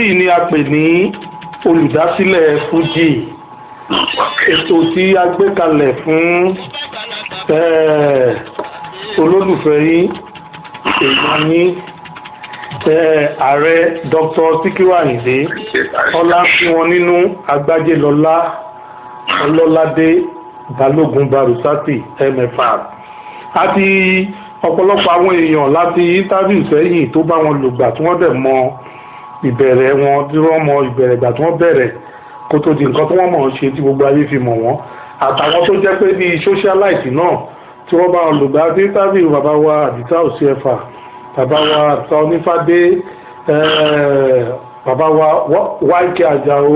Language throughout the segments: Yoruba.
yìí ni a pè ní olùdásílẹ̀ Fuji ètò tí a gbé kalẹ̀ fún eh, olólùfẹ́ yín èèyàn yín eh, ààrẹ Dr. Sikiru Ayinde ọlá fún wọn nínú agbájélọlá ọlọ́ládé balógun barusati mfr àti ọ̀pọ̀lọpọ̀ àwọn èèyàn láti interview sẹ́yìn tó bá wọn lògbà tí wọ́n dẹ̀ mọ ìbẹ̀rẹ̀ wọn tí wọ́n mọ ìbẹ̀rẹ̀ ìgbà tí wọ́n bẹ̀rẹ̀ kó tó di nǹkan tí wọ́n mọ̀ ọ́n ṣe tí gbogbo ayé fi mọ̀ wọ́n àtàwọn tó jẹ́ pé bíi socialite náà tí wọ́n bá wọn lògbà tí interview bàbá wa àdìsá òsínẹ̀fà bàbá wa àdìsá onífádé eh, bàbá wa wáìkì àjàó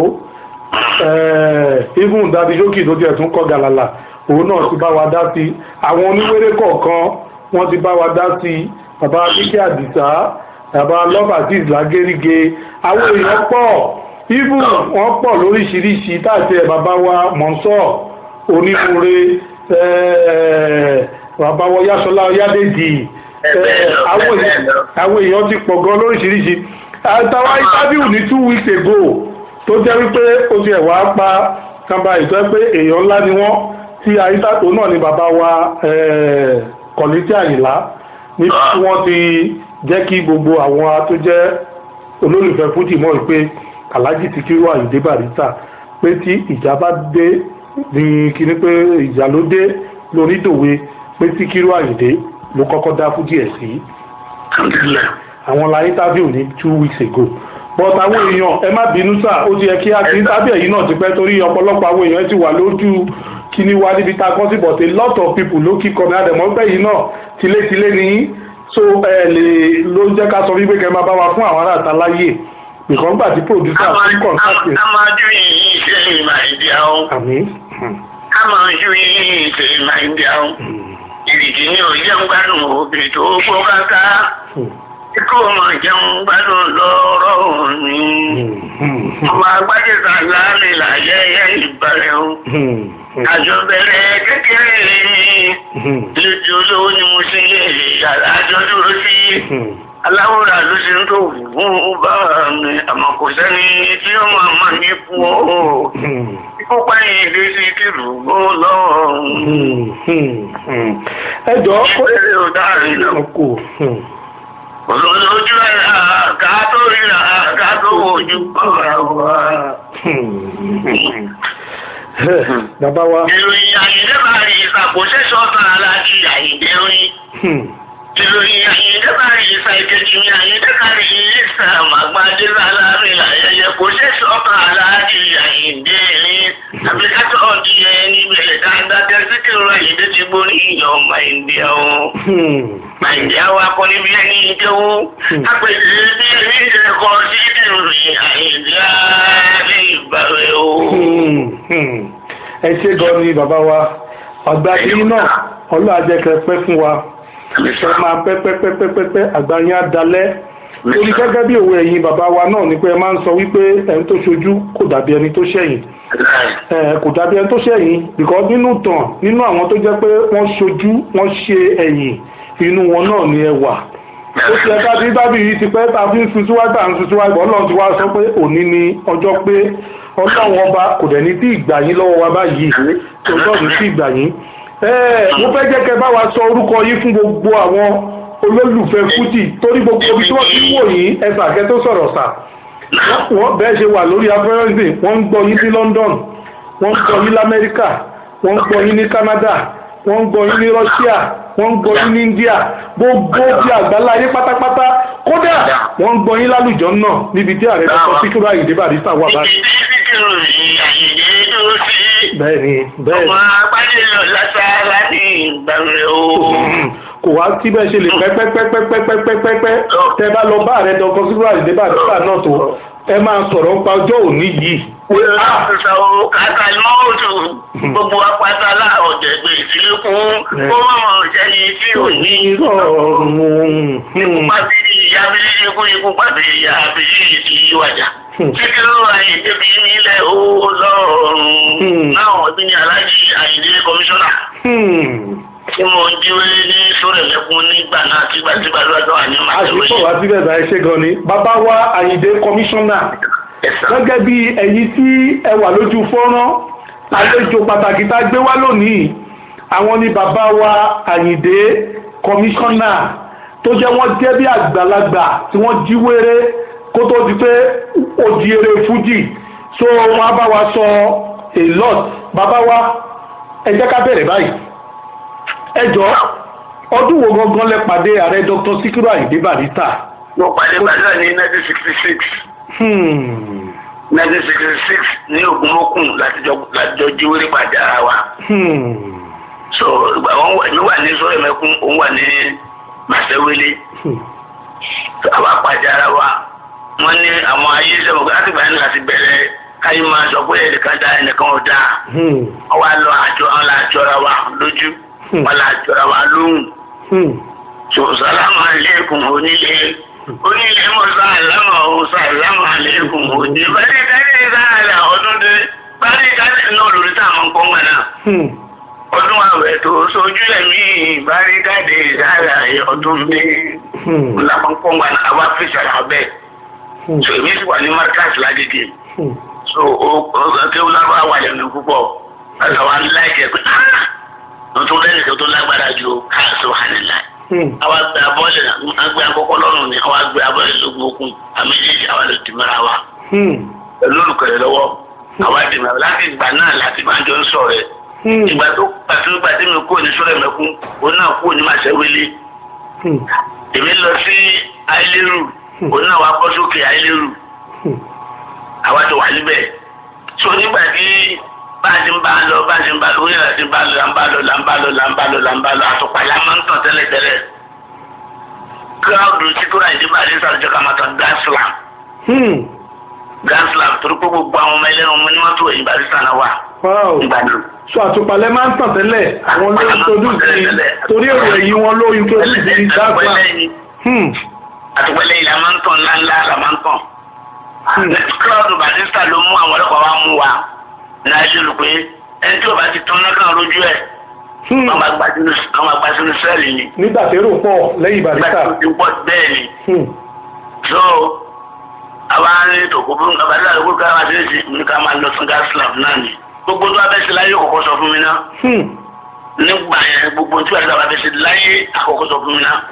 even dadi jókì tó tiẹ̀ tún kọ́ gàlàlà òun náà ti bá wa dá sí àwọn oníwéré kọ̀ọ̀kan wọ́n ti bá wa dá sí bàbá kíkẹ́ àdìsá bàbá lọ́bàtìs lágéríge àwọn èèyàn pọ̀ even wọ́n pọ̀ lóríṣiríṣi táàtì ẹ̀ bàbá wa mọ̀nsọ́ onímúre bàbá wa yásọlá ọyádèjì àwọn èèyàn ti pọ̀ gan lóríṣiríṣi àtàwọn interview ní two weeks ago tó jẹ́ wípé ó ti ẹ̀wà pa kànba ìtọ́ pé èèyàn ńlá ni wọ́n tí àyíntàtò náà ni bàbá wa kọ̀lẹ́tì àyìnlá ní tí wọ́n ti jẹ́ kí gbogbo àwọn tó jẹ́ olólùfẹ́ fújì mọ̀ pé Alhaji Sikiru Ayinde Barrister pé tí ìjà bá dé ní kíní pé ìjà ló dé lónídòwe pé Sikiru Ayinde ló kọ́kọ́ dá fújì ẹ̀ sí àwọn la interview ní two weeks ago but àwọn èèyàn ẹ má bínú sá ó ti yẹ kí a ti tábìlì ẹ̀yìn náà ti pẹ́ torí ọ̀pọ̀lọpọ̀ àwọn èèyàn ti wà lójú kíní wa níbi tá a kọ́ sí but a lot of people ló kí kọ́ni àdẹ̀mọ́ pẹ́ yìí náà tilétilé ní so ẹ lè ló ń jẹ́ ká sọ wípé kẹ́ máa bá wa fún àwọn aráàta láyè nìkan gbà tí producer fún kọ̀ǹtàkì. amadu yìí ṣe ìmọ̀ ìdí àwọn. àmín. amadu yìí ṣe ìmọ̀ ìdí àwọn. ìrìdì ni ò jẹun gbádùn òbí tó gbó káká kó ọmọ jẹun gbádùn lọ́rọ̀ mi. ọmọ agbájé sàlá mi láyẹyẹ ìbàrẹ̀ o. àjọ bẹ̀rẹ̀ kékeré lójú olówó ni mo ṣe lè yàrá àjọ dúró sí. aláwòrán ló ṣe ń tó fún bá mi àmọ́ kò sẹ́ni tí ó máa máa ní fún ọ. kópa yìí lè ṣe kìlù ó lọ́wọ́. ẹ jọ kó ìbéèrè ò dáhùn náà kò olójú ẹ̀rà ká tó ríra ká tó wojú ọ̀rọ̀ wa. bàbá wa. ìròyìn àyíndé máa rí ìsàkóso sọ́tàn aláàjì àyíndé rí. ìròyìn àyíndé máa rí ìsà ìkejì ní àyíndé máa rí ìsà màgbádé lálárin àyẹyẹ kò ṣe sọ́tàn aláàjì àyíndé rí. àbíkátọ̀ ọ̀dí ẹ níbẹ̀ dáadáa tẹ́síkìrì àyíndé ti gbórí ìyọ̀ ọmọ ìndíà o nàìjíríà wa kọ́ níbi ẹni ìjẹ́wó àpèjì bí ẹni ìjẹ́kọ̀ sí ìrìn àìjíríà ní ìbàrẹ̀ o. ẹ ṣe gan ni bàbá wa ọgbà yìí náà ọlọ́ àjẹkẹ pẹ́ fún wa ẹ máa pẹ́ pẹ́ pẹ́ pẹ́ pẹ́ pẹ́ àgbà yín á dalẹ̀ torí gẹ́gẹ́ bí òwe ẹ̀yin bàbá wa náà ni pé ẹ máa ń sọ wípé ẹni tó ṣojú kò dàbí ẹni tó ṣẹ̀yìn kò dàbí ẹni tó ṣẹ̀yìn because nínú tàn nínú àwọn tó jẹ́ pé wọ́n ṣojú wọ́n ṣe ẹ̀yìn inú wọn náà ni ẹ wà ó ti ẹ̀ka tí tábìlì yìí ti pẹ́ tá a fi ń sun síwájú à ń sun síwájú ọlọ́run ti wá sọ pé òní ni ọjọ́ pé ọlọ́run ọba kò dẹ̀ ní tí ìgbà yín lọ́wọ́ wa báyìí tó lọ́ọ̀dún sí ìgbà yín. mo fẹ́ jẹ́ kẹ́ bá wa sọ orúkọ yín fún gbogbo àwọn olólùfẹ́ fújì torí gbogbo ibi tí wọ́n ti wò yín ẹ̀sà kẹ́ tó sọ̀rọ̀ sà wọ́n bẹ́ẹ̀ ṣe wà lórí afẹ́rẹ́sì wọ́n ń gbọ́ yín sí London wọ́n ń gbọ́ yín lamẹ́ríkà wọ́n ń gbọ́ yín ní Canada wọ́n ń gbọ́ yín ní Russia wọ́n ń gbọ́ yín ní India gbogbo bí àgbálá ayé pátápátá kódà wọ́n ń gbọ́ yín lálùjọ náà níbi tí ààrẹ dr Sikiru Ayinde Barrister wà báyìí. ibi tí Síkírù yìí àyèdè dúró sí. bẹ́ẹ̀ni bẹ́ẹ̀ni. ọmọ agbájé lọ lásàrá ní ìgbàlẹ̀ o. kò wá tí bẹ́ẹ̀ ṣe lè pẹ́pẹ́pẹ́pẹ́pẹ́pẹ́pẹ́ tẹ bá lọ bá ààrẹ dr Sikiru Ayinde Barrister náà tó ẹ máa sọ̀rọ̀ nípa ọjọ́ òní yìí. Sọ̀rọ̀ kàkà mọ́ọ̀tù gbogbo apáta láọ̀jẹ̀ gbé ìsìlẹ̀kùn kó mọ̀ jẹ́ni tí ò ní. rọrùn. Ikú pàbírí ìyá bírí ikú ikú pàbírí ìyá bírí ìdí ìwàjà. Síkírù Àyìndé bí nílẹ̀ ó lọ́rùn. Náà wọ́n bí ní Aláàjì Àyìndé kọmíṣánná. Tí mo jíwé ní Sórí ẹ̀lẹ́kùn nígbà náà tígbàtígbà lọ́dọ̀ wà ní màtẹ́wé. àṣìkò wá síbẹ̀ bá ẹ ṣe gan ni bàbá wa àyìndé kọmíṣánná gẹ́gẹ́ bí ẹ̀yin tí ẹ wà lójú fọ́nrán àlejò pàtàkì tá a gbé wá lónìí àwọn ni bàbá wa àyìndé kọmíṣánná tó jẹ́ wọ́n jẹ́ bí àgbàlagbà tí wọ́n jí wéré kó tó di pé ó di eré fújì so wọ́n á bá wa sọ a lot bàbá wa ẹ jẹ́ ká bẹ̀rẹ̀ báyìí ẹ jọ ọdún wo gangan lẹ pàdé ààrẹ dr sikiru ayinde barista. mo pàdé barista ní nineteen sixty six. nineteen sixty six ní ogunmọ́kùn látijọ́ jíwèrè pàdé ara wa. so ìgbà wọn èmi wà ní sọ́yọ̀ mẹ́kún òun wà ní màsẹ́wélé. àwa pàdé ara wa wọ́n ní àwọn ayé sẹ́wọ̀n pé láti gbà yẹn láti bẹ̀rẹ̀ káyé máa sọ pé ẹnìkan dá ẹnìkan ò dáa. wọ́n wá lọ àjọ àwọn àjọra wa lójú wọ́n là àjọra wa lóhùn so salamu aleykum onílé onílé mo sàlámà o sàlámù aleykum onílé bari kade sàlà ọdún dé bari kade náà lórí tá a máa ń pọ́n gbà náà ọdún àwẹ̀ tó sojú ẹ̀mí bari kade sàlà ọdún dé la máa ń pọ́n gbà náà àwa fi sàlà bẹ́ẹ̀ so èmi sì wà ní marcus ládìdì so o kéwù lábàá wà lẹ́nu púpọ̀ àtàwọn aláìkẹ́ pé tuntun lẹ́yìn tó tó lágbára ju káàsì wàhánilá. àwa gbé abọ́lẹ̀ agbé akọ́kọ́ lọ́rùn ni àwa gbé abọ́lẹ̀ lógun okun àméjèèjì àwa lè dì mọ́ra wa. pẹ̀lú olùkọ́lẹ̀ lọ́wọ́ àwa dì mọ́ra láti ìgbà náà láti máa jọ ń sọ̀rọ̀ ẹ̀. ìgbà tó pàtó ìgbà tí mi kúrò ní sọ́rọ̀ mẹ́kún òun náà kúrò ní màṣẹ́wélé. èmi lọ sí àìlérù òun náà wá bọ́ sókè àìlérù. àwa ti wà níbẹ̀. so nígbà tí báyìí ń bá a lọ báyìí ń bá a lọ oníyàrá ti ń bá a lọ là ń bá a lọ là ń bá a lọ là ń bá a lọ là ń bá a lọ àtùpà yà máa ń tàn tẹ́lẹ̀tẹ́lẹ̀ kíláàdù tí kúrò àìdí bá a lè sàrìjọ ká máa tàn gáàsìlám gáàsìlám torí pé gbogbo àwọn ọmọ ẹlẹ́nu ọmọ ní mọ́tò èyí bá a lè sànà wà nígbà náà. so àtùpàlẹ̀ máa ń tàn tẹ́lẹ̀ àwọn ló introduce sí torí èrò ẹ̀yìn wọn ló introduce sí gáàsìlám. àtùpàlẹ̀ yìí la máa ń tàn ńláńlá la máa ń tàn. kíláàdù bàtísítà ló mú àwọn ọlọ́pàá wa mú wa náà ṣe rò pé ẹni tí o bá ti tán lọ́kàn lójú ẹ̀ àwọn àgbà sínú sẹ́ẹ̀lì ni. nígbà tí èrò pọ̀ lẹ́yìn barista. nígbà tí o pọ̀ bẹ́ẹ̀ ni. so àwa ní tòkó fún abalẹ́ àdókò ká máa ṣe é sí ní ká máa lọ fún gas lab náà ni. gbogbo tó bá fẹ́ ṣe láyé kọ̀kọ́ sọ fún mi náà. nígbà yẹn gbogbo tí wàá fẹ́ ṣe láyé àkọ́kọ́ sọ fún mi náà.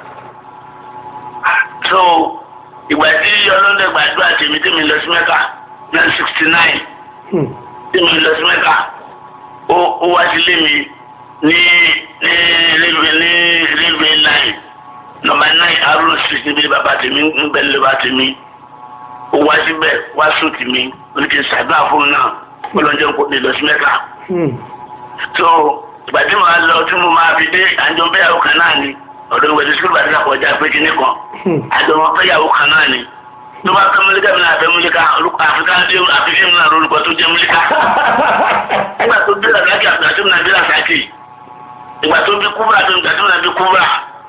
so ìgbà tí ọlọ́dẹ gbàdúrà tèmi tèmi lọ sí mẹ́ka nine sixty nine tí mo lọ sí mẹ́ta ó wá sílé mi ní ní railway ní railway line nọ́mbà nine arrow street níbi bàbá tèmi ń bẹ lè bá tèmi ó wá síbẹ̀ wá sùn tì mí ó ní kí n ṣàdúrà fún un náà ó lọ jẹun kó lè lọ sí mẹ́ta. tó ìgbà tí mo máa lọ tí mo máa fi dé àjọ bẹ́yàwó kan náà ni ọ̀dọ̀ ìwé tí sùkúlù bàtí àkọjá pé kíní kan àjọ wọn bẹ́yàwó kan náà ni tó bá fẹ́ múlíkà mi náà fẹ́ múlíkà olùkọ́ àfikà dé àfikà mi náà lórúkọ tó jẹ́ múlíkà. nígbà tó bí làzákì àgbà tó náà bí làzákì ìgbà tó bí kúbà tó nígbà tó náà bí kúbà.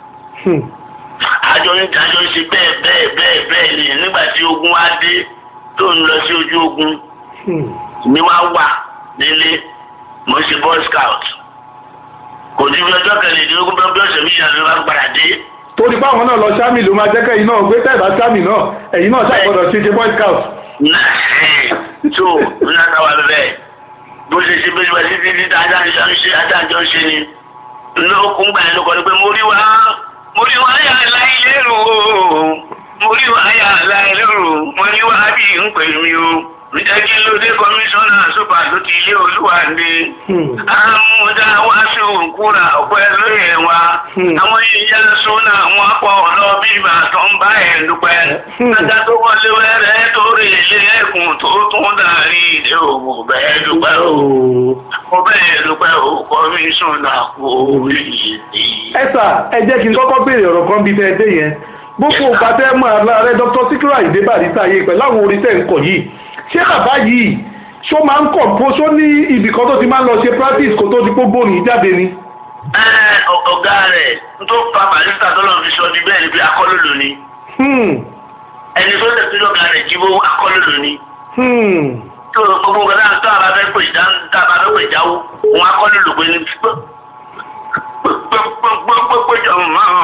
àjọ ń àjọ ń ṣe bẹ́ẹ̀ bẹ́ẹ̀ bẹ́ẹ̀ bẹ́ẹ̀ ni nígbà tí ogun wá dé tó ń lọ sí ojú ogun mi wá wà nílé mo ń ṣe boy scout kò ní bí ọjọ́ kẹrìndínlógún bí ọ̀sẹ̀ méjì àti ìwà gbàrà dé torí báwọn náà lọ sámì ló máa jẹ́kẹ́ yìí náà gbé tẹ́ẹ̀bá sámì náà ẹ̀yin náà ṣàgbọ́dọ̀ ṣe ṣe boy scout. tó ní àtàwọn abẹ́bẹ́ bó ṣe ṣe bẹ́ẹ̀ bẹ́ẹ̀ títí tí adájọ́ ń ṣe adájọ́ ń ṣe ni lókun gbà yẹn ló kọ́ ni pé mo rí wa mo rí wa yà láì lérò mo rí wa yà láì lérò mo rí wa bí ń pè mí o nítorí ló dé kọmíṣánná sọ́pà tó ti ilé olúwa ní. àmúdá wá sí òkúra ọ̀pẹ́ lóye wa. àwọn ìyá sọ́nà wọn pọ̀ lọ bí ìgbà tó ń bá ẹ̀ dúpẹ́. ajá tó wọlé wẹ́rẹ́ tó rí ilé ẹ̀kún tó tún dàrí ìdè òwò bẹ́ẹ̀ dúpẹ́ o. mo bẹ́ẹ̀ dúpẹ́ o kọmíṣánná kò rí ìdè. ẹ sà ẹ jẹ́ kí n kọ́kọ́ béèrè ọ̀rọ̀ kan bí tẹ́ ẹ dé yẹn gbogbo ògbà tẹ́ mọ̀ ààrẹ dr Síkírù Àyìndé Bàrísà yìí pẹ̀lú àwọn orin tẹ́ ń kọ̀ yìí ṣé bàbá yìí ṣó máa ń kọ̀ bó ṣó ní ibì kan tó ti máa ń lọ ṣe practice kó tó di gbogbo òní jáde ni. ọ̀gá rẹ̀ tó pa Barrister tó lọ́n fi sọ ní bẹ́ẹ̀ ni bí akọ́lòlò ni. ẹni tó tẹ̀ sí lọ́gà rẹ̀ jíbó akọ́lòlò ni. tó gbogbo nǹkan náà tó àbá fẹ́ pè já tó àbá fẹ́ pè jáwó òun akọ́lòlò pé ní gbogbo máa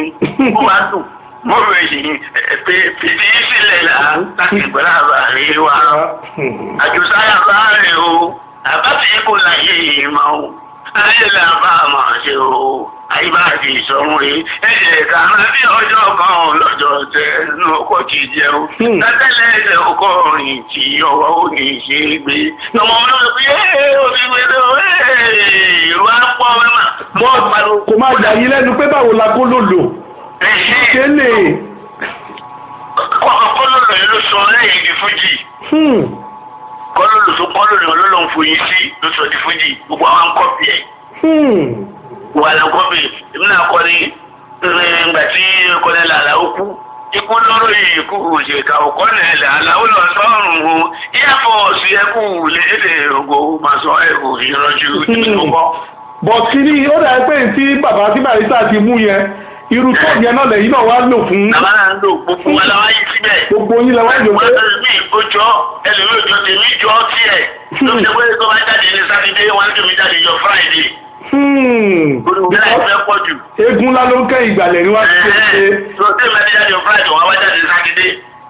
ó wá dùn mo rò èyí pé fìdí sílẹ̀ là láti gbọ́dọ̀ àbárí wa àjùsáyà bá rè o àbáfi kò láyé ìmọ̀ o ayé là bá a máa ṣe o ayé bá ti sọ̀rọ̀ yìí ẹ̀jẹ̀ kan bí ọjọ́ kan lọ́jọ́ tẹ ẹnu ọkọ̀ ti jẹun tẹ́tẹ́lẹ̀ ẹ̀jẹ̀ ọkọ̀ rìn tí ọwọ́ ò ní ṣe é gbé ọmọ mi ló fi ẹ́ omi gbé lọ ìlú àpọ̀ mẹ́mà. kò má jà yín lẹ́nu pé báwo la kó lò lò ṣe lè. kọ́lọ́lọ́ yẹn ló sọ lẹ́yìn di fújì kọ́lọ́lọ́ tó kọ́lọ́lọ́ ló lọ́n foyín sí ló sọ di fújì gbogbo àwọn ń kọ́pì ẹ̀. wà á kọ́pì èmi náà kọ́ ni ìgbà tí kọ́lẹ́ làlá ó kú ikú lọ́rọ̀ yìí kú òṣèkà òkọ́ nẹ̀ làlá ó lọ sọ́run o ìyá fọ́ọ̀sì ẹkú lédè ògo màsán ẹ̀kú ìrọ̀jú ìdúgbò. bọ̀tí ni ó dà pé tí bàbá tí barista ti mú yẹn irú tó yẹn náà lẹ́yìn náà wá lò fún. bàbá náà ń lò gbogbo wa làwọn yìí síbẹ̀. gbogbo yín làwọn yìí lò pé. wọ́n ti mi ìkójọ ẹlòmíì òjò tèmi jọ tiẹ̀. ló ń ṣe pé tó bá jáde ní sátidé wọn á tèmi jáde jọ fúráìdè. olùgbé àìfẹ́ pọ̀ jù. eégún ńlá ló ń kẹ́ ìgbàlẹ̀ ni wọ́n ti ṣe. tó tèmi bá ti jáde jọ fúráìdè wọn á wá jáde ní sátidé.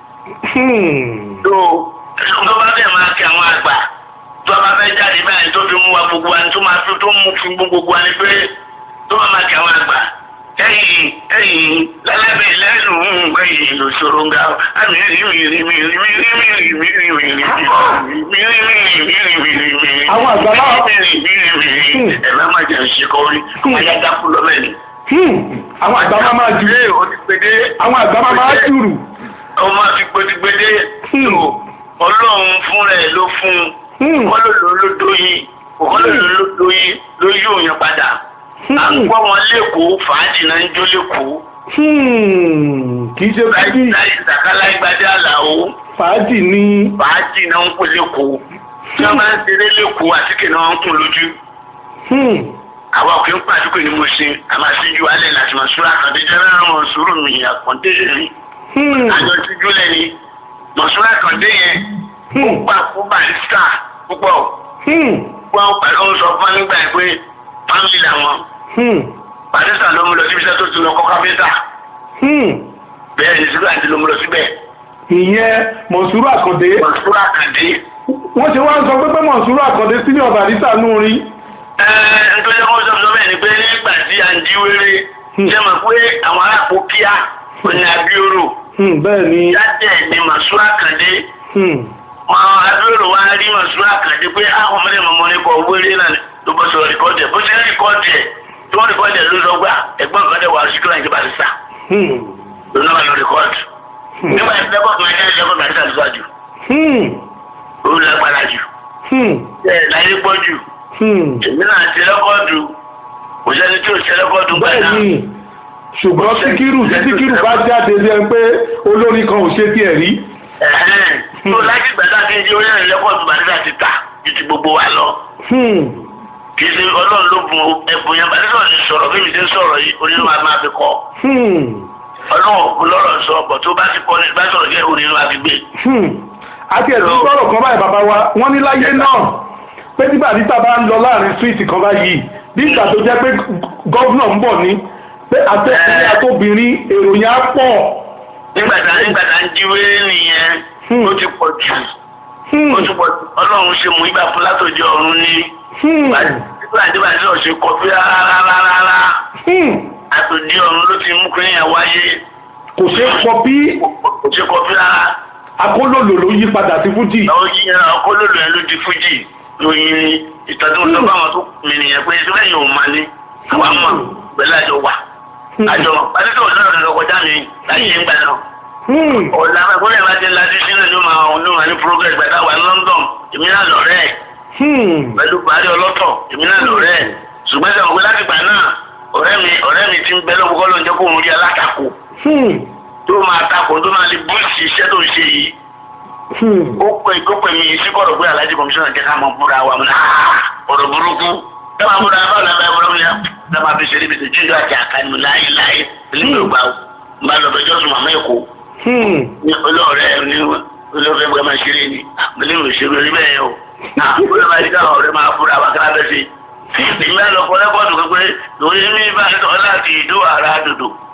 tó tó bá fẹ́ máa kí àwọn àgbà tó bá fẹ́ jáde báyìí tó fi mú wa gbogbo wa tó máa fi tó mú fi gbogbo wa ni pé tó bá máa kí àwọn àgbà ẹ̀yìn ẹ̀yìn lálábẹ́ lẹ́nu ẹ̀yìn lòṣòro nga àmì mìírí mìírí mìírí mìírí mìírí mìírí mìírí mìírí mìírí mìírí. àwọn àgbà náà. mìírí mìírí mìírí ẹ bá má jẹ ṣe kọrin wọn yá dákú lọ́bẹ̀ ni. àwọn àgbà máa máa jù. àwọn àgbà máa máa jùrù. ọmọ máa fi gbẹdẹgbẹdẹ. ọlọ́run fúnra ẹ̀ ló fún un. kọ́lọ́lọ́ ló dóyin kọ́lọ́lọ́ ló dóyin ló yóò yan padà à ń gbọ́ wọn lẹ́kọ̀ọ́ fàájì náà ń jó lẹ́kọ̀ọ́. kì í ṣe fàájì. láì sàkálà ìgbàdé àlàó. fàájì ni. fàájì náà ń pè lẹ́kọ̀ọ́. tí wọ́n máa ń ṣeré lẹ́kọ̀ọ́ àtíkè náà ń kún lójú. àwa òkè ń pàdúkò ní mo ṣe àmàṣíjú alẹ́ láti mọ̀ sùúrù àkàndé jẹ́ rárá mọ̀ sùúrù mi àkàndé rí. àjọ tíjú lẹ́ni mọ̀ sùúrù àkàndé yẹn. ó gbà fún barista púpọ̀. wọ́n pẹ̀lú sọ fún nígbà pé fámìlì làwọn. barista ló mú lọ síbi iṣẹ́ tó ti lọ kọ́ káfíńtà. bẹ́ẹ̀ ni sígbà tí ló mú lọ síbẹ̀. ìyẹn mọ̀sùrù àkàndé. mọ̀sùrù àkàndé. wọ́n ṣe wá ń sọ pé pé mọ̀sùrù àkàndé senior barista nù rí. ẹ ẹ nítorí wọn sọ sọ bẹ́ẹ̀ ni pé nígbà tí à ń jí wéré ṣe mọ̀ pé àwọn aráàpò kíá òní abioro. bẹ́ẹ̀ ni. jáde ni mọ̀sùrù àkàndé. wọn abioro wa rí mọ̀sùrù àkàndé pé àwọn ọmọdé mọ̀mọ́ ní kọ wéré náà ló bọ́ sọ rìkọ́dì ẹ̀ bó ṣe ń rìkọ́dì ẹ̀ tí wọ́n rìkọ́dì ẹ̀ ló sọ gbà ẹ̀gbọ́n kan dẹ̀ wà sí kíláà ìjọba àti sà. ló náà lọ rìkọ́dì. nígbà tí lẹ́kọ̀ọ́ kan ẹ̀ lẹ́kọ̀ọ́ kan àti sàlùsà jù. ó lágbára jù. ẹ̀ láyé gbọ́ jù. èmi náà ti rẹ́kọ́dù kò sẹ́ni tí ò ṣe rẹ́kọ́dù gbà náà. ṣùgbọ́n síkírù síkírù bá jáde bí ẹni pé olórin kan ò ṣe tiẹ̀ rí. tó láti gbàdá kí n di orí ẹ̀rìn lẹ́kọ̀ọ́dù bàdísà ti tà ju ti gbogbo wa lọ kì í ṣe ọlọ́run ló bùn ẹ̀bùn yẹn bàtí sọ̀rọ̀ ti sọ̀rọ̀ bí mi ti ń sọ̀rọ̀ yìí onínú wa máa fi kọ́. ọlọ́run òkú lọ́rọ̀ sọ ọ̀pọ̀ tó bá ti kọ́ ní bá sọ̀rọ̀ jẹ́ onínú wa fi gbé. àti ẹ̀sùn sọ̀rọ̀ kan báyìí bàbá wa wọ́n ní láyé náà pé tí bàdísà bá ń lọ láàrin síìtì kan báyìí bí ìgbà tó jẹ́ pé gọ́vnà ń bọ̀ ní pé àtẹ̀kùnrin àtòbìnrin èrò yẹn á pọ̀. nígbà tá nígbà tá ń jíwé nìyẹn ó ti pọ̀ jù ó ti pọ̀ jù ọlọ́run ṣe mú ibà fún látòjọ́ ọ̀run ní nígbà tí bàtí ò ṣe kọfí rárá àtòdì ọ̀run ló ti mú kí yẹn wáyé. kò ṣe kọfí. kò ṣe kọfí rárá. akólòlò ló yí padà sí fújì. ó yí akólòlò yẹn ló di fújì lóyin ni ìtọ́jú tó bá wọn tó mi nìyẹn pé ṣé lẹ́yìn òun máa ní àwa mọ̀ pẹ̀lú àjọ wà. àjọ pàṣẹ tó lọ́rọ̀ nǹkan kọjá mi láyé ń gbà náà. ọ̀la ìpínlẹ̀ bá ti ń lajú sínú ló máa ló máa ní progress gbàdá wà ní London èmi náà lọ́rẹ́ ẹ̀ pẹ̀lú buhari ọlọ́tọ̀ èmi náà lọ́rẹ́ ẹ̀ ṣùgbọ́n sọ pé láti gbà náà ọ̀rẹ́ mi ọ̀rẹ́ mi ti ń bẹ lọ́wọ́ kọ́ ló ń jẹ́ kó òun rí alátakò tó máa takò tó máa lè búùsì iṣẹ́ tó ń ṣe yìí ó pè kó pè mí sí kọ̀rọ̀ pé alájí kọmíṣánná jẹ́ ká mọ búra wa mọ́ ọ̀rọ̀ burúkú ẹ máa búra báwo la bá búra mi yá ẹ máa fi ṣe níbi tí jíjọ àti àkànní láyé láyé nígbà gbà ó máa lọ bẹjọ́ sùn màmá èkó olóòrẹ́ ní olóòrẹ́ bọ́ máa ṣeré ni mo ní mo ṣeré orí bẹ́ẹ̀ o àbúrò máa di káwọn ọ̀rẹ́ máa fúra wa kí lábẹ́ sí. ìgbà lọ kọ rẹ́kọ̀dù pé lórí mi bá sọ láti ìdó ara dòdò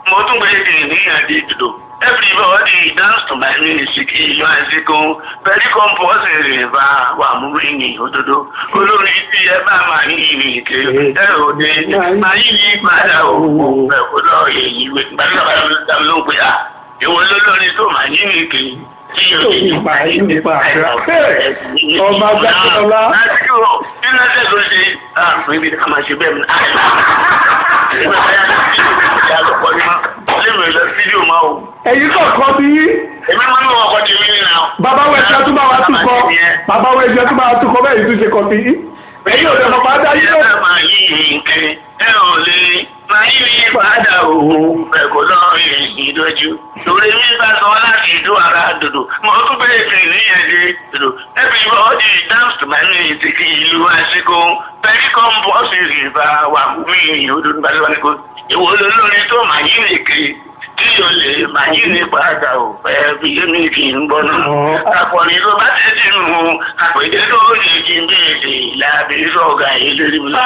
mo tún gbé èdè níyànjú ìdòdò everybody dance to my music ìlú àsìkò pẹ̀lú kọ́mpọ́sì rẹ̀ bá wà mú ní òdodo olórin tí ẹ bá máa ní ìrìnkè ẹ ò dé máa yí yí padà òwò ẹ̀kọ́ lọ èyí gbàdúrà bá ló ń pè á ìwọ lólórin tó máa ní ìrìnkè tí yóò Tó nípa yí nípa àdúrà. Ọba Gbàdúrà. Nínú ẹsẹ̀ tó ṣe, ah, níbi ká máa ṣe bẹ́ẹ̀ mi. Ìgbà táyà náà ti ṣe ìjà lọ́pọ̀ ní máa. Ilé mi lọ fídíò máa o. ẹ̀yin kọ̀ọ̀kan bí Èmi máa ń lọ ọkọ̀ tèmi nínú àwọn. bàbá wo ẹ̀jẹ̀ tó bá wa túkọ̀ bàbá wo ẹ̀jẹ̀ tó bá wa túkọ̀ bẹ́ẹ̀ yìí tún ṣe kọ̀ sí. ẹ̀yin ò dẹ̀ mọ̀ máa dá yín Ẹ náà. máa yí nǹkan ẹ ò lè máa yí ní padà òun ẹ̀kọ́ náà èyí lójú. Lórí mi bá sọ láti ìdó ara dòdò. Mo tún bẹ̀rẹ̀ sí níyẹn dé dòdò. Everybody dance to my music ìlú àsìkò. Pẹ̀lú kọ́mpọ́sì rìbá wà mí òdòdó bá lọ́wọ́ ní kò. Ìwọ olórin tó máa yí nìkan tí o lè máa yí ní padà ò fẹ́ bí èmi kì í gbọ́ náà. Àpọ̀nì tó bá ti dì mú àpèjẹ tó ní kí n béèrè lábẹ́ sọ̀gà ìlérí mi.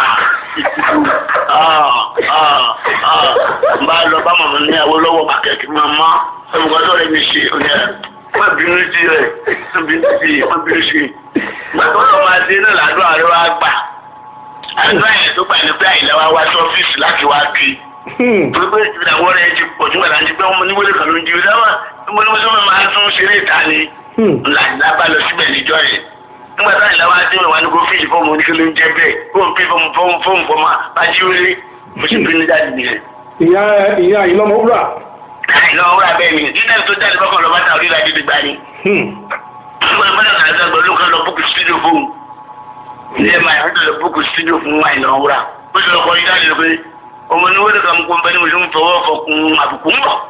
N bá lọ bá màmá ní Awólọ́wọ̀ pàkẹ́tì màmá ẹ̀wọ̀n tó rẹ̀ mi ṣe ọ̀yà. Wọ́n bínú sí rẹ̀, wọ́n bínú sí, wọ́n bínú sí. Gbàgbọ́ tó máa dé náà làdúrà rẹ̀ wá gbà. Àdúrà yẹn tó gbà ní pé àyìnlá wa wá sí ọ́fíìsì láti wá kí gbogbo ìdàgbọ́ rẹ̀ ti pọ̀ jù wà láti pé ọmọ níwèé kan ló ń jí dáwà níbo ni mo sọ máa tún ṣeré ìta ni ńlá ìlà bá lọ síbẹ̀ níjọ́ yẹn nígbà táwọn ìlà wa dé mi wá ní kó fíìsì fọ́ọ̀mù oníkẹ́ ló ń jẹ́ bẹ́ẹ̀ kó n pè fọ́ọ̀mù fọ́ọ̀mù fọ́ọ̀mù fọ́ọ̀mù bá jí wéré mo sì bí ní jáde nìyẹn. ìyá ìyá yìí lọ́mọ wúrà. àìlọ́ wúrà bẹ́ẹ̀ ni dídá tó jáde bọ́kàn lọ́ba ta orílẹ̀ èdè gbá ni. nígbà tó bá dàgbà gbọ́dọ̀ kan lọ búkú studio fún un ilé máa yàtọ̀ lọ búkú studio fún àìlọ́ wúrà ó sì lọ kọ́ yí jáde lọ pé ọmọ ní wọ́n kà ń kó nbẹ́ni mo ti ń fọwọ́ fọkùn àbùkù ń bọ̀.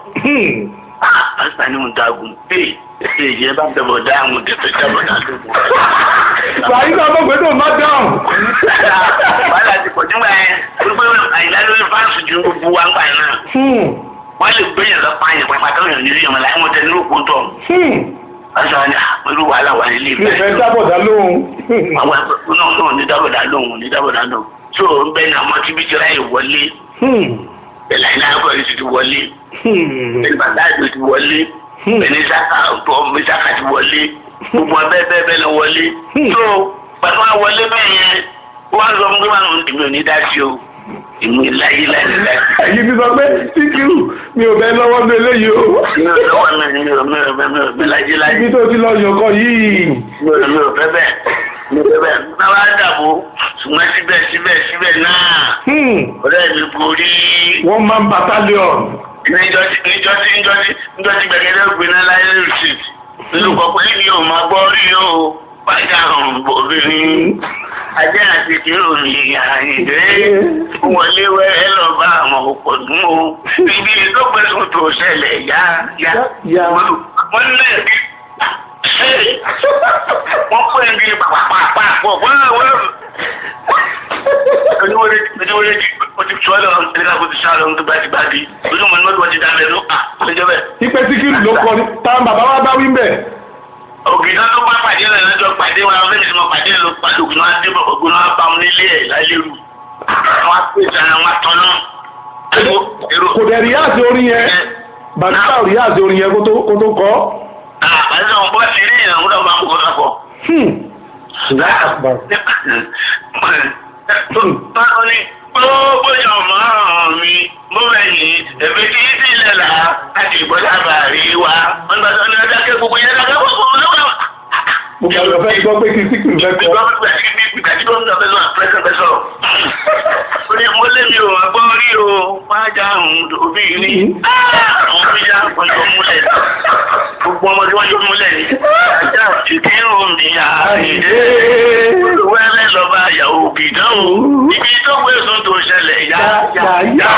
àṣà ni mo ń dagun ee ṣe ìyẹn bá dẹ̀bọ̀ dá àwọn tẹ̀tẹ̀ dẹ̀bọ̀ dá lóko. Bàyí náà mọ̀ pé tó má dáhùn. wàhálà ti pọ̀ nígbà yẹn gbogbo àyìnlá lórí fáǹsì ju gbogbo wa ń gbà náà. wọ́n lè gbé yẹn lọ pa yẹn pàpà tó yàn nílé yẹn láì wọ́n tẹ ní òkú tọ̀. àṣà ni pẹ̀lú wàhálà wà nílé Mi fẹ́ dábọ̀dá lóhùn. àwọn ẹgbẹ́ náà náà ní dábọ̀dá lóhùn ní dábọ̀dá lóhùn. tó ń bẹ́ẹ̀ ni àwọn tí bí ti ráyè wọlé bẹ̀lẹ̀ iná akọ̀rin ti wọlé bẹ̀lẹ̀ bàtà ìlú ti wọlé bẹ̀lẹ̀ saka ọ̀pọ̀ mísàkà ti wọlé gbogbo abẹ́ bẹ́ẹ̀ bẹ́ẹ̀ lọ wọlé. tó pàtó wá wọlé bẹ́ẹ̀ yẹn wọ́n á sọ fún gbẹ́mọ̀ àwọn èmi ò ní dá sí o èmi láyé láyé láyé. Ẹ̀yin ti sọ pé síkírù mi ò bẹ lọ́wọ́ ní eléyìí o. mi ò lọ́wọ́ mi mi ò mi ò mi ò mi láyé láyé. Ibi tó ti lọ yọkọ yìí. mi ò mi ò fẹ́ bẹ́ẹ̀ mi ò fẹ́ bẹ́ẹ̀ náà wá dàbò ṣùgbọ́n síbẹ̀ síbẹ̀ síbẹ̀ náà ọ̀rẹ́ mi borí Wọ́n máa ń battalion. níjọ́ tí níjọ́ tí níjọ́ tí níjọ́ tí gbẹ̀gẹ́dẹ́ gbiná láyé rìsíìtì lórúkọ pé mi ò máa gbọ́ rí o pàjá ọ̀hún bòbìnrin ajé àti kíròmì àyìndé wọlé wẹ́rẹ́ lọ bá àwọn òpò dùn o ibi tó gbẹ̀sùn tó ṣẹlẹ̀ yá yá Yá. wọ́n lé bí wọ́n pè é bí pàpàpàpà pọ̀ wọ́n wọ́n oníwèrè oníwèrè ti o ti sọ ẹ lọ nígbà tó ti sá lọ nígbà tí bá di ojú mọ nígbà tó ti dá lẹ ló à lẹjọ bẹ. Ipe síkírù ló kọ ní. Táwọn bàbá wa bá wí ń bẹ̀. ògìdá tó bá pàdé rẹ lọ́jọ́ pàdé wọn fẹẹ ti mọ pàdé lọ pàdé ògùn náà dé bọ ògùn náà bá wọn nílé ẹ lálẹrù wọn á pè sára wọn tọ náà. Kò dẹ̀ ríyáàsì orin yẹn. Bàtà ríyáàsì orin yẹn kó tó kó tó kọ́. àbájá wọn bọ́ sí ilé ìyàwó náà bá ń kọ́ náà pọ̀. Báwo ni gbogbo ìyàwó mi mo bẹ̀ yìí èmi kì í sílẹ̀ là láti ìbọn sábà rí wa. Wọ́n gbà sọ ní ọjọ́ kí gbogbo yẹn lọ́kẹ́ gbogbo wọn lọ́wọ́. Gbogbo àwọn fẹ́ gbọ́ pé kí síkírù fẹ́ kọ́. Ìgbà gbogbo àti bí ìgbà tí gómìnà fẹ́ sọ̀rọ̀ pẹ́sẹ̀ fẹ́ sọ̀rọ̀. Ó ní mo lé mi ò wá gbọ́ rí o, máa já òun òbí ní. Àwọn bí já ọjọ́ múlẹ̀. Gbogbo ọmọ tí wọ́n yóò múlẹ̀ ní. Ajá ìkírun mi àìdé wẹ́rẹ́ lọ́ba ìyàwó bìdán o ibi tó gbé sùn tó ṣẹlẹ̀ yá yá yá.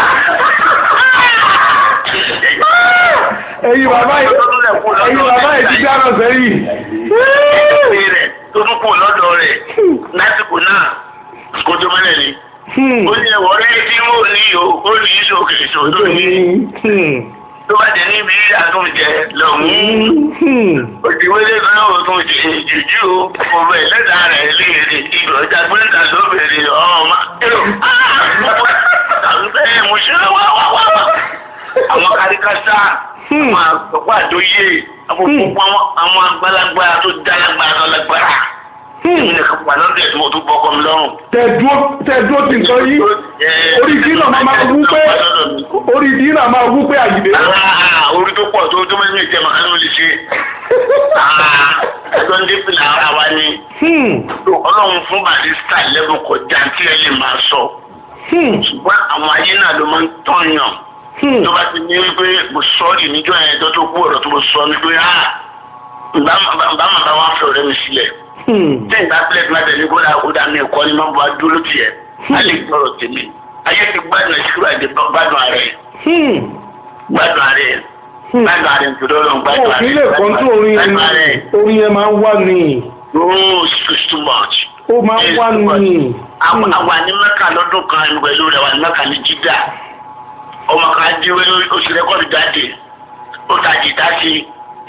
Ẹyin bàbá yìí ẹyin bàbá yìí ti dáná sẹ́yìn. Ìpè rẹ̀ tó tún kù lọ́dọ̀ rẹ̀ lásìkò náà kó tó mọ́lẹ̀ ni. Ó ní ẹ̀wọ̀ rẹ̀ tí mo ní o, ó ní ìṣòkè ìṣòro ní. Tó bá jẹ níbi àtúnjẹ lọ́hùn-ún. Òdìwélé kan náà tún ṣe jùjú o. Ọbẹ̀ lẹ́dà rẹ̀ léèrè ìgbọ̀ ọjà gbẹ́ndà ló bèrè ọmọ. Èrò àbúfẹ́ mo ṣe wá wá wá wá. àwọn karikasa àwọn àgbàgbà àdóyè àwọn gbogbo àwọn àwọn àgbàlagbà tó dálágbà tó lágbára èmi nìkan pa lọ́dọ̀ ẹ̀ tí mo tún bọ́ ọkọ mi lọ́rùn. tẹ̀dúró tẹ̀dúró ti nǹkan yìí orí dínà máa máa wú pé orí dínà máa wú pé àyìnbé. Ah, orí tó pọ̀ tó tó mẹ́rin ìjẹ́ màá ló lè ṣe. Ah, ẹjọ́ ń dépìlà ara wa ni. ọlọ́run fún barista lẹ́bùn kọjá tí ẹ lè máa sọ. ṣùgbọ́n àwọn ayé náà ló máa ń tọ̀yàn. tó bá ti ní wípé mo sọ ọ́ níjọ́ yẹn tó tó kú ọ̀rọ̀ tó mo sọ ni pé ah bá màá bá wọn fẹ́ ọ̀rẹ́ mi sílẹ̀. tí ìgbà pílẹ̀ tí wọ́n tẹ̀lé kó dáa kó dáa mi ẹ̀kọ́ ni máa bọ́ dúró tiẹ̀. a lè gbọ́rọ̀ tèmi. ayé ti gbádùn ẹ̀sìkúrò àti gbádùn ààrẹ. gbádùn ààrẹ gbádùn ààrẹ nítorí ọlọ́run gbádùn wọn ààrẹ. kì í lè kọ́ńtò orin yẹn gbádùn ààrẹ. orin yẹn máa ń wà ní Oh, it's too much. ó máa ń wà ní. àwọn àwọn ní mẹ́kà lọ́dún kan pẹ̀lú rẹ̀ wà ní mẹ́kà ní jídà ọmọ kan di wẹ́rẹ́ oṣù rẹ́kọ̀dù jáde ó ta jìtá sí i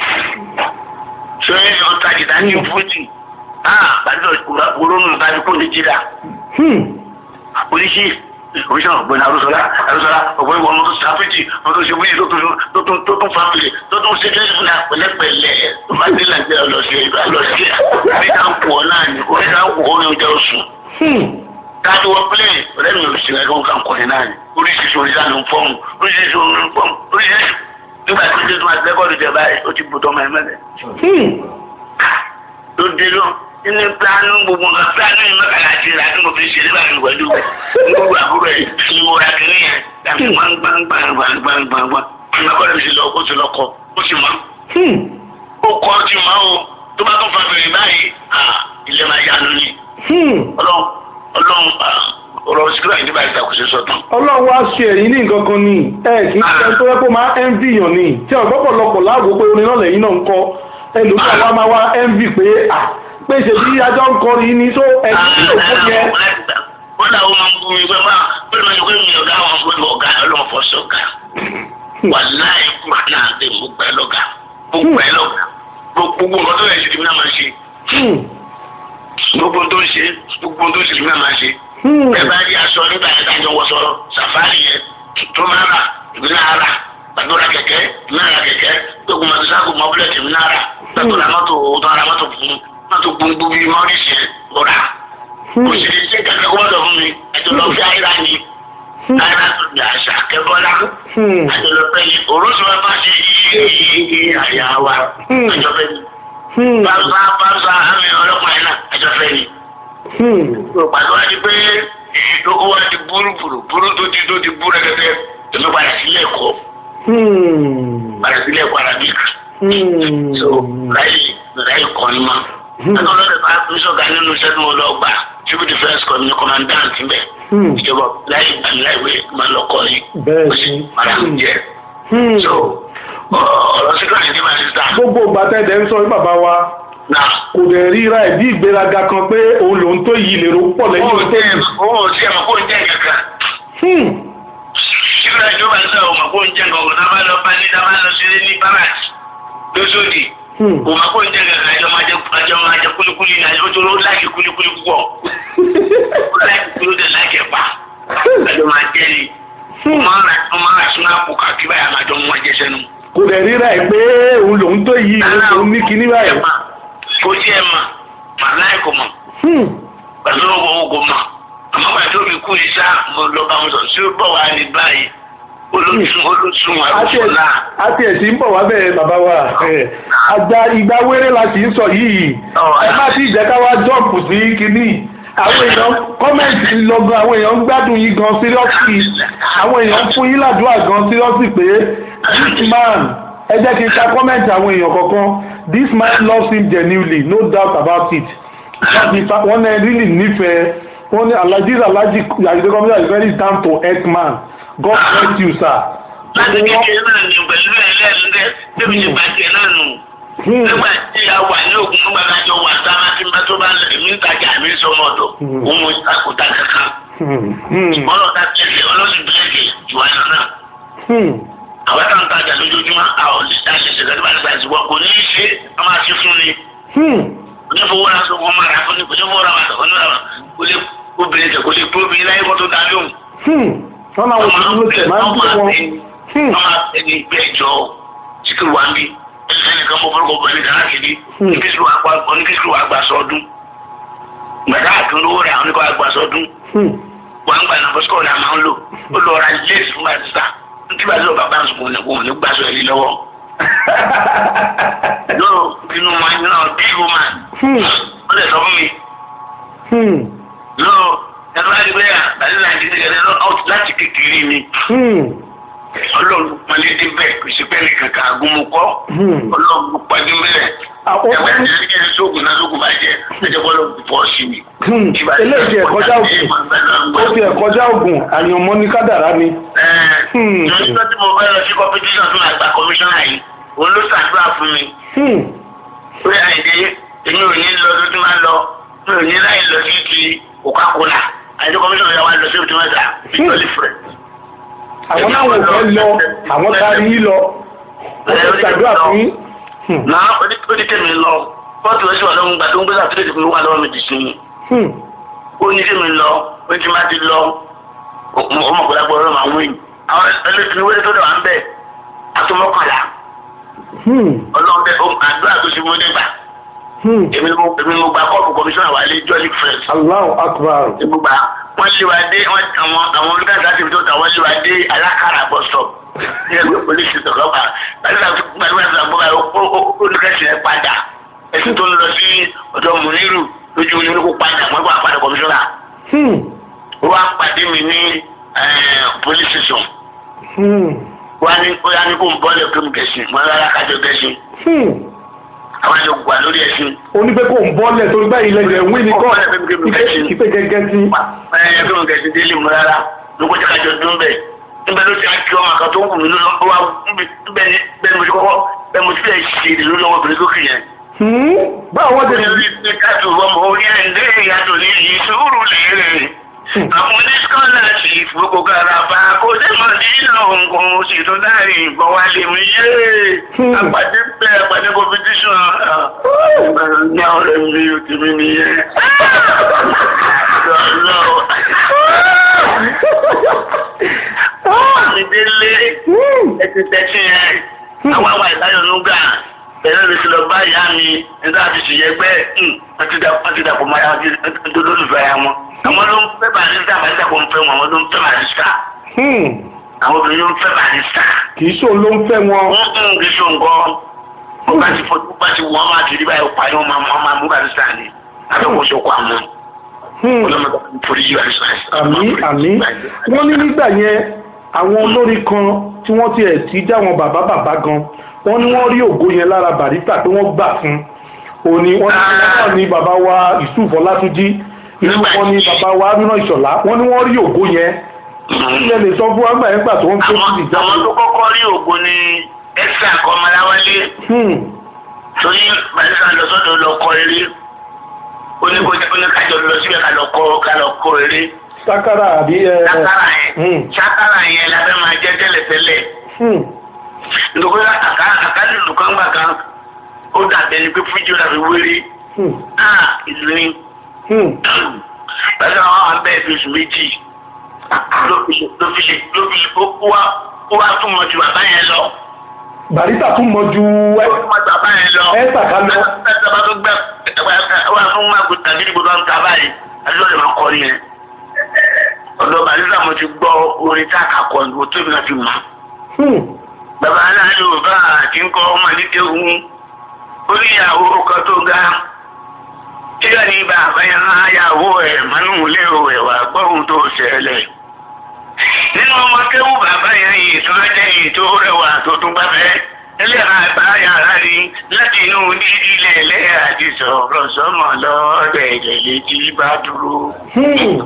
ṣé ó ta jìtá ní fújì ah pàdé òkúrò nù tàbí kò ní jídà oríṣi oríṣi náà gbẹ̀nà arúsọlá arúsọlá ọ̀pọ̀ ìwọ ọmọ tó ṣe àfíjì ọmọ tó ṣe wíyì tó tún tó tún tó tún fàpìlì tó tún ṣe lẹ́yìn fúnra pẹ̀lẹ́pẹ̀lẹ́ tó bá dé nàìjíríà lọ sí lọ sí orí náà ń pọ̀ náà ní orí náà ń pọ̀ orí oúnjẹ oṣù káàdì wọ pílẹ̀ ọ̀rẹ́ mi ò sì rẹ̀ kó kàn kọ́ni náà ni oríṣiríṣi orí náà ló ń fọ́ọ̀mù oríṣiríṣi orí ń fọ́ọ̀mù oríṣiríṣi nígbà tí ó ti máa lẹ́kọ̀ọ́dù jẹ báyìí ó ti bù tọ́mọ ẹ̀ mẹ́lẹ̀. ló dé lọ nínú pílánù gbogbo nǹkan pílánù yìí mẹ́kàlá àti ìlà tí mo fi ṣe nígbà tí pẹ̀lú gbogbo àbúrò ẹ̀ ni mo ra kiri yẹn dàbí gbangbangbangbangbangba ọmọkùnrin mi sì lọ kó sì lọ kọ ó sì mọ ó kọ ó sì mọ o tó bá tún fa bèrè báyìí ilé máa yánu ni ọlọ́run ọlọ́run ọ̀rọ̀ síkírà ìdíbà ìṣàkóso sọ̀tàn. ọlọ́run wá ṣe ẹ̀yìn ní nǹkan kan ni ẹ kì í ṣe tó yẹ kó máa envy yàn ni tí àwọn ọ̀pọ̀lọpọ̀ láàbò pé orin náà lẹ́yìn náà ń kọ́ ẹlòmíràn wa máa wá envy pé à pé ṣe bí ajá ń kọrin ní tó ẹ̀yìn tó kó yẹ. wọ́n dà wọ́n máa ń gbómi pé máa pé mi ò mi ọ̀gá àwọn fún mi ọ̀gá ọlọ́run fọ́ sí ọ̀gá. wà láì kúrò náà dé mo gbẹ́ lọ́gà mo gbẹ́ lọ́gà gbogbo nǹkan tó yẹ ṣe ti mi náà máa ṣe gbogbo tó ń ṣe gbogbo tó ń ṣe ti mi náà máa ṣe ẹ bá rí aṣọ nígbà yẹn dájọ wọ sọ̀rọ̀ sàfárì yẹn tó máa rà ìbí náà rà gbàdúrà kẹ̀kẹ́ náà rà kẹ̀kẹ́ gbogbo mọtò sáàkù mọbílẹ̀tì mi náà rà gbàdúrà mọ́tò tó ara mọ́tò fún mọ́tò gbogbo bíi mọ́rìsì yẹn ó rà kò sì lè ṣe kẹ̀kẹ́ kó mọ́tò fún mi ẹjọ́ lọ fi àyíra ni àyíra tó di àṣà kẹbọlá àjọ lọ fẹ́ yìí òrósì wọn bá ṣe yíyí àyà wa àjọ fẹ́ yìí bàbá bàbá àmì ọlọ́pàá yẹn náà àjọ fẹ́ yìí pàtó wá di pé owó wa ti búrú búrú búrú tó ti tó ti bú rẹ̀gẹ̀dẹ̀ èmi padà sílé ẹ̀kọ́ padà sílé ẹ̀kọ́ arabic so láyé láyé kọ́ ni ma ẹ̀ka ọlọ́dẹ bá tó sọ̀gá nínú iṣẹ́ tí mo lọ gbà civil defence corps ní commandant bẹ̀ ìjọba láyé ìgbàlú láìwé máa lọ kọ́ ni ó sì padà ń jẹ so ọ̀rọ̀ síkà ní ìdíbà sísá. gbogbo ìgbà tẹ́lẹ̀ ń sọ ní bàbá wa kò dẹ̀ ríra ẹ̀ bí ìgbéraga kan pé òun lòun tó yí lèrò pọ̀ lẹ́yìn ó òun tó yí. ó ti ẹ̀ mọ̀ kó ń jẹ́ kankan. ìgbà ìjọba ń sọ ọmọ kó ń jẹ́ kankan tá a bá lọ bá ní tá a bá lọ sí ní barat lóṣòdì ọmọ kó ń jẹ́ kankan àjọ máa jẹ àjọ máa jẹ kulikuli ní àjọ tó ló láàkì kulikuli púpọ̀ ó láàkì kuli ó dẹ̀ láàkì ẹ̀pà àjọ máa jẹ ni ó máa rà sínú àpò kàkí báyà máa jọ mú wọn jẹ sẹ́nu. kò dẹ̀ ríra ẹ̀ pé òun lòun tó yí òun ní kinní báyìí. kò tí ẹ mọ̀ màláì kò mọ̀ pẹ̀lú owó kò mọ̀ àmọ́ pàtó mi kú ní sá mo lọ bá wọn sọ sí bọ̀ wá ní báyìí olóṣùn olóṣùn àgùnfọ̀lá. àti ẹ̀sìn ń bọ̀ wá bẹ́ẹ̀ bàbá wa àgbà ìgbà wéré la sì ń sọ yìí ẹ má ti jẹ́ ká wá jọ́ọ̀pù sí kínní àwọn èèyàn kọ́mẹ̀ntì lọ́gán àwọn èèyàn ń gbádùn yín gan síríọ́sì àwọn èèyàn ń fún yín ládùúgbà gan síríọ́sì pé this man ẹ jẹ́ kí n ka kọ́mẹ̀ntì àwọn èèyàn kọ̀ọ̀kan this man loves him genuinely no doubt about it wọ́n ní really nífẹ̀ẹ́ wọ́n ní alhaji alhaji yàgídé kọ́míyà is very down to earth man god bless you sir. láti kékeré náà ní pẹ̀lú ẹlẹ́nu dẹ́ débi ní bàjẹ́ náà nù. nígbà tí a wà ní ògùn nígbà tí a jọ wà sábà tí bá tó bá lè mí ń tajà mí sọmọ ọ̀dọ̀ òun mo ìtakùtà kankan. ọlọ́ta tẹ̀lé ọlọ́sìn bílẹ̀kì ìwà yẹn náà. àwọn táwọn tajà lójoojúmọ́ àwọn olùdarí ṣẹ̀ṣẹ̀ kẹ́tọ́ bá ti gbà sí wọn kò ní í ṣe wọ́n máa ṣe fún ni onífowó ra sọ wọn máa ra fún ní onífowó ra wàtò onífowó kò lè obìnrin kẹ kò lè gbé obìnrin láyé kó tó dá lóhùn. wọ́n náà wọ́n ti ló tẹ̀ máa ń bí wọn. Hmm. wọ́n máa fẹ́ ní ìgbẹ́ ìjọ síkì wá bí ẹnìkan mọ fọlọ́kọ̀ bọ̀ ẹnìkan láti di Hmm. oníkíkìlù wa gba sọdún gbàdá àtúndówó rẹ̀ àwọn oníkọ̀ àgbà sọdún Hmm. wọ́n ń gbà náà fọ́síkọ̀ rẹ̀ máa ń lò ó lọ ra léèsì fún àtìsá nítorí bá lọ́ọ́ bàbá àsùnkùn ní kò ní gbàsọ ẹ̀rí lọ́wọ́ yóò inú wọn náà bí woman Hmm. ó lè sọ fún mi Hmm. yóò ẹnu láti gbé àtàlẹ́ láti gbé ẹ̀rọ láti kékeré ni Hmm. ọlọ́run pọ́nlédé bẹ́ẹ̀ kò sí pẹ́ẹ́lí kankan agúnmukọ́ Hmm. ọlọ́run pàdé mẹ́rẹ̀ Àwọn ẹ̀wọ̀n ọkùnrin ẹ̀jẹ̀ kí ẹ sóògùn náà sóògùn bá jẹ ẹ̀jẹ̀ bọ́lọ̀ bọ́ sí mi. Hmm. eléyìí ti ẹ̀kọ́já ògùn ó ti ẹ̀kọ́já ògùn àyànmọ́ ní kádàrá ni. Hmm. Ìjọba tí mo fẹ́ lọ sí competition fún àgbà commissioner yìí, òun ló ṣàdúrà fún mi. Hmm. Pé àìdè èmi ò ní lọ tó ti máa lọ, mi ò ní láì lọ sí ti Coca-Cola. Àìdè commissioner yà wá lọ sí òtún mẹ́ta, ìtọ́lì fẹ̀. àwọn náà wò fẹ́ lọ àwọn taari yín lọ wọ́n ti ṣàdúrà fún yín. Hmm. Náà ó ní tèmi lọ, pọ́ọ̀tù rẹ̀ sì wà lọ́wọ́ gbà tó ń gbé sàtúndì mi wà lọ́wọ́ mi dì sí mi. Hmm. Ó ní tèmi lọ, ó ti máa ti lọ, ọmọ kò lágbọ́ ọ̀rọ̀ máa wíìn. Àwọn ẹlẹ́tìní wẹ́rẹ́ tó dẹ̀ wá ń bẹ̀, àtúmọ̀kànlá. Hmm. ọlọ́run bẹ́ẹ̀ ó àdúrà tó ṣe mú nígbà Hmm. èmi ni mo èmi ni mo gba kọ́ọ̀pù kọmíṣánná wa lé jọ́lí friends Allahu akbar. èmi gba wọ́n lé wa dé wọ́n àwọn àwọn olùkàtà àti ìbítọ́ ta wọ́n lé wa dé alákàrà bus stop ní ẹgbẹ́ polisi tọ̀kọ́ba gbàdúrà gbàdúrà tó àgbọ̀ báyìí olùkẹ́sì ẹ̀ padà ẹ̀sìn tó ń lọ sí ọ̀dọ̀ mùnírù lójú ní olùkó padà wọ́n gbà padà kọmíṣánná Hmm. ó wá pàdé mi ní police station Hmm. wọ́n á ní ó yá ní kó ń bọ́ọ̀lù kí n gẹ̀ẹ́sì mọ́ rárá kájọ gẹ̀ẹ́sì Hmm. àwọn àjọ gbà lórí ẹ̀sìn onígbé kò ń bọ́lẹ̀ torí báyìí lẹ́jẹ̀ wí ní kọ́ ìpè gẹ́gẹ́ tí. ẹ bí mo kẹsì délé mu rárá ló kọjá kájọ dún bẹ níbẹ̀ ló ti á kí ọmọ kan tó ń wù mí ló lọ wá bẹ́ẹ̀ ni bẹ́ẹ̀ ni mo ti kọ́kọ́ bẹ́ẹ̀ mo ti fẹ́ ṣe èdè ló lọ́wọ́ obìnrin sókè yẹn. Hmm. báwo wọ́n ó ti ní orí ti káàtó ọmọ orí ẹ̀ ń dé ìyàtọ̀ ní yìí sùúrù lérè. àwọn oníṣkọ́láṣì gbogbo garaba kò dé mọ̀ nínú nǹkan sì tún dárí ìbọn wá lè mú yé. àpàdé bẹ́ẹ̀ àpàdé competition ní ọ̀rẹ́ mi ò tì mí nìyẹn. lọ́lọ́ mi délé Hmm. ẹtì tẹ́tí yẹn àwọn àwọn ìdájọ́ nùgà ẹ̀rọ lè ti lọ bá ìyá mi nígbà tí sì yẹ pé wọ́n ti dàpọ̀ mọ́ àwọn tó lólùfẹ́ ya wọn. àwọn ló ń fẹ́ barista barista kò ń fẹ́ wọn àwọn ló ń fẹ́ barista Hmm. àwọn obìnrin ló ń fẹ́ barista. kì í ṣòun ló ń fẹ́ wọn. wọ́n ń kí so nǹkan wọ́n bá ti fọ́ bá ti wọ́n máa ti rí báyìí pa ni wọ́n máa wọ́n máa mú barista ni àbẹ̀wò sọ́kọ̀ àwọn Hmm. ọlọ́mọdé forí yí barista. àmì àmì wọ́n ní nígbà yẹn àwọn olórí kan tí wọ́n ti ẹ̀ tí já wọn bàbá bàbá gan wọ́n ní wọ́n rí ògo yẹn lára Barrister pé wọ́n gbà fún òní wọ́n ní wọ́n ní bàbá wa Yusuf Ọlátúnjí inú wọn ní bàbá wa Haruna Ìṣọ̀lá wọ́n ní wọ́n rí ògo yẹn ilẹ̀ lè sọ fún wa gbà yẹn gbà tó ń tó àwọn sí ìjà. àwọn tó kọ́kọ́ rí ògo ni ẹ́sà kọ́mọláwálé Hmm. torí barista lọ sọ́dọ̀ lọ kọ́ eré oníkájọ lọ síbẹ̀ ká lọ kọ́ ká lọ kọ́ eré sakara àbí ẹ. sákàrà yẹn Hmm. sákàrà yẹn lábẹ́ máa jẹ́ tẹ́lẹ̀tẹ́lẹ̀ Hmm. nítorí àká àkálì lùkàngbà kan ó dàbẹ̀ ni pé fújì ó dàbí wéré Hmm. ah ìlú ni Hmm. barista wọn wà bẹ́ẹ̀ fi oṣù méjì ló fi ló fi ló fi ó wá ó wá tún mọ̀ ju bàbá yẹn lọ. Barrister tún mọ ju ẹ. ó tún mọ̀ ju bàbá yẹn lọ. ẹ sàkà lọ. Ẹ̀sẹ̀ bá tó gbẹ wà fún magun tàbí ìgbò bá ń ta báyìí àdúrà lè máa kọ́ ni yẹn. Ọ̀dọ̀ Bàrísà mo ti gbọ́ orin tá a kà kọ́ ní o tóbi náà fi mọ̀. Hmm. Bàbá aláàlú bá àti ń kọ́ ọmọ nídìí ohun orí ìyàwó kan tó ga. Kíló ni bàbá yẹn máa yàwó ẹ̀ mọ́nú ilé ẹ̀wà gbọ́hùn tó ṣẹlẹ̀. Nínú ọmọ kéwù bàbá yẹn yìí tó lọ́jọ́ yìí tó rẹwà tó tún gbàfẹ́ ẹlẹ́ra bá yàrá rí láti inú dídílé ẹlẹ́yà àti sọ̀rọ̀ sọ́mọ lọ́ọ̀dẹ̀ létí bá dúró. Hmm.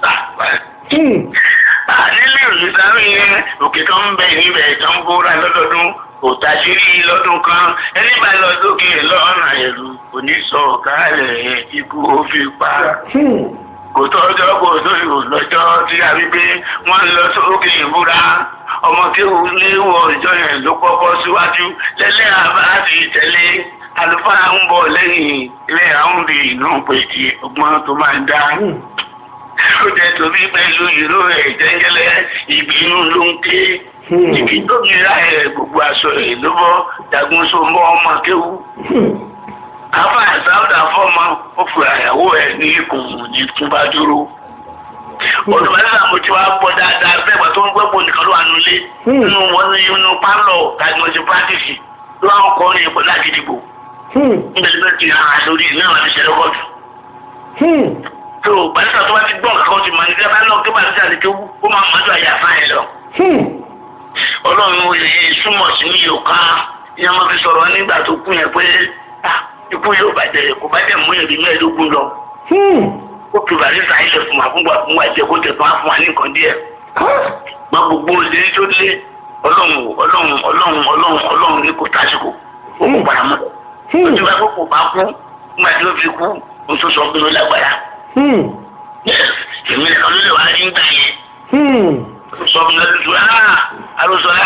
Hmm. nílé olùdarí yẹn òkè kan ń bẹ níbẹ̀ tó ń bóra lọ́dọọdún òtàṣírí lọ́dún kan ẹni bá lọ sókè lọ́nà ẹ̀rù oníṣọ̀kálẹ̀ ikú ó fi pa Hmm. kò tọ́jọ́ kò sóyò lọ́jọ́ tí a rí pé wọ́n lọ sókè ìbúra ọmọ kéwù léwọ̀ ìjọ yẹn ló kọ́kọ́ síwájú lẹ́lẹ́ àbá ti tẹ̀lé àlùfáà ń bọ̀ lẹ́yìn ilé àwọn bí inú pèjì ọgbọ́n tó máa ń dá. Hmm. ó jẹ́ torí pẹ̀lú ìró ẹ̀ jẹ́jẹ́lẹ́ ìbínú ló ń ké Hmm. ìbí tóbi láyé gbogbo aṣọ rẹ̀ ló bọ́ jagun so mọ́ ọmọ kéwú. Hmm. afa àsáwùdà fọmọ ó fi àyàwó ẹ̀ ní ikùn ní túbá dúró. olùmọ̀lẹ́sà mo ti wá gbọ́ dáadáa bẹ́ẹ̀ gbà tó ń gbẹ́ bò nìkan ló wà nulẹ̀. Hmm. nínú wọn ní inú pálọ̀ tàbí mo ti pàtìsì ló wà ń kọ́ ní ipò láti dìbò. Hmm. nígbà tí wọ́n ti hàn án lórí ìlú àwọn ìṣẹ̀lẹ̀ kọ́ọ̀tù. Hmm. tó balisa tó bá ti gbọ́n kankan ti mọ̀ nígbà bá lọ kí balisa ti kéwú ó máa mọ̀ nígbà yà fáyẹn lọ. Hmm. ọlọ́run yìí súnmọ̀ sí ní yòókà ìyá máa fi sọ̀rọ̀ nígbà tó kú yẹn pé ah, ikú yóò bàjẹ́ kò bá jẹ́ mú ẹ̀rí mẹ́ẹ̀ẹ́dógún lọ. Hmm. ó fi balisa yìí lè fún wa fún wa fún wa jẹ kó tẹ̀ fún wa fún wa ní nǹkan díẹ̀. Ah. gba gbogbo ìlérí tó lé ọlọ́run ọlọ́run ọlọ́run ọlọ́run ọlọ́run ní kò tásìkò ó kò padà mọ́. Hmm. ojú wa kò bá kú nígbà tí ó fi kú ó tún sọ pé ó lágbára. Hmm. èmi nìkan ló lè wá rí ń gbà yẹn. Hmm. sọfúnà tuntun aa alosọlá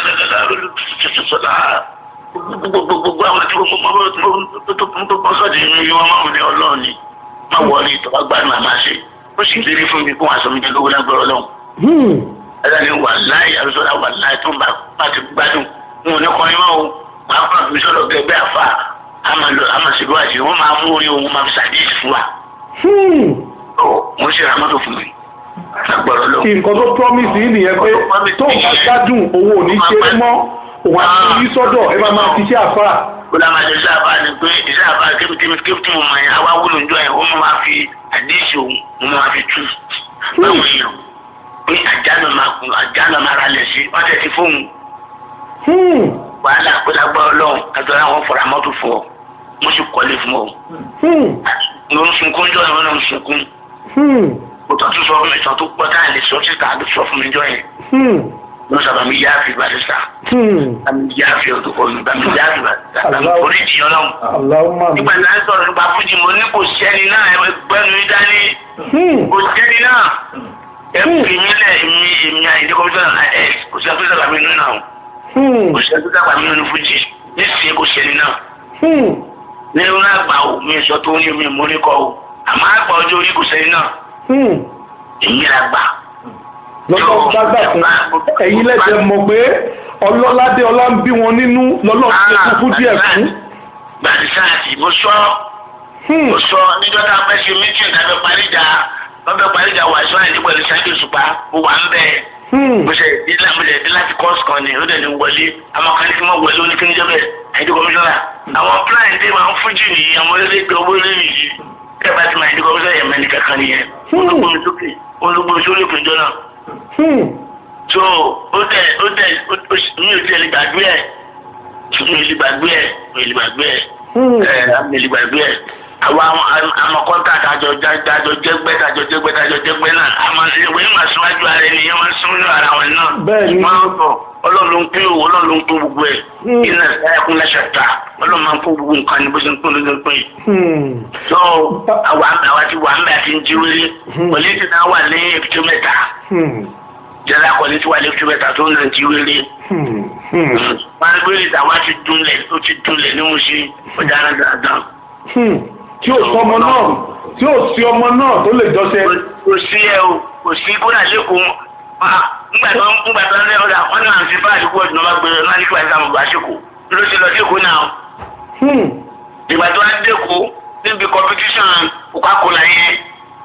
alosọlá gbogbo àwọn tí gbogbo tó bọ́ sọ́ọ̀dì inú yìí wọ́n máa ń ní ọlọ́ọ̀ni má wọlé tọ́wọ́ gbádùn àmà ṣe ó sì lérí fún mi kó wọn àsọmíjẹ lówó lágbọ́rọ̀ lọ́hùn. Hmm. ẹ̀rọ ni wà láì alosọlá wà láì tó ń bá bá ti gbádùn wọn ò ní kọrin mọ́ o máa fún àmì sọ́dọ̀ gẹ́gẹ́ àfa àmàṣèlú àti wọ́n máa mú orí ohun máa fi ṣàdíyèsí fún wa. Hmm. ó mo ṣe ra mọ́tò fún mi lágbọ́rọ̀ lọ́hùn. nǹkan tó promise yìí nìyẹn pé tó ń bá gbádùn owó ò ní ṣe é mọ́ òun àti yí sọ́dọ̀ ẹ máa máa ṣiṣẹ́ àfà. ó dá máa jẹ iṣẹ́ àbá ni pé iṣẹ́ àbá kébìtìmí kébìtì mo mọ̀ yẹn àwa wúlò ń jọ yẹn ó máa fi àdéhìí òun mo máa fi tú báwọn èèyàn pé àjánà máa kún àjánà máa ra lẹ̀ sí wọ́n tẹ̀ sí fóun Hmm. wàhálà pé lágbára ọlọ́run àtọ́lá wọn fọ̀rọ̀ mọ́tò fún ọ mo sì kọ́lé fún ọ. Hmm. mo ń sunkún jọ yẹn wọn náà ń sunkún Hmm. mo tọ́ tún sọ fún mi ìtàn tó pọ̀ táyà lè sọ síta ló sọ fún mi jọ yẹn Hmm. ló sábà mi yá àfi barista Hmm. àmì yá àfi ọdún mi bá mi yá àfi barista àmì Allahu- oríjì ọlọ́run. Allahumma mi. nígbà tí a ń sọ̀rọ̀ nípa fújì mo ní kò sẹ́ni náà ẹ gbẹ́nu yín dání Hmm. kò sẹ́ni náà ẹ fi mí lẹ̀ èmi èmi àyíndé kọ́mísọ́nà ẹ kò sí àtúnṣe àgbà mi nínú náà Hmm. kò sí àtúnṣe àgbà mi nínú fújì nísìnyí kò sẹ́ni náà Hmm. nínú àgbà o mi sọ tó ní mi mú ní kọ́ o àmọ́ àgbà ọjọ́ orí kò sẹ́ni náà Hmm. èmi là gbà. lọ́jọ́ gbàgbà fún ẹ̀yin lẹ́sẹ̀ mọ̀ pé ọlọ́ládé ọlá ń bí wọn nínú lọ́lọ́ ti kú fún díẹ̀ fún. gbàdúrà mo sọ Hmm. mo sọ níjọ́ tá a fẹ́ ṣe mítìn lábẹ́ paríjà lábẹ́ paríjà wà sọ àìní pẹ̀lú sáyẹ́dì òṣùpá mo wà ń bẹ́ẹ̀. Hmm. mo ṣe ìdílé àmúlẹ̀ ìdílé láti kọ́ọ̀sì kan ni ó dẹ̀ ní wọlé àwọn kan ní kí wọ́n wọlé ó ní kí ní jẹ́ bẹ́ẹ̀ àìdí kọmíṣọ́nà àwọn plan dé máa ń fújì nìyí àwọn orílẹ̀-èdè owó lẹ́yìn yìí bẹ́ẹ̀ bá ti máa ìdí kọmíṣọ́nà yẹn mẹ́ni kankan nìyẹn olùgbòmí sókè olùgbòmí sórí òkè jọ náà Hmm. so ó dẹ̀ ó dẹ̀ ó- ó sì- mi ò tiẹ̀ lè gbàgbé ẹ̀ mi ò lè gbàgbé ẹ̀ mi ò lè gbàgbé ẹ̀ Hmm. ẹ̀ mi ò lè gbàgbé ẹ̀ àwọn àwọn kọ́ńtà tàjọ tàjọ jẹ́gbẹ́ tàjọ jẹ́gbẹ́ tàjọ jẹ́gbẹ́ náà àmọ́ ìwé ìmọ̀ síwájú ara ẹni yẹn máa ń sún nínú ara wọn náà Bẹ́ẹ̀ni. máa ń sọ ọlọ́run ló ń pín òwò ọlọ́run ló ń pín gbogbo ẹ̀ Hmm. iná ẹ̀kún lẹ́sẹ̀ ta ọlọ́run máa ń kó gbogbo nǹkan ní bó ṣe ń pín ló ń pín. Hmm. so àwa àwa ti wà ń bẹ àti ń jíwèrè Hmm. pọ̀lẹ́tì náà wà ní èbúté mẹ́ta Hmm. jẹ́lá pọ̀lẹ́tì wà ní èbúté mẹ́ta tó ń lọ jíwèrè. Hmm. Hmm. wọ́n gbé ìdáwà ti dunlẹ̀ ó ti dunlẹ̀ ní mo ṣe ọ̀daràn dandan. Hmm. tí ò sí ọmọ náà tí ò sí ọmọ náà tó lè jọṣẹ. kò sí ẹ o kò sí kódà lẹ́kọ̀ọ́ ah, ńgbà tó ń ńgbà tó ń lé ọ̀dà wọn náà ti bá àdúgbò ọ̀dùn náà bá gbé náà ní kíláàsì àwọn ọ̀gbà ṣèkò ló ṣe lọ sí èkó náà Hmm. ìgbà tó wá dẹ́kọ̀ níbi competition Coca-Cola yẹn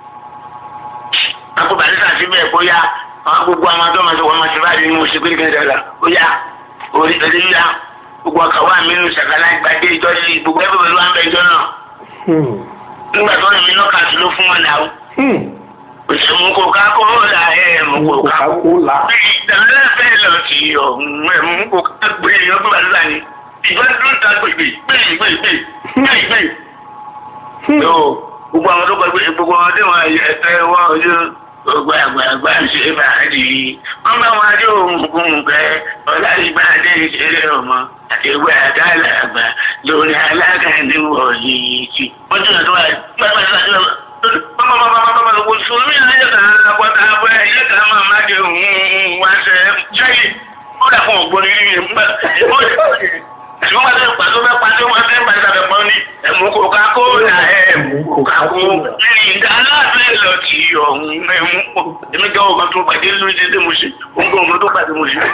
àpò barista síbẹ̀ bóyá àwọn gbogbo àwọn tó máa ṣe wọn máa ṣe báyìí ní oṣù kékeré dáadáa bóyá orí ẹ̀rí yá gbogbo ọkà wà mí nù ṣàkálà ìgbàdé ìjọ yìí gbogbo ẹgbẹ́ pẹ̀lú àmbẹ̀ ìjọ náà Hmm. nígbà tó rìn mí lọ́kà tó ló fún wọn náà Hmm. òṣèlú Coca-Cola ẹ̀ mú Coca-Cola. Coca-Cola. ìdáná fẹ́ lọ sí ọ̀hún ẹ̀ mú Coca-Cola gbé ọgbẹ́ bàtà ni ìjọ dún ta gbègbè gbègbè gbègbè gbègbè. Hmm. yóò gbogbo àwọn tó gbàgbé gbogbo àwọn tó wọn ẹ̀fẹ́ wọn ojú gbogbo àgbààgbà ń ṣe fàájì wọn bá wọn adé òun pẹ ọlárìgbà adé ìṣeré ọmọ àti ìwé àgàlà àgbà lórí alága níwọ̀ yìí tí wọ́n tún lọ́wọ́ gbàgbà sọ́jọ́ pàpàpàpàpàpà òṣùlùmí ìlàjọ kan àpọ̀tà àbọ̀ ẹ̀yẹ kan máa má di òun wá ṣe ṣẹ́yìn ó dà fún ògbóni rí mi nígbà ṣùgbọ́n pàṣẹ pàṣẹ fẹ́ pàṣẹ wọn fẹ́ pàṣẹ àbẹ̀ pọ́n ní ẹ̀mú Coca-Cola ẹ̀mú mú kò ká Àkó tó lọ. ìdá aláàbẹ̀ lọ ti ọ̀hún mẹ́mú pọ̀. Èmi gan ọmọ tó pàdé lórí dédé mo ṣe. Òun gan ọmọ tó pàdé mo ṣe.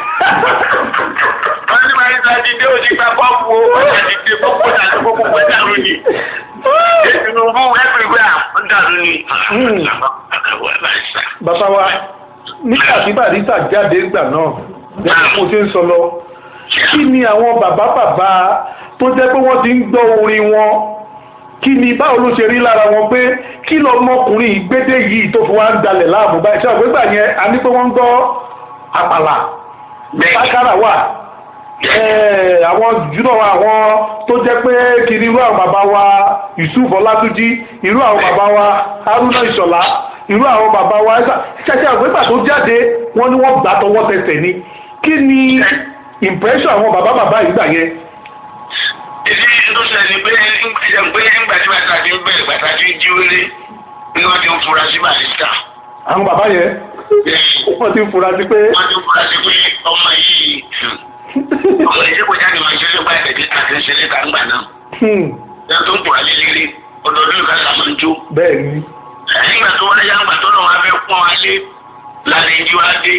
Wọ́n ní máa ń ta ti dé òsì gba bọ́ọ̀bù o. Ọjà ti dé gbogbo dàrú gbogbo pẹ́ dàrú ni. Tinubu ẹgbẹ̀gbẹ̀ à ń dàrú ni. Àkàwọ̀ ẹ̀ bá ń sà. bàbá wa nígbà tí barista jáde gbà náà gẹ́gẹ́ mo ṣe ń sọ lọ kí ni àwọn bàbá bàbá tó jẹ́ pé wọ́n ti ń gbọ́ orin wọn kí ni báwo ló ṣe rí lára wọn pé kí lọmọkùnrin ìgbédè yìí tó fi wá ń dalẹ̀ láàmú báyìí ṣé àgbégbà yẹn a ní pé wọ́n ń gbọ́ àpàlà sákàrà wà ẹ̀ẹ́, àwọn jùlọ àwọn tó jẹ́ pé kiri irú àwọn bàbá wa Yusuf Ọlátúnjí irú àwọn bàbá wa Haruna Ìṣọ̀lá irú àwọn bàbá wa ṣẹṣẹ àgbégbà tó jáde wọ́n ní wọ́n gbà tọwọ́ tẹsẹ̀ ni kí ni impression àwọn bàbá bàbá yìí gbà yẹn. Èdè tó ṣẹlẹ̀ ni pé ẹ̀jẹ̀ pé nígbà tí bàtà ti ń bẹ̀rẹ̀ bàtà ti ń jí wọlé ni wọ́n ti ń fura sí barista. àwọn bàbá yẹn wọ́n ti ń fura sí pé Wọ́n ti ń fura sí pé ọmọ yìí ọmọ yìí kò jáde máa ń ṣe báyìí lẹ́dí àti ìṣẹ̀lẹ̀ tá ń gbà náà. hmm, Ìyá tó ń pọ̀ alẹ́ lérí ọdọọdún ìka là máa ń jó. bẹ́ẹ̀ ni Nígbà tó wọlé yá ńgbà tó lọ́wọ́ abẹ́ pọ́n alé láàrin ìjú adé.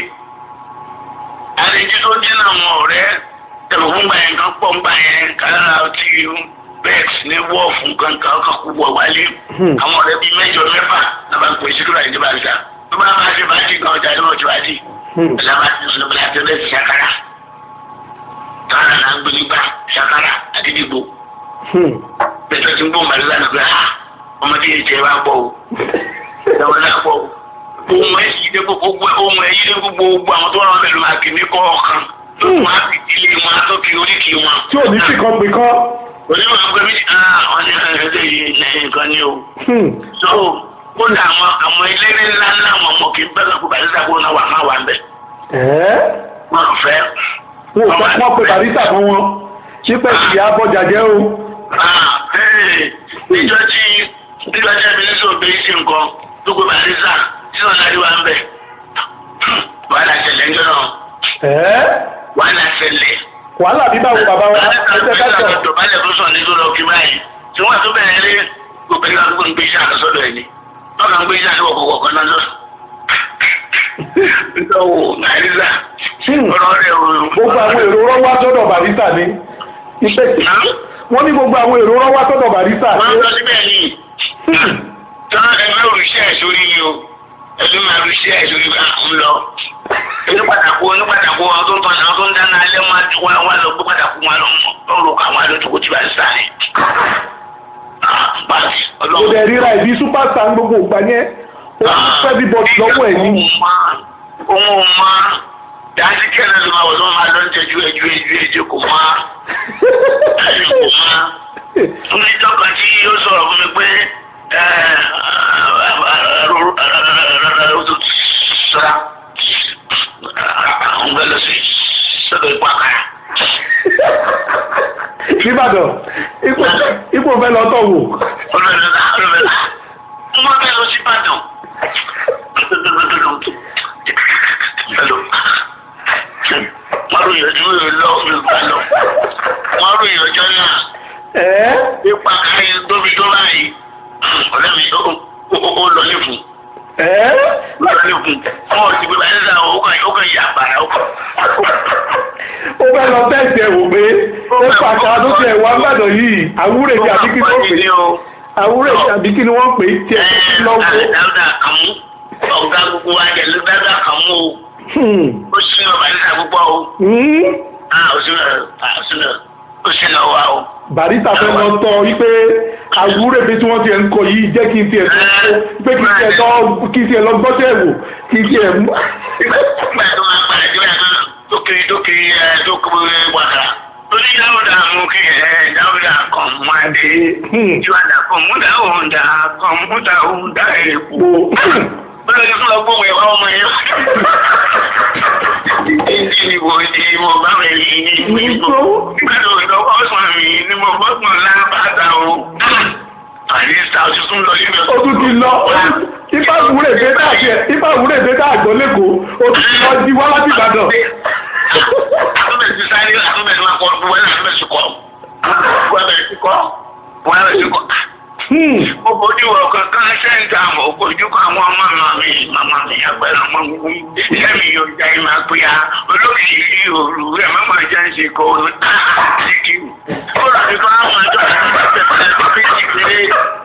Àrin ìjú tó dín náà wọn ọ̀rẹ́ tẹ̀lé fún gbà yẹn kan pọ̀ ń gbà yẹn kálára ti bex ní wọ́ọ̀fù kankan ọkàn kú wọ̀ wálé. Hmm. Àwọn ọ̀rẹ́ bíi mẹ́jọ mẹ́fà náà bá ń pè síkúrò àyíjọba àṣà. Tó bá máa ṣe bájì gan ọjà lọ́wọ́ ti wájì. hmm, Ìjọba ti sọ bí láti ọdẹ ti ṣàkárà. Tọ́lá náà ń gbé nígbà ṣàkárà àdídìgbò. hmm. Bẹ́ẹ̀ tó ti ń bọ̀ màlúwà náà pé ha ọmọdé yìí tẹ́ wá gbọ́ o. Ìjọba náà gbọ́ o. Ohun ẹ̀ yìí dé gbogbo ohun ẹ̀ yìí dé gbogbo àwọn tó wà wọn pẹ̀lú àgbè ní kọ̀ọ̀kan. Tó tún á fi ilé wọn tó fi oríkì wọn. tí ò ní sí kan pé kọ́ Onímọ̀ àgbẹ̀ mi ah wọ́n ní ẹ̀ẹ́dẹ̀ yìí nǹkan ni o. hmm, So kódà àwọn àwọn eléré ńlá ńlá àwọn ọmọ kì í bẹ́ẹ̀ lọ́kùnrin bàtí sàkóso náà wà má wà ń bẹ̀. ẹ̀ẹ́ Wọ́n fẹ́. wọn ò sọ wọ́n pe barista fún wọn ṣípẹ́ ìyá abọ́jà jẹ́ o Ah, ee, níjọ́ tí níjọ́ tí ẹbí ní sọ̀rọ̀ bẹ́ẹ̀ ṣe nǹkan tó gbé barisa tí wọ́n lárí wa ń bẹ̀. wàhálà ṣẹlẹ̀ ńjọ́ náà ẹ̀ẹ́ wàhálà ṣẹlẹ̀. wàhálà bí báwo bàbá wa ẹsẹ̀ ká sọ Ìjọbalẹ̀ tó sọ̀ ní tó lọ kí báyìí. Tí wọ́n tó bẹ̀rẹ̀ rí gbogbo ẹgbẹ́ àdúgbò ń gbé iṣẹ́ àkọsọ́dọ̀ ẹ̀ ni. Wọ́n kàn ń gbé iṣẹ́ àkọsọ́dọ̀ kọ̀ọ̀kan náà lọ. Ìjọwọ́ Nàìjíríà. Hmm. Ọ̀rọ̀ rẹ̀ ò gbogbo àwọn èrò rọ́ wá sọ́dọ̀ barista ni iṣẹ́ wọ́n ní gbogbo àwọn èrò rọ́ wá sọ́dọ̀ barista Wọ́n lọ síbẹ̀ yìí. tán ẹgbẹ́ òrìṣẹ́ ẹ̀ sórí ni o ẹgbẹ́ máa òrìṣẹ́ ẹ̀ sórí bá ń lọ. ẹni pàtàkó ẹni pàtàkó àwọn tó ń tọ́jú àwọn tó ń dáná alẹ́ wọn á wá wá lọ gbé pàtàkó wọn lọ lọ́rùn káwọn àdójúkó ti bá ń sáré. báyìí kò ọlọ́run. dẹ̀ ríra ìbí superstar ń gbogbo ìgbà yẹn ó ti fẹ́ bí bọ́ọ̀dù lọ́wọ́ ẹ̀ ní. òun ò mọ dájú kẹ́lẹ́ ló máa wọ̀ tó máa lọ ń tẹ́jú ẹjú ẹjú ẹjú kò má ẹ̀yìn kò má oníjọ́ kan tí yóò sọ̀rọ̀ fún mi pé sọ́ra àwọn bẹ́ẹ̀ lọ sí sọ́dọ̀ ipò àkàrà. nìbàdàn ipò ipò fẹ́ lọ tọ̀ wò. olùrẹ̀lá olùrẹ̀lá wọ́n bẹ́ẹ̀ lọ sí Ìbàdàn. Hello. Wọ́n ròyìn ọjọ́ yóò lọ Yorùbá lọ. Wọ́n ròyìn ọjọ́ náà ẹ̀ẹ́ nípa káyé tóbi tó báyìí. Ọ̀rẹ́ mi ó ó lọ ní fún. ẹ̀ẹ́ Ó lọ ní fún. Ọmọ ti gbé báyìí sáà ó kàn ó kàn yà bàrà ó kàn. ó fẹ́ lọ tẹ̀sí ẹ̀ wò pé ó pàṣẹ tó tiẹ̀ wá gbàdọ̀ yìí àwúrẹ̀ àbí kí ni wọ́n pè é àwúrẹ̀ àbí kí ni wọ́n pè é tiẹ̀ tó lọ́wọ́. Dáúdà kàmú. Ọ̀gá gbogbo wa jẹ̀ ló dáúdà kàmú o. Hmm. Ó sì ń bàbá nígbà púpọ̀ o. Hmm. Ah, ó sì ń ó sì ń ó sì ń lọ wa o. barista fẹ́ lọ tọ́ wípé àwúrẹ̀ bí tí wọ́n ti ẹ̀ ń kọ yìí jẹ́ kí n tiẹ̀ tó pé kí n tiẹ̀ lọ kí n tiẹ̀ lọ gbọ́sẹ̀ wò kí n tiẹ̀ mú. Nígbà tó máa padà sí ìgbà tó kiri tó kiri ẹ tó kiri wàkàrà. Ó ní dáúdà mú kí ẹ dáúdà kàn máa dé. Hmm. Ìwádà kan múdà òǹdà kan múdà òǹdà èèpo. Mo- Bẹ́ẹ̀ ni fún ọgbọ́n ìwà ọmọ yẹn. Ìdí ìbò ìdí ìbò bá mi yìí ní ìbò ìbò. Nígbà tó ń lọ́wọ́ ọ̀sán mi ni mo bọ́sùn lábàtà o. Àyíṣà tuntun lọ nínú ó tún ti lọ ipa àwúrẹ̀ dé káàkiri ipa àwúrẹ̀ dé káàgbọ́ lẹ́kọ̀ọ́ ó tún ti lọ jí wá láti Ìbàdàn. Àtúbẹ̀ ti sáré àtúbẹ̀ ti máa kọ́ wọ́n àtúbẹ̀ ti kọ́. Wọ́n bẹ̀rẹ̀ ti kọ́. Wọ́n bẹ̀rẹ̀ ti kọ́. Hmm. Ó bójú wọ kankan sẹ́ńtà mọ̀ bójú kọ àwọn màmá mi màmá mi agbára ọmọ mi lẹ́mi yóò já ẹ máa pè á olórí yìí òru ẹ̀ má máa jẹ́ ń ṣe kó o síkì ó rà ní kó àwọn ọjọ́ àti ìgbà tẹ̀lé tó fi jì pé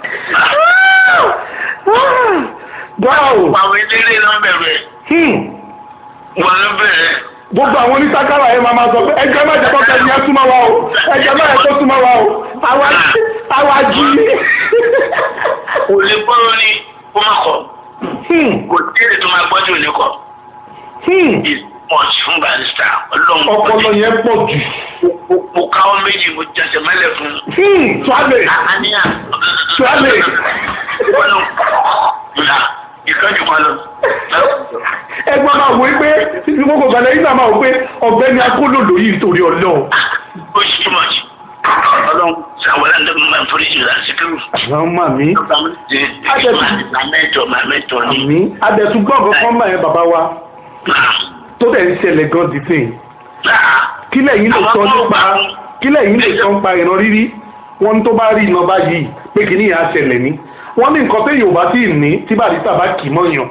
Wow! àwọn eléré ló ń bẹ̀rẹ̀ Hmm. wọn ló bẹ̀rẹ̀ gbogbo àwọn onísákàrà yẹn máa ma sọ pé ẹjọ́ má jẹ́ kọ́kẹ́ ni ẹ súnmọ́ wa o ẹjọ́ má yẹ kó súnmọ́ wa o àwa àwa jí. kò lè gbọ́rọ̀ ní kó má kọ̀ Hmm. kò tí èdè tó máa gbọ́jú ní kọ̀ Hmm. ìpọ̀jù fún barista ọlọ́run ọpọlọ yẹn pọ̀ jù. mo káwọ́ méjì mo jẹsẹ̀ mẹ́lẹ̀ fún un. Hmm. tuale àníyàn Tuale. wọnú ìlà ìkànnì kan lọ. ẹgbọ́n máa wọ pé gbogbo gbàdá yìí náà máa wọ pé ọ̀gbẹ́ni akólòlò yìí nítorí ọlọ́run. ó ṣe too much. ọlọ́run sàwọ́lá ń dẹ́kun máa ń forí jù lásìkò. àwọn máa mi màmẹ́tọ̀ màmẹ́tọ̀ ni. àmì adẹ̀túgbọ́n kankan máa yẹn bàbá wa tó dẹ̀ ń ṣẹlẹ̀ gan dìtìn. kí lẹ́yìn lè sọ nípa kí lẹ́yìn lè sọ nípa ìran rírí wọ́n tó bá rí iná báyìí pé kí nìyẹn á ṣẹlẹ̀ ní. wọ́n ní nǹkan téèyàn ò bá tí ì ní tí bàdísà bá kì í mọ́yàn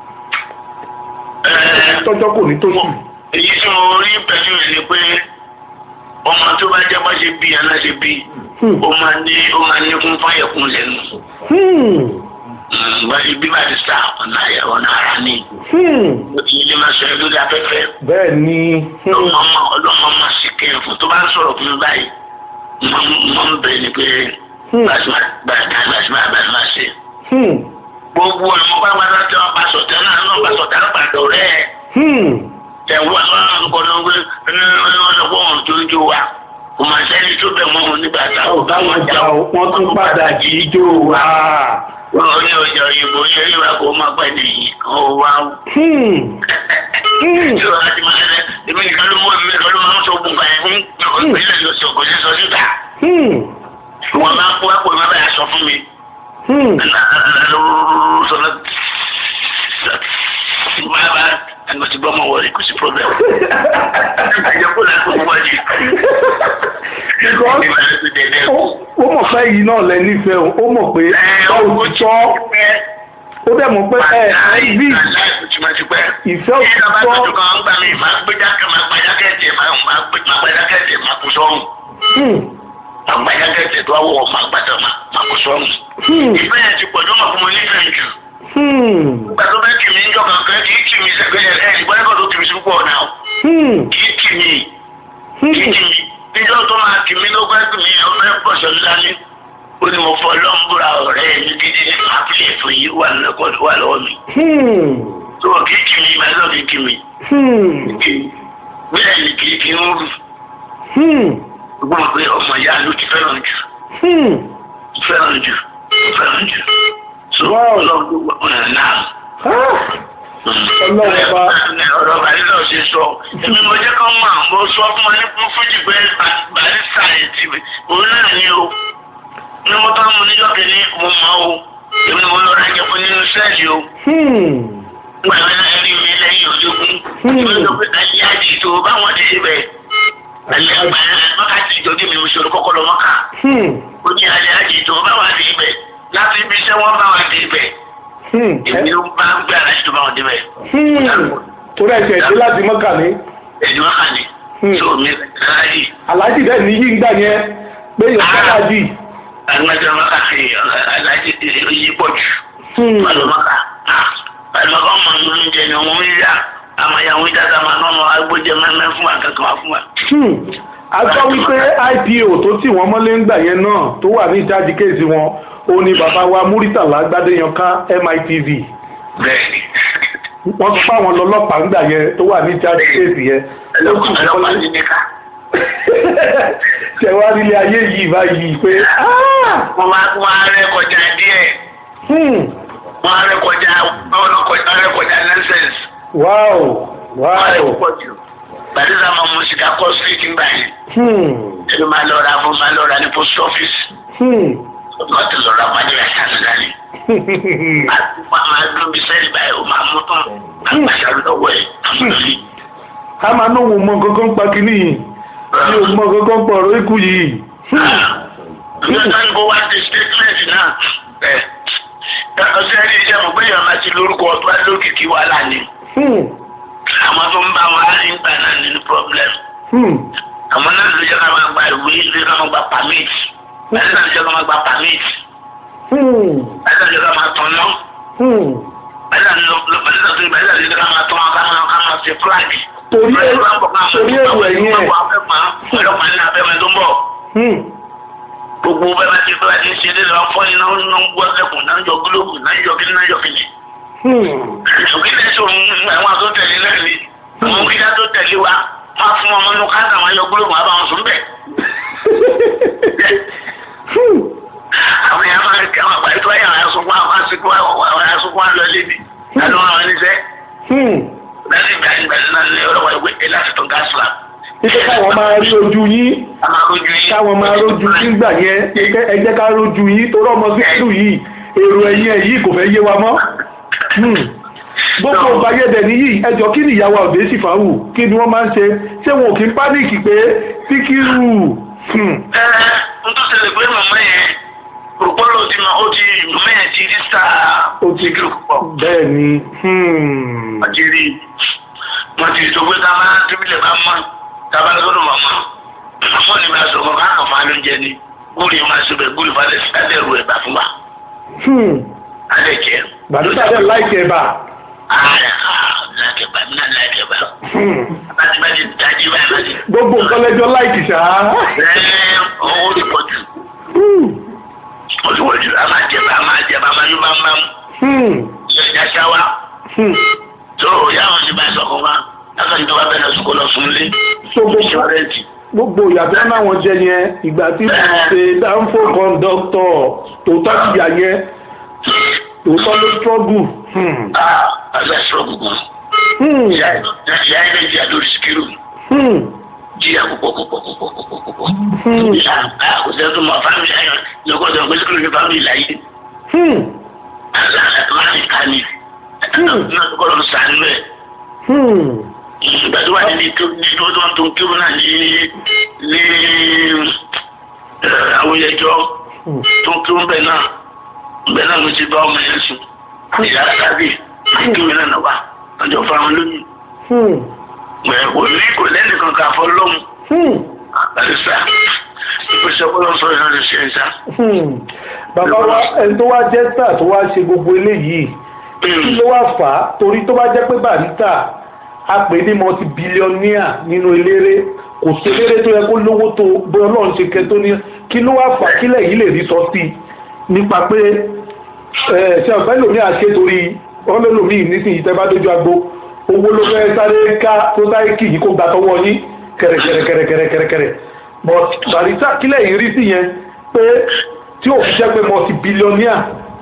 tọ́jọ́ kò ní tó sùn. èyí tí mo rí pẹ̀lú rẹ̀ ni pé ọmọ tó bá jẹ́ bá ṣe bí aná ṣe bí Hmm. ó máa ní ó máa ní kún fáyẹ̀kún lẹ́nu. Hmm. báyìí bí barista ọ̀nà àyà ọ̀nà ara ní. Hmm. ilé máa sọ ẹlú dá pẹ́pẹ́. bẹ́ẹ̀ ni hmm. ọlọ́mọ ọlọ́mọ máa sì kẹ́ fún tó bá ń sọ̀rọ̀ fún mi báyìí mo ń bẹ̀ ni pé Hmm. gbàsímà gbàsímà gbàsímà ṣe. Hmm. gbogbo ẹ̀ mo bá gbàdá tí wọ́n bá sọ̀tẹ́ náà náà bá sọ̀tẹ́ náà pàdé ọ̀rẹ́ ẹ̀. Hmm. ẹ̀wọ́ àwọn àkọ́kọ́ ló ń gbé ọlọ́wọ́ ohun tó ń jó wa kò máa sẹ́ni tó bẹ̀ mọ́ òun nígbà tá ò báwọn jà ó wọ́n tún padà jí ijó wa. wọ́n ní ọjà òyìnbó yẹn ìwà kò máa pẹ́ nìyí kan ó wá. Hmm. Hmm. tí o láti máa lẹ èmi nìkan ló mú èmi nìkan ló máa ń sọ ogun kan yẹn fún ìpínlẹ̀ ló sọ kò sí sọ síta. Hmm. wọ́n máa kó àpò ìwé báyà sọ fún mi. Hmm. sọlá máa bá ẹnu ti gbọ́ mọ́ wọlé kò sí problem. ẹ̀jẹ̀ kó láti kó wájú. Because ó ó mọ̀ pé yìí náà lẹ nífẹ̀ẹ́ o ó mọ̀ pé ó ti tọ́ ó dẹ̀ mọ̀ pé ẹ ẹ bí ìfẹ́ ò ti tọ́. Hmm. Àgbàjákẹ́tẹ̀ tó wọ̀ máa gbàdọ̀ máa kó sọ́run. Hmm. Ìfẹ́ yẹn ti pọ̀ jọ́ máa fún mi nífẹ̀ẹ́ jù. Hmm. Nígbà tó bẹ́ẹ̀ kì mí ń jọ kankan kì í kì mí sẹ́gbẹ́ ẹ̀ ẹ̀ ìgbọ́dọ̀ tó kì mí sí púpọ̀ náà. Hmm. Kì í kì mí. Hmm. Kì í kì mí. Níjọ́ tó máa kì mí ló gbẹ́ kì mí ọmọ ẹ̀ pọ̀ sọ lálẹ́. Ó ní mo fọ lọ́mbùrà ọ̀rẹ́ mi gidi ní àfihàn fún yìí wà lọ́kọ̀- wà lọ́wọ́ mi. Hmm. Tó kì í kì mí, màá lọ kì í kì mí. Hmm. Bẹ́ẹ̀ ni kì í kì í ń rù. Hmm. Gbọ́n pé ọmọ ìyá ló ti fẹ́ràn jù. Hmm. Fẹ́ràn jù. Fẹ́ràn jù. So Wow. ọlọ́run ló wà náà. Ah. Ọlọ́run ọba. ọ̀rọ̀ bàrísà ò ṣe sọ èmi mo jẹ́ kán mọ̀ mo sọ fún wọn ní fún fújì pé bàrísà ètì òun náà ni o ní mo tán mo níjọ́ kìíní mo mọ̀ o èmi ni mo lọ rájẹ fún nínú sẹ́ẹ̀lì o Hmm. gbàgbé náà rí mi lẹ́yìn ológun èmi ló pé ayé àjì tó báwọn ti ṣe bẹ̀ alẹ́ àgbà mọ́ká ti ìjọ́jú mi mo ṣòro kọ́kọ́ lọ mọ́ká Hmm. ó ní alẹ́ àjì tó báwọn ti bẹ̀ láti ibi iṣẹ́ wọn báwọn ti bẹ̀ Hmm. èmi ló bá ń gbé aláṣẹ tó báwọn ti bẹ̀ Hmm. torí ẹ̀jẹ̀ dé láti mọ́kà ní. ẹ̀yìn wọn kà ní Hmm. tó mi ráyè. aláàjì dẹ̀ ní yí ń gbà yẹn pé yẹn fẹ́ aláàjì. agbẹjọ maka fi alájí yí pọ̀ jù Hmm. pẹ̀lú maka pẹ̀lú maka ọmọ mi ń jẹ ní ọmọ mi yá àmàyàwó ìdáta máa nọ́nà agbójẹ mẹ́mẹ́ fún wa kankan wá fún wa. Hmm. a gbọ́ wípé ipo tó tì wọ́n mọ́lé ń gbà yẹn náà tó wà ní ìjáde kéèsì wọn ó ní bàbá wa Muritala Gbádéyanká MITV bẹ́ẹ̀ni wọ́n sọ pé àwọn lọ́lọ́pàá ń gbà yẹn tó wà ní ìjáde kéèsì yẹn ó tì wọ́n ọlọ́pàá mọ́lé. ní níkà. ṣe wá nílé ayé yìí báyìí pé ah! wọ́n máa wọ́n á rẹ́ kọjá díẹ̀ hmm. wọ́n á rẹ́ kọjá wọ́n á rẹ́ kọjá nonsense wow wọ́n á rẹ́ wow púpọ̀ jù. Bàdísà máa mú sìgá kọ́ síríkì ń gbà yẹn. hmm. ẹni máa lọ ra fún máa lọ ra ní post office. Hmm. wọ́n ti lọ ra pàdé rẹ̀ sáà dání. máa dún bí sẹ́ẹ̀lì báyìí ó máa mú tán àgbàṣà lọ́wọ́ ẹ̀ àmúlòlì. a máa náwó mọ kankan pa kínní yìí mi ò mọ kankan pa ọ̀rọ̀ ikú yìí. Hmm. Ǹjẹ́ sáyẹn kó wá di statement náà? Ẹ ti lórúkọ tó bá lókìkí wàhálà ni Hmm. àwọn tó ń bá wọn á ń gbà náà nínú problem Hmm. àwọn náà ló jẹ́ ká máa gba ìwé ló jẹ́ ká máa gba permit báyìí náà ló jẹ́ ká máa gba permit Hmm. báyìí náà ló jẹ́ ká máa tán náà Hmm. báyìí náà ló báyìí náà ló báyìí náà ló jẹ́ ká máa tán ká máa ká máa ṣe flag. torí ẹ torí èrò ẹ̀yìn ẹ̀. ọlọ́pàá ní abẹ́mẹ́ tó ń bọ̀ Hmm. gbogbo bẹ́ẹ̀ bá ti bẹ́ẹ̀ bá ti ń ṣe lé lọ́wọ́ fọ́ iná ń gbọ́ sẹ́kùn náà ń jọ gílóòbù náà ń jọ kíní náà ń jọ kíní. Hmm. òkè ní ẹ̀sùn àwọn tó tẹ̀lé náà ni àwọn kíkà tó tẹ̀lé wa máa fún ọmọ inú káńtà wọn yọ gílóòbù wọn bá wọn sùn bẹ̀. Hmm. àwọn yàrá máa ń kí àwọn àgbáyé tó yà wọn sunkún àwọn sunkún àwọn sunkún àwọn lọ lébi láti wọn àwọn níṣẹ́ Hmm. láti ìgbà ìgbà náà ní ọlọ́wọ́ ìwé ẹ̀ láti tó gáàsì la. Ike káwọn máa rí ojú yín a máa rojú yín. káwọn máa rójú yín gbà yẹn ike ẹ jẹ́ ká rójú yín torí ọmọ síkírù yìí èrò ẹ̀yìn ẹ̀ yìí kò fẹ́ yé wa mọ́. Hmm. gbogbo ìbáyẹ̀dẹ̀ nìyí ẹjọ́ kí ni ìyàwó ọ̀dẹ́ sì fàáwù kí ni wọ́n máa ń ṣe ṣé wọn ò kí ń pánìkì pé síkírù. Hmm. ẹ n tó ṣẹlẹ̀ pé màmá yẹn òpólò ti ma ó ti màmá yẹn ti rí sáà ó ti síkírù púpọ̀. bẹ́ẹ̀ ni. Hmm. wọ́n ti rí wọ́n ti sọ pé ká máa tíbílẹ̀ bá mọ́ tábà lọ́dọ̀ màmá àmọ́ ni bá sọ fún ká kàn fún alóúnjẹ ni gúrì máa ṣe bẹ̀ gúrì falẹ̀ sí alẹ́ ru ẹ̀bà fún wa Hmm. alẹ́ jẹ. gbàdúrà dẹ̀ láìkẹ́ bá. ààrẹ láìkẹ́ bá mi náà láìkẹ́ bá Hmm. láti bá ti dájú báyìí láti. gbogbo nǹkan lẹ́jọ́ láìkì ṣá. ẹ owó ti pọ̀ jù Hmm. ó ti pọ̀ jù a máa jẹ bá a máa jẹ bá a máa yún bá ń bá mu Hmm. ilé ìjà ṣáwá. Hmm. tó yàwọn ti bá a sọ̀kọ̀ wá lákàtúntò tó bá bẹ̀rẹ̀ sùkúl lọ fún lé so gbogbo ìṣọ́rẹ́ǹtì. gbogbo ìyàtọ̀ náà wọ́n jẹ yẹn ìgbà tí wọ́n ṣe dánfò kọ́ńdọ́tọ̀ tòótọ́ ti yà yẹn tòótọ́ ló struggle. Hmm. ah àgbẹ̀ sọ̀rọ̀ gbogbo. Hmm. ìyá ìyá ilé ìjà lórí sikiru Hmm. jíyà púpọ̀ púpọ̀ púpọ̀ púpọ̀ púpọ̀. Hmm. ìyá kò sẹ́ni tó mọ fámìlì ayọ̀ lọ́kọ̀ tó ń gbé sikiru ní fámìlì láyé. Hmm. àlà àtúmọ̀ ní ká ní. náà tó kọ́ ló ń sàánú ẹ̀. Hmm. ìgbà tó wà ní tó ní tó tó tó ń kí wọn náà ní ní àwọn ẹjọ́ Hmm. tó ń kí wọn bẹ̀ náà bẹ̀ náà ló ti bá ọmọ yẹn sùn. ìyá kábì kí wọn náà wà ọjọ́ fáwọn lóyún. Hmm. kò ní kò lẹ́nu kankan fọ́ lọ́mù. Hmm. àlùsà ìpèsè ọpọlọ sọ ìran lè ṣe ẹ̀sà. Hmm. bàbá wa ẹni tó wá jẹ́ star tó wá ṣe gbogbo eléyìí kí ló wá fà á torí tó bá jẹ́ pé barista a pè ní multi billionaire nínú eléré kò sí eléré tó yẹ kó lówó tó bó ọlọ́run ṣe kẹ́ tó ní kí ló wá fà á kílẹ̀ yìí lè rí sọ sí i nípa pé ẹ ṣe ọ̀fẹ́ lòmí àṣẹ torí ọ̀fẹ́ lòmí nísìnyí tẹ́ bá dójú agbo owó ló fẹ́ sáré ká tó sáré kì í kó gbà tọwọ́ yín kẹ̀rẹ̀kẹ̀rẹ̀kẹ̀rẹ̀kẹ̀rẹ̀ but barista kílẹ̀ yìí rí sí yẹn pé tí ò fi jẹ́ pé multi billionaire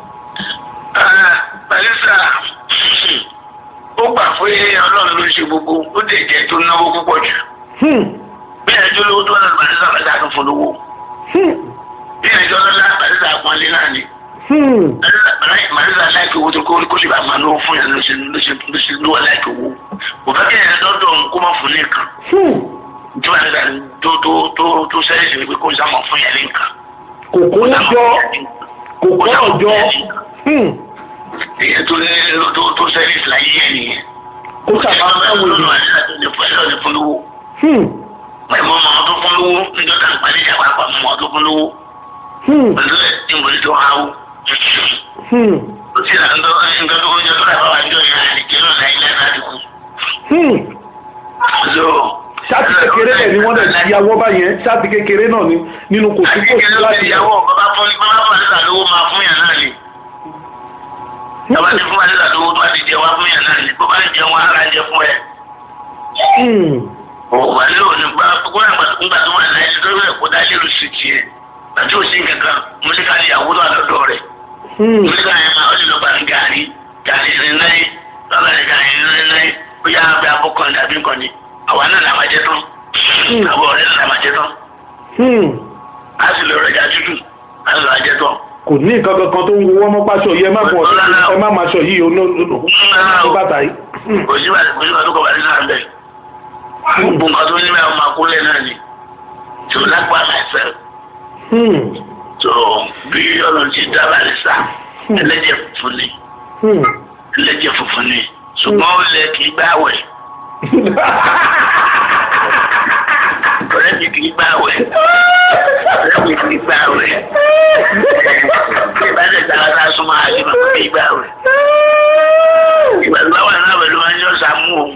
Barisa ó gbà pé ọlọ́run ló ń ṣe gbogbo ó dẹ̀ jẹ́ tó náwó púpọ̀ jù. Hmm. bí ẹjọ́ lówó tó náà Barisa Barisa tó fún lówó. Hmm. bí ẹjọ́ lọ́lá Barisa pọ́nlé náà ni. Hmm. Barisa láìpẹ́ owó tó kó kó lè bá máa lówó fún yẹn ló ṣe ló ṣe ló ṣe lówó láìpẹ́ owó. kò fẹ́ kí ẹ̀yẹ dọ́dọ̀ òun kó má fún ní nǹkan. Hmm. tí Barisa tó tó tó tó sẹ́yìn sí ni pé kó sámọ̀ fún yẹn ní nǹkan. kò kó jọ kò kó ọjọ́ Hmm. èyí tó ní tó tó sẹ́yìn sí láyé yẹn nìyẹn. kó sábà fáwọn ènìyàn. Hmm. Pẹ̀lú ọmọ tó fún lówó níjọ́ tá à ń parí ìjà pàápàá ọmọ tó fún lówó Hmm. pẹ̀lú ẹ̀ tí mo ní tó háwó. Hmm. Ó sì rà ńdọ́ nǹkan tó kọjá tó rà bá wà níjọ́ yẹn àlejò náà láyé láyé láti kú. Hmm. So. ṣáàtì kékeré ẹ̀ ni wọ́n dẹ̀ ti yàwọ́ báyẹn ṣáàtì kékeré náà ni nínú kò sí Àti kò sí kékeré ló láti ti yàwó bàbá fún bàbá fún àdéhà lówó máa fún yàn náà ni. Bàbá ti fún àdéhà lówó tó bá ti jẹ wá fún yàn náà ni. Bó bá ń jẹun ara jẹ fún ẹ. Hmm. Òwò àlẹ́ òní gbá kókó náà nígbà tó wà láyé tó rẹ̀ kó dá lérò sí tiẹ̀. Àti òsín kankan, mo ní ká ní ìyàwó tó wà lọ́dọ̀ rẹ̀. Hmm. nígbà yẹn máa ó lè lọ gbàgbé gàrí gàrí ìrìn náà lọ́gbà ní gàrí ìrìn náà ó yá abẹ́ abọ́kàn dàbí nǹkan ni àwa náà là máa jẹ tán àbọ̀ ọ̀rẹ́ náà là máa jẹ tán Hmm. á sì lọ rẹjà tútù á sì lọ jẹ tán. kò ní nǹkan kankan tó ń wọ́ mọ́ pàṣọ yìí ẹ má bọ̀ ẹ má máa ṣọ yìí o ní bàtà yìí. Hmm. kò sí bàtà kò sí bàtà tó kọ̀ bàtà náà bẹ̀. gbogbo nǹkan tó ní bẹ́ẹ̀ máa kúlẹ̀ náà ni tó lápá myself Hmm. tó bí ọlọ́run ti dá bàtà sá ẹlẹ́jẹ̀ fún ni Hmm. ẹlẹ́jẹ̀ funfun ni ṣùgbọ́n ó lẹ kì í gbáwẹ̀ ọ̀rẹ́ mi kì í gbáwẹ̀ ọ̀rẹ́ mi kì í gbáwẹ̀ ìbálẹ̀ dáadáa náà súnmọ́ àti màmá kì í gbáwẹ̀ ìgbàgbọ́ wà náà pẹ̀lú máa ń yọ sàmú òun.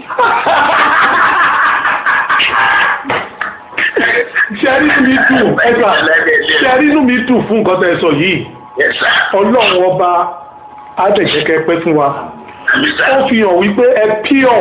ṣẹ́rí inú mi dùn ẹgbà ṣẹ́rí inú mi dùn fún nǹkan tẹ́ ẹ sọ yìí Yes, sir. ọlọ́run ọba adẹ̀jẹ̀kẹ́ pẹ́ fún wa Àmì sá. ó fi hàn wípé ẹ píọ̀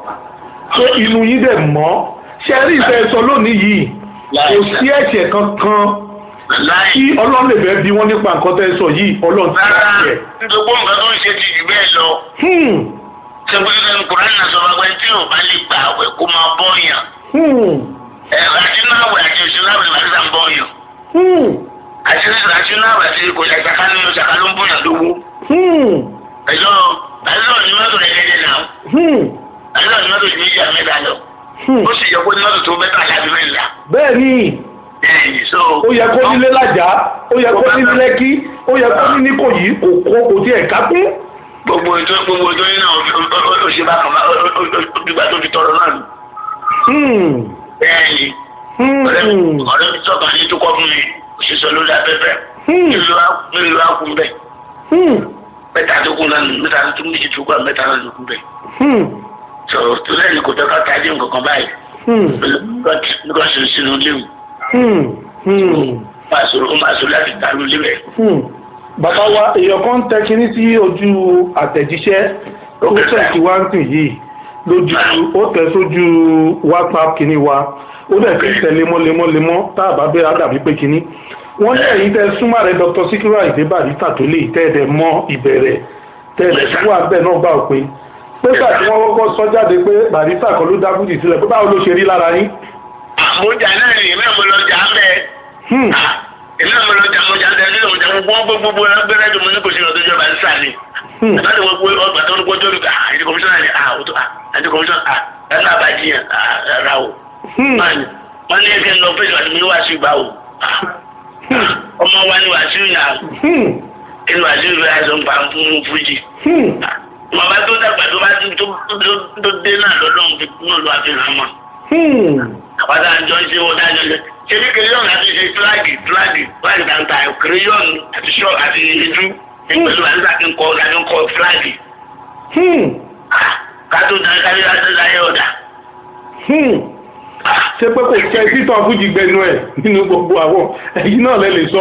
pé inú yín dẹ̀ mọ́ ṣẹ́rí ìfẹ́ sọ lónìí yìí kò sí ẹ̀ṣẹ̀ kankan Láì. tí ọlọ́run lè fẹ́ bí wọ́n nípa nǹkan tẹ́ ẹ sọ yìí ọlọ́run ti Rárá, ṣe ẹ̀. gbogbo nǹkan tó ń ṣe ti jù bẹ́ẹ̀ lọ. Hmm, Ṣé pé Kùránì náà sọ wá pé tí ò bá lè gbà àwẹ̀ kó máa bọ́yàn. hmm, Ẹ̀ àti náà àwẹ̀ àti òṣèlú àwẹ̀ máa ń sàn bọ́yàn. hmm, Àti àti náà àwẹ̀ àti kò ṣe ṣàkà nínú ṣàkà ló ń bọ̀yàn lówó. hmm, Ẹ̀jọ́ àìsàn ní mọ́tò rẹ̀ lẹ́dẹ̀ náà. hmm, Àìsàn ní mọ́tò méjì àmẹ́ta lọ. hmm. Ó sì yẹ kó ní mọ́tò tó mẹ́ta láti mẹ́ta. bẹ́ẹ̀ ni Ẹ̀yìn so. ó yẹ kó nílé lájà ó yẹ kó ní lẹ́kí ó yẹ kó ní níkòyí kò kó kò tiẹ̀ ká pé. Gbogbo ètò gbogbo ètò yín náà ó ṣe bá kàn bá ó dìgbà tó fi tọrọ náà. Hmm, Bẹ́ẹ̀ni. hmm, ọ̀rẹ́ mi sọ̀kan ní tó kọ́ fún mi òṣìṣẹ́ lórí afẹ́fẹ́ hmm, nílùú akun bẹ́ẹ̀ hmm, mẹ́ta tó kún náà mẹ́ta tó méjì tó kún mẹ́ta náà ló kún bẹ́ẹ̀ hmm, sọ̀rọ̀ tó lẹ́yìn kò tẹ́ka tají nǹkan kan báyìí hmm, nígbà tó sínú léwu hmm, hmm, máa sọ̀rọ̀ ó máa sọ̀rọ̀ láti dàrú lébẹ̀. hmm. bàbá wa èèyàn kan tẹ kinní sí ojú àtẹ̀jíṣẹ́ tó Okay, sir. tẹ̀sí wá ń sìn yìí lójú ó tẹ̀ sójú whatsapp kinní wa ó dẹ̀ fi tẹ̀ lemọ́lemọ́lemọ́ tá a bá bẹ́ẹ̀ á dàbí pé kinní wọ́n ní ẹ̀yin tẹ́ súnmọ́ rẹ̀ dr sikiru ayinde barista tó lè tẹ́ ẹ̀ dẹ̀ mọ́ ìbẹ̀rẹ̀ tẹ́ ẹ̀ dẹ̀ fún àbẹ̀ náà gbà pé pé gbà tí wọ́n kọ́kọ́ sọ jáde pé barista kan ló dá fújì sílẹ̀ pé báwo ló ṣe rí lára yín. àmójà náà ni èmi àmọ́ lọ jà á bẹ́ẹ̀ Hmm, èmi àmọ́ lọ jà àmójà ń tẹ̀lé ọmọjà gbogbo gbogbo gbẹ́rẹ́ tó mo ní kò sí ọdún ìjọba ń sàn ni. hmm, Ìbáde wọ́n gbé ọgbà tó ń gbọ́ tó lùkà àti kọmíṣánná ni ah òtún ah àti kọmíṣánná ah ẹnu àbájíyàn ah rà o. hmm, wọ́n ní ẹgbẹ́ lọ fẹ́ẹ́ lọ́dún mi wá sí ìgbà o. hmm, ọmọ wa ni wàásù yà hmm, kí ni wàásù yà aṣọ ń pa fún fújì. hmm, màmá tó dàgbà tó bá tó tó- tó dé náà lọ́dún fi náà lọ́wọ́ fi hàn mọ́. hmm. àpáta àjọ ń ṣe wọ́n dájọ́ ṣe. ṣé bí kìrìyọ́nù àti ṣe fúláàgì fúláàgì fúláàgì tàǹtà kìrìyọ́nù àti ṣọ́ àti ìjú ìpẹ̀lú àti àkínkọ́ àkínkọ́ fúláàgì. Hmm, kátó dáná kárí láti láyé ọ̀dà. hmm. ṣé pé kò tẹ títọ́ fújì gbẹnu ẹ̀ nínú gbogbo àwọn ẹ̀yin náà lẹ lè sọ.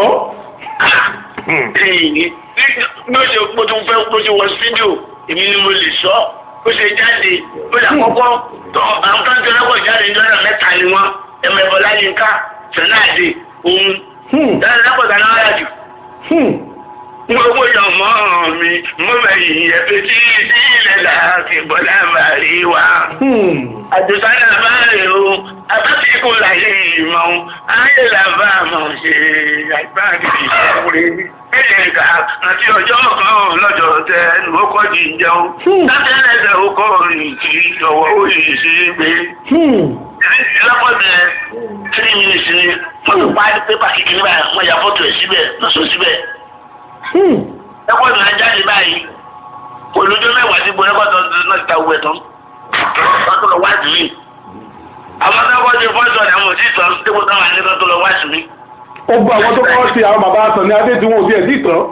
Hmm, bí ó ṣe bó tún fẹ́ bó ṣe wọ fídíò èmi ni mo lè sọ bó ṣe jáde bó ṣe àkọ́kọ́ tó àwọn tó ń tẹ́lẹ̀ pọ̀ jáde ní ọ̀nà mẹ́ta ni wọ́n ẹ̀mẹ̀bọ̀ láyínká sẹ́náàdì òun hmm, dáná lápọ̀tà náà yà jù. hmm. mo wo yàn mọ́ mi mo bẹ̀yìn ẹ̀fẹ̀ tí sí ilẹ̀ láti bọ́lá màrí wa. Hmm. àdùsá náà bá rè o abáfi kò láyé ìmọ̀ o ayé làbá àmọ̀ ṣe àgbáàdì ìṣòro ẹ̀yẹ ká àti ọjọ́ kan lọ́jọ́ tẹ ẹnu ó kọ́ di ìjẹun Hmm. láti ẹlẹ́sẹ̀ ó kọ́ rìn kí ọwọ́ ó yìí sí gbé. Hmm. lọ́pọ̀tẹ̀ three minutes ni wọ́n ti pa pépà kékeré báyìí wọ́n ya fọ́tò ẹ̀ síbẹ̀ lọ́sọ̀ síbẹ̀ Hmm. ẹ̀kọ́tù náà jáde báyìí olùjọ́ mẹ́wàá sí gbọ́dọ̀ ẹ̀kọ́tù náà ti ta owó ẹ̀ tán wọ́n tó lọ wá sí mi. àwọn akẹ́kọ̀ọ́ ti fọ́ọ̀tù ọ̀dà àwọn òsì tán dípò táwọn àníkàn tó lọ wá sí mi. ó gba àwọn tó kọ́ sí àwọn bàbá àtàn ní adé tí wọn ò tiẹ̀ sí tán.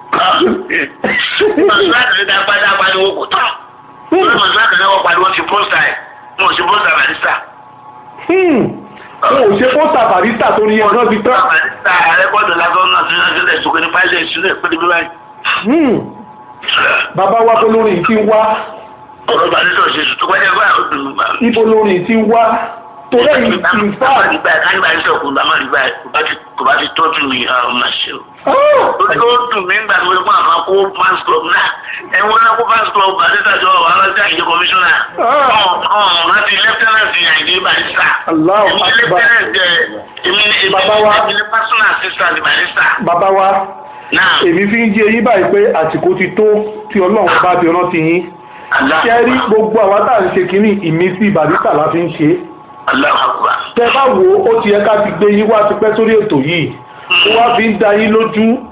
mọ̀síláàtì ní dápá dápá ni wọ́n kò tán. wọ́n mọ̀síláàtì náà wọ́n pariwo ti pósítà ẹ̀ wọ́n ò sí pósítà barista. Hmm. wọn ò ṣe pósítà barista tó ní ọ̀nà ti tán. barista rẹ́kọ̀dù lásán náà ti náà sílẹ̀ sókè ní fáìlì ìṣúlẹ̀ pé níbí báyìí. Hmm. bàbá wa bó lórin ti ń wá ọ̀rọ̀ barista ò ṣe tuntun pẹ́ẹ́lẹ́ báyìí ó dùn mí bá mi. ibo lórin ti ń wá torí ẹ̀yìn in fact. nígbà káyọ̀ bá ń sọ kó bàmá rí báyìí kò bá ti kò bá ti tọ́jú mi àwọn máa ṣe o. Ah! ó tó dùn mí nígbà tó fún àwọn kó fans club náà ẹ̀wọ̀n náà kó fans club barista jọ wà lọ́sí àyè kọmíṣánná. ọ̀hún láti lieutenant àyè barista. Allahu èmi Akbar. lieutenant ẹ̀ èmi ni èmi Bàbá wa. èmi ni personal assistant barista. bàbá wa náà èmi fi ń jí eyín báyìí pé àsìkò ti tó tí ọlọ́run bá ti rántí yín ṣe rí gbogbo àwa tá à ń ṣe kínní ìmísí barista la fi ń ṣe é Allahu Akbar. tẹ bá wo ó ti yẹ ká ti gbé yín wá ti pẹ́ sórí ètò yìí ó wá fi ń da yín lójú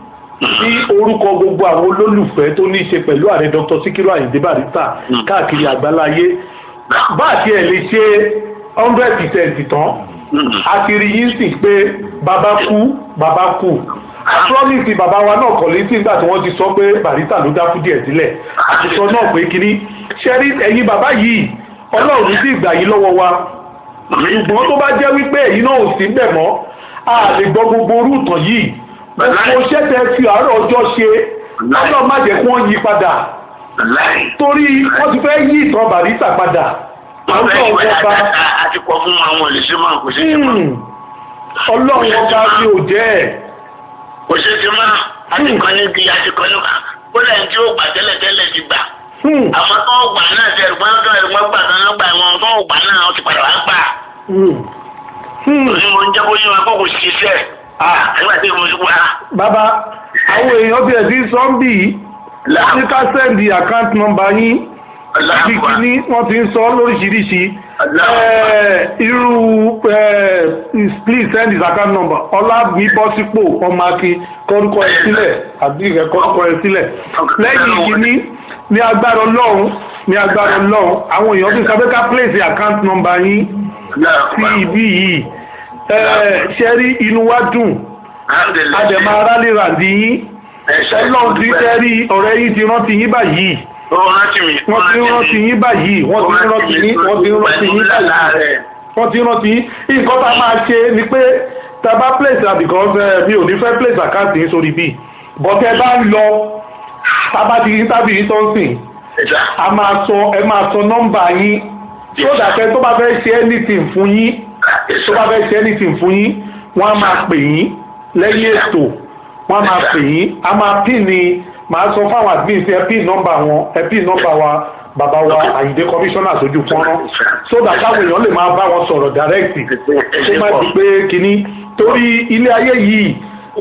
sí orúkọ gbogbo àwọn olólùfẹ́ tó ní í ṣe pẹ̀lú ààrẹ Dr. Sikiru Ayinde Barrister Mm. káàkiri àgbáláyé bá àti ẹ̀ lè ṣe hundred percent tán a ti rí yín sì pé bàbá kú bàbá kú promise bàbá wa náà kọ̀ létí nígbà tí wọ́n ti sọ pé Barrister ló dákú díẹ̀ sílẹ̀ àti sọ náà pé kínní ṣẹ́rí ẹ̀yin bàbá yìí ọlọ́run ní sí ìgbà yìí lọ́wọ́ wa ṣùgbọ́n tó bá jẹ́ wípé èyí náà ò sí bẹ̀ mọ́ a lè gbọ́ gbogbo orú ìtàn yìí gbogbo iṣẹ́ tẹ fi àárọ̀ ọjọ́ ṣe ọlọ́run má jẹ́ kí wọ́n yí padà láì. torí wọ́n ti fẹ́ yí ìtàn Barrister padà wọ́n fẹ́ ọlọ́run ìwé ọba àti kọ́ fún àwọn olùsí máa kò sí ti mọ́. hmm, ọlọ́run ọba mi ò jẹ́ ẹ̀ kò sí ti mọ́ àti kan ní bí àti kan ní kan ó lẹ́yìn tí ó gbà tẹ́lẹ̀ tẹ́lẹ̀ ti gbà. Hmm, àwọn tó ń gbà náà ṣe ẹ̀gbọ́n tó ẹ̀gbọ́n gbà tó ń gbà wọn tó ń gbà náà wọ́n ti padà wá gbà. hmm, hmm. òní mo ń jẹ́ kó yín wọn kó kò ṣiṣẹ́. nígbà tí mo ti wá. bàbá àwọn èèyàn bẹ̀rẹ̀ sí sọ́ńbì wọ́n ní ká sẹ́ndì àkáǹtì nọ́mbà yín bí kíní wọ́n ti ń sọ lóríṣiríṣi Eh, irú eh, please send his account number ọlábíbọ́sípò ọmọ akin kọ́rúkọ ẹ sílẹ̀ àbí ìrẹ́ kọ́rúkọ ẹ sílẹ̀ lẹ́yìn kíní ní agbára ọlọ́run ní agbára ọlọ́run àwọn èèyàn ti sọ pé ká place account number yín sí ibi yìí Eh, ṣe rí inú wa dùn àdèmà aráàlú ràǹdí yín ọlọ́run ti tẹ́ rí ọ̀rẹ́ yín ti rántí yín báyìí wọ́n ti rántí yín báyìí wọ́n ti rántí yín wọ́n ti rántí yín báyìí wọ́n ti rántí yín nǹkan tá a máa ṣe ni pé tá a bá place am because eh, mi ò ní fẹ́ place account yín sórí bíi but ẹ bá ń lọ tá a bá ti rí tábìlì sọ́nsìn a máa sọ ẹ máa sọ nọ́mbà yín tó dàpẹ́ tó bá fẹ́ ṣe anything fún yín tó bá fẹ́ ṣe anything fún yín wọ́n á máa pè yín lẹ́yìn ètò wọ́n á máa pè yín a máa pín ní màá sọ fáwọn admin fi ẹ pín nọ́mbà wọn ẹ pín nọ́mbà wa bàbá wa àyíndé commissioner sójú fọ́nrán so that káwọn èèyàn lè máa bá wọn sọ̀rọ̀ direct kó má di pé kínní torí ilé ayé yìí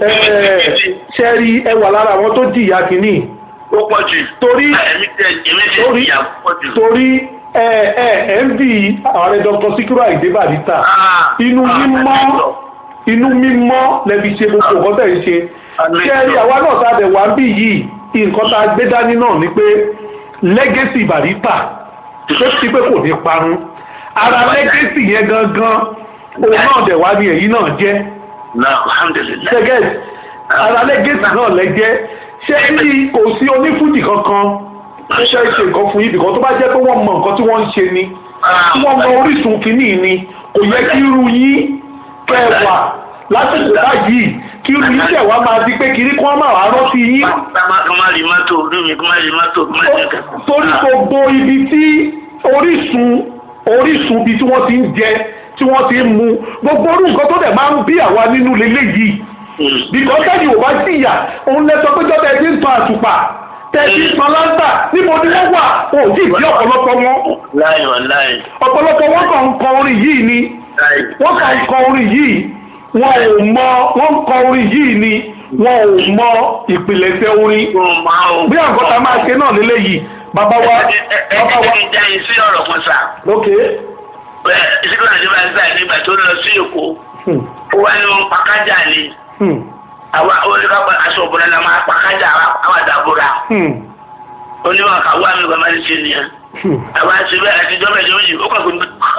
ṣe rí ẹ wà lára àwọn tó jìyà kínní ó pọ̀ jù. torí ẹ̀mí tẹ ẹ̀mí tẹ torí ìyà pọ̀ jù. torí ẹ ẹ ẹ ń bí ààrẹ Dr. Sikiru Ayinde Barrister Ah, inú ah, mímọ́ ẹ̀mí inú mímọ́ lẹ́bi ṣe gbogbo nǹkan tẹ̀ ń ṣe Àmín. ṣé rí àwa náà tá a dẹ̀ wá ń bì yìí nǹkan tá a gbé dání náà ni pé lẹ́gẹ́sì Barrister tó ti pé kò ní parun ara lẹ́gẹ́sì yẹn gangan òun náà dẹ̀ wá ní èyí náà jẹ́ náà alhamdulilayi. ṣẹ́gẹ́t ara lẹ́gẹ́sì náà lẹ́jẹ́ ṣé rí kò sí onífújì kankan tó fẹ́ ṣe nǹkan fún yín bìkan tó bá jẹ́ pé wọ́n mọ nǹkan tí wọ́n ń ṣe ni tí wọ́n mọ orísun kìíní ni kò yẹ kí irú yín kẹwàá lásìkò báyìí kí irú yín tẹ̀ wá máa di pé kiri kí wọ́n máa wá rántí yín kí má rí mọ́tò orí mi kí má rí mọ́tò kí má rí kẹ̀kẹ́. torí gbogbo ibi tí orísun orísun ibi tí wọ́n ti ń jẹ tí wọ́n ti ń mu gbogbo orú nǹkan tó dẹ̀ máa ń bí àwa nínú lélẹ́yìí bìkọ́ sẹ́yìn ò bá jìyà òun lẹ sọ pé jọ́tà ẹ ti ń tan àtùpà tẹ ti ń tan láńtà níbo ni wọ́n wà wọn ò tí ì bí ọ̀pọ̀lọpọ̀ wọn láì wà láì. ọ̀pọ̀lọpọ̀ wọn kàn ń kọ orin yìí ni láì. wọ́n kàn ń kọ orin yìí wọn ò mọ wọ́n ń kọ orin yìí ni wọn ò mọ ìpìlẹ̀ṣẹ̀ orin Ó máa ń. bí àǹkọ́ ta máa ṣe náà lélẹ́yìí bàbá wa ẹ ẹ ẹ bàbá wa ẹ ẹ jẹ́ yín sí ọ̀rọ̀ kan sá. ok bẹ́ẹ̀ ìsìnkú náà ti bá ń sáì nígbà tó lọ sí Èkó hmm, ó wá ní wọn pàkájà ni hmm, àwa oníkàpọ̀ aṣọ òbúra la máa pàkájà àwa dàbúrà hmm, onímọ̀ kàwé àmì ìgbà máa ń ṣe nìyẹn. hmm. àwa ti bẹ́ẹ̀ àti ìjọba ìjọba méjì ó kàn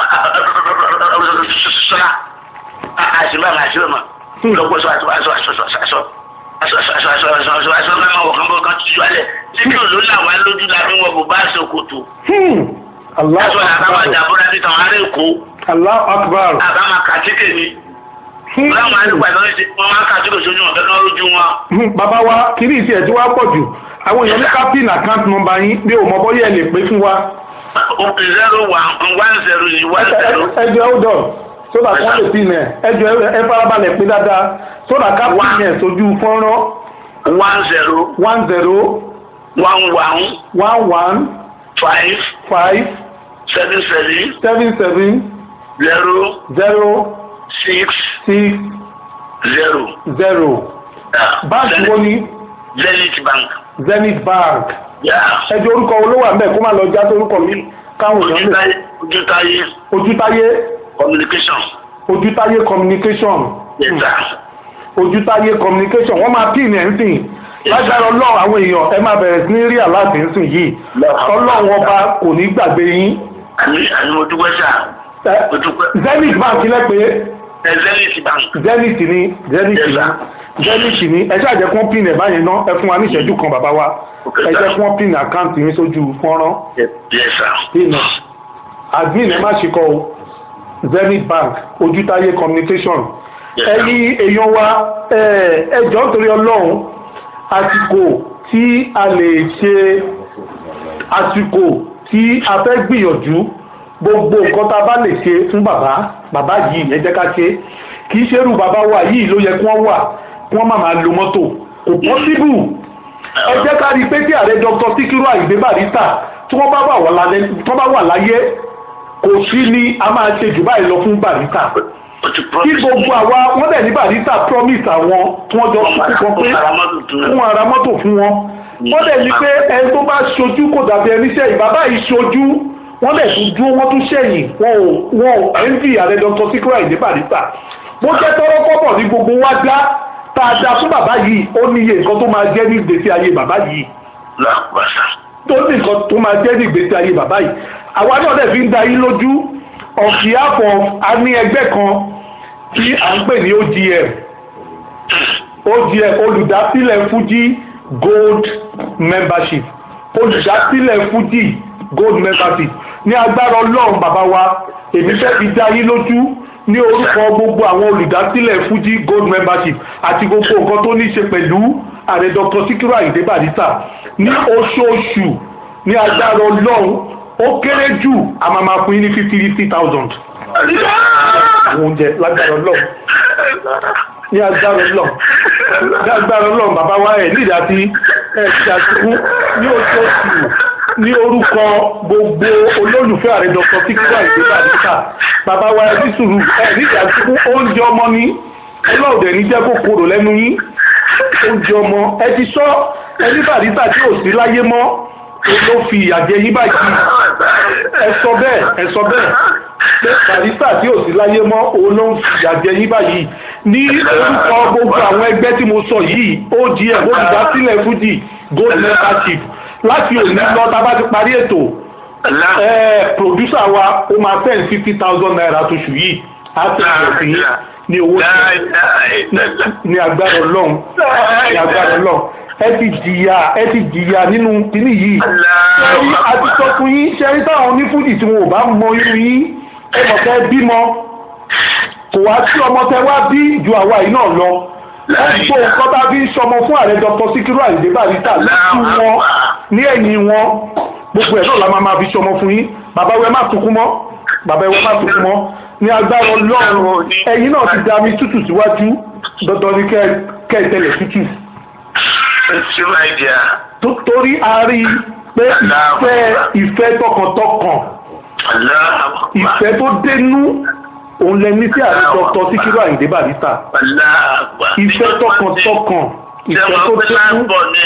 kó sọ́ra àṣìbá mà àṣìbá mà lọ́pọ̀ sọ àṣọ àṣọ àṣọ àṣọ àṣọ àṣọ àṣọ àṣọ àṣọ àṣọ àṣọ mẹ́ma wọ̀ kán bọ̀ kán tutù alẹ̀ títí ló là wá lójú la fi wọ bùbá àṣọkòtò Hmm. Allahu aṣọ àbámọ̀ akbar àdàbọ̀dà ti tàn ará èkó Allahu akbar àbámọ̀ kàtíkè ni Hmm. láwọn àlùkò àti ọ̀rẹ́sì wọn máa kàtíkè sójú wọn kẹ́kẹ́ lójú wọn. Hmm, bàbá wa kìíní ìsì ẹ̀ tí wàá pọ̀ jù àwọn èèyàn ní ká pin account number yín bí o mọ bọ́yá ẹ lè pé fún wa òkè zero one one zero ni one zero ẹjọ hold on so that wọ́n lè pin ẹ̀ ẹjọ ẹ farabalẹ̀ pé dáadáa so that ká pin ẹ̀ sójú fọ́nrán one zero one zero one one one one five five seven seven seven seven zero zero six six zero. zero báńkì wo ni Zenith Bank. Zenith Bank Yeah. ẹjọ orúkọ olówó àmì ẹ̀ kó má lọ já sórúkọ mi káwọn èèyàn lè Ojútáyé Ojútáyé ojútáyé communication. ojútáyé communication Yes sir. ojútáyé communication wọ́n máa pín ẹ̀ ń sìn lágbára ọlọ́run àwọn èèyàn ẹ máa bẹ̀rẹ̀ sí ní rí aláàbí nsìn yìí ọlọ́run ọba kò ní gbàgbé yín. àmì àmì mo dúpẹ́ sà Ẹ, mo dúpẹ́ zenith bank lẹ́pẹ́ ẹ zenith bank zenith ni zenith Yes, ni sir. zenith ni ẹ ṣáà jẹ́ kí wọ́n pin ẹ̀ báyìí ná ẹ fún wa ní ìṣẹ́jú kan bàbá wa Okay, ẹ sir. jẹ́ kí wọ́n pin àkáǹtì yín sójú fọ́nrán yes sir ìnà admin ẹ má ṣe kọ o zenith bank ojútáyé communication Yes, sir. ẹ̀yin èèyàn wa ẹ ẹ jọ̀ọ́ nítorí ọlọ́run àsìkò tí a lè ṣe àsìkò tí a fẹ́ gbìyànjú gbogbo nǹkan tá a bá lè ṣe fún bàbá bàbá yìí ẹ jẹ́ ká ṣe kì í ṣerú bàbá wa yìí ló yẹ kí wọ́n wà kí wọ́n má máa lo mọ́tò kò pọ́síbù ẹ jẹ́ ká rí i pé tí ààrẹ dr sikiru ayinde barista tí wọ́n bá wà wà lálẹ́ tí wọ́n bá wà láyé kò sí ni a máa ṣe jù báyìí lọ fún barista o ti kí promise gbogbo àwa wọ́n dẹ̀ ní barista promise àwọn tí wọ́n jọ sùn kan pé fún ara mọ́tò fún wọn wọ́n dẹ̀ ní pé ẹni tó bá ṣojú kò dàbí ẹni sẹ́yìn bàbá yìí ṣojú wọ́n dẹ̀ tún dúró wọ́n tún sẹ́yìn wọn ò wọn ò ẹ̀ńdì ààrẹ dr sikiru ayinde barista bó jẹ́ tọ́rọ́ kọ́bọ̀ ní gbogbo wa dá tá a dá fún bàbá yìí ó níye nǹkan tó máa jẹ́ ní ìgbésí ayé bàbá yìí lọ́kùnrin tó ní nǹkan tó máa jẹ́ ní ìgbésí ayé bàbá yìí àwa náà dẹ̀ fi ń da yín lójú on behalf of a ní ẹgbẹ́ kan tí à ń pè ní OGM OGM olùdásílẹ̀ Fuji Gold Membership olùdásílẹ̀ Fuji Gold Membership ní agbára ọlọ́run bàbá wa èmi fẹ́ fi dá yín lójú ní orúkọ gbogbo àwọn olùdásílẹ̀ Fuji Gold Membership àti gbogbo nǹkan tó ní í ṣe pẹ̀lú ààrẹ Dr. Sikiru Ayinde Barrister ní oṣooṣù ní agbára ọlọ́run ó kéré jù a máa máa fún yín ní fifty fifty thousand àwọn oúnjẹ lágbára ọlọ́run ní agbára ọlọ́run ní agbára ọlọ́run bàbá wa ẹ̀ nídìí àti ẹ̀ ti àtìkú ní oṣooṣù ní orúkọ gbogbo olólùfẹ́ ààrẹ Dr. Sikiru Ayinde Barrister bàbá wa ẹ̀ ní sùúrù ẹ̀ nídìí àtìkú oúnjẹ ọmọ ní ọlọ́ọ̀dẹ̀ ní jẹ́ kó korò lẹ́nu yín oúnjẹ ọmọ ẹ ti sọ ẹni Barrister tí ò sí láyé mọ́ ó ló fi ìyà jẹ yín báyìí ẹ sọ bẹ́ẹ̀ ẹ sọ bẹ́ẹ̀ pé Barrister tí ò sí láyé mọ́ òun ló ń fi ìyà jẹ yín báyìí ní orúkọ gbogbo àwọn ẹgbẹ́ tí mo sọ yìí OGM olùdásílẹ̀ Fuji gold membership láti òní lọ tá a bá ti parí ètò ẹ producer wa ó máa fẹ́ fifty thousand naira tóṣù yìí á tẹ̀lé sí ní owó ní agbára ọlọ́run ní agbára ọlọ́run ẹ ti jìyà ẹ ti jìyà nínú kíní yìí ṣẹ́rí àti sọ fún yín ṣẹ́rí táwọn onífújì tí wọn ò bá mọ irú yín ẹ mọ̀ fẹ́ bímọ kò wá sí ọmọ tẹ wá bí ju àwa yìí náà lọ gbogbo nǹkan tá a fi ń sọmọ fún ààrẹ Dr. Sikiru Ayinde Barrister lójú wọn ní ẹ̀yìn wọn gbogbo ẹ̀ náà la máa máa fi sọmọ fún yín bàbá wẹ má sunkún mọ́ bàbá wẹ má sunkún mọ́ ní agbára Ọlọ́run ẹ̀yin náà ti da mi tútù síwájú dandan ni kẹ́ ẹ tẹ̀lẹ̀ tútù torí a rí i pé ìfẹ́ ìfẹ́ tọkàntọkàn ìfẹ́ tó dénú òun lẹ ní sí ààrẹ Dr. Sikiru Ayinde Barrister ìfẹ́ tọkàntọkàn ìfẹ́ tó dénú.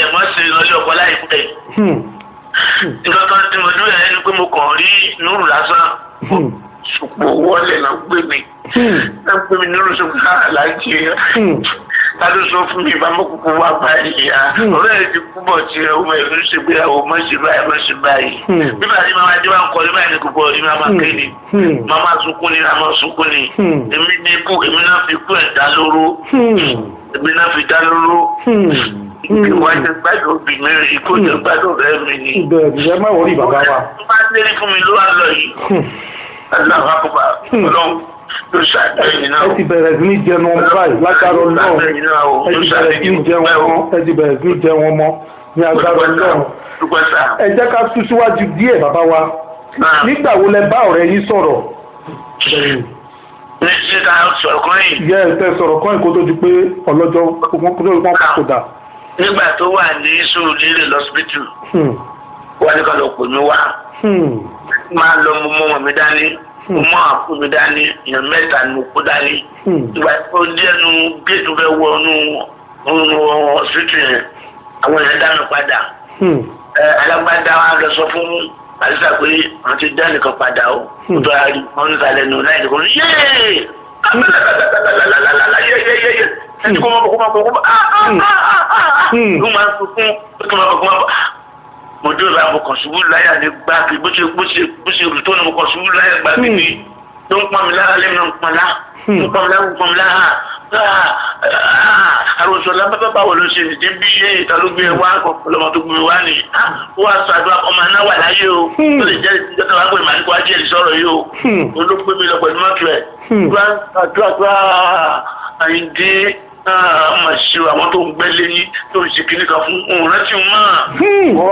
ìgbàkan tí mo dúró yẹn ni pé mo kàn rí núrù lásán ṣùpọ̀ wọlé náà gbé mi náà gbé mi núrù ṣùgbọ́n àlájì yẹn tádó sọ fún mi bá mọ́kùnkùn wá báyìí ya ọ̀rẹ́ ẹ̀ ti kú bọ̀ tí ọmọ ẹ̀ ń ṣe gbéyàwó mọ́ sí báyìí mọ́ sí báyìí bí bàtí màmá dé wá ń kọ́ nígbà ní gbogbo ọ̀rí màmá kéde màmá sunkún ni màmá sunkún ni èmi ní ikú èmi náà fi kú ẹ̀ dá lóró èmi náà fi dá lóró ìwà jẹ gbádùn òbí mi rí ikú jẹ gbádùn rẹ mi ni. bẹ́ẹ̀ ẹ má wọrí bàbá wa. tó bá lérí fún mi ló wà lọ yìí aláwọ àkọ́kọ́ ọlọ́run ló ṣàgbẹ́yìn náà. ẹ ti bẹ̀rẹ̀ sí ní jẹun ọmọ báyìí lágbára ọlọ́run ẹ ti bẹ̀rẹ̀ sí ní jẹun ọmọ ẹ ti bẹ̀rẹ̀ sí ní jẹun ọmọ ní agbára ọlọ́run. ẹ jẹ́ ká sún síwájú díẹ̀ bàbá wa nígbà wo lẹ bá ọ̀rẹ́ yín sọ̀rọ̀. ní ṣe ká sọ̀rọ̀ kan yìí. yẹ ẹ tẹ sọ̀rọ̀ kan kó tó di pé ọlọ́jọ́ wọn papòdà. nígbà tó wà ní sùúrù lílè lọ́sibítù wọ́n ní ká lọ pè mí wá máa lọ mọ mọ mi dání mo mọ àpò mi dání èèyàn mẹ́ta ni mo kó dání ìgbà tó díẹ̀nu géètù fẹ́ wọ inú inú ọsibítù yẹn àwọn èèyàn dá mi padà alágbádá wa lọ sọ fún àdìsá pé wọn ti dá nìkan padà o tó a rí wọn níta lẹ́nu láì nìkan yéé ẹni kó máa bọ̀ kó máa bọ̀ kó máa ló máa ń fún ó tó máa bọ̀ kó máa bọ̀ mo dé ìlà mo kàn ṣubú láyà ní gbáàgì bó ṣe bó ṣe bó ṣe rù tó ní mo kàn ṣubú láyà gbáàgì ni tó ń pọn mi lára lẹ́nu ń pọn lá ń pọn mi lára ń pọn mi lára àròsọ lábẹ́bẹ́ báwo ló ṣe nìdí bí yé ìta ló gbé e wá ọlọmọ tó gbé e wá ni wọ́n á sọ àdúrà ọmọ náà wà láyé o ó lè jẹ́ ìjọba wàá pè màá ní kó wá jẹ́ ìsọ̀rọ̀ yìí o ó ló gbé mi lọ pẹ̀lú mọ́tò ẹ̀ àdúrà àdúrà àyíndé ọmọ ṣe àwọn tó ń gbẹ́ lẹ́yìn tó ń ṣe kíní kan fún òun rántí mọ́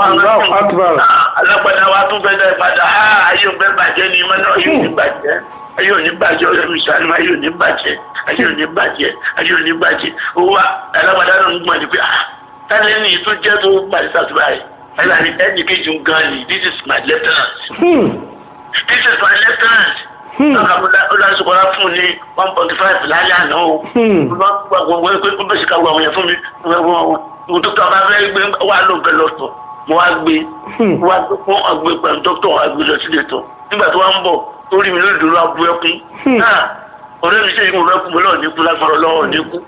alágbádá wa tún fẹ́ dá ìpadà ayé òun fẹ́ bàjẹ́ ni mọ́nà ayé òun ní bàjẹ́ ayé òní bàjẹ́ ọ̀rẹ́ mi sàánú ayé òní bàjẹ́ ayé òní bàjẹ́ ayé òní bàjẹ́ owó alágbádá náà ń gbọ́n ni pé ah tálẹ́ ní tó jẹ́ tó bàjẹ́ sàtúbà yìí ẹ̀la ni ẹnì kejì ń gan ni this is my lieutenant this is my lieutenant olùdarí fún ní one point five lálẹ́ àná o wọ́n pé kó bẹ́sẹ̀ ká wọ àwọn yẹn fún mi wọ́n tó tọ́ bá fẹ́ gbé wà ló bẹ lọ́tọ̀ mo wá gbé wá fún ọgbẹ́ pẹ̀lú dókítà wá gbé lọ sílé tọ̀ nígbà tó wá ń bọ̀ orí mi lórí dúró abu ẹkún ọ̀rẹ́ mi sẹ́yìn mo rẹ́kún mo lọ́ọ̀ ní kú lágbára ọlọ́wọ́ ní kú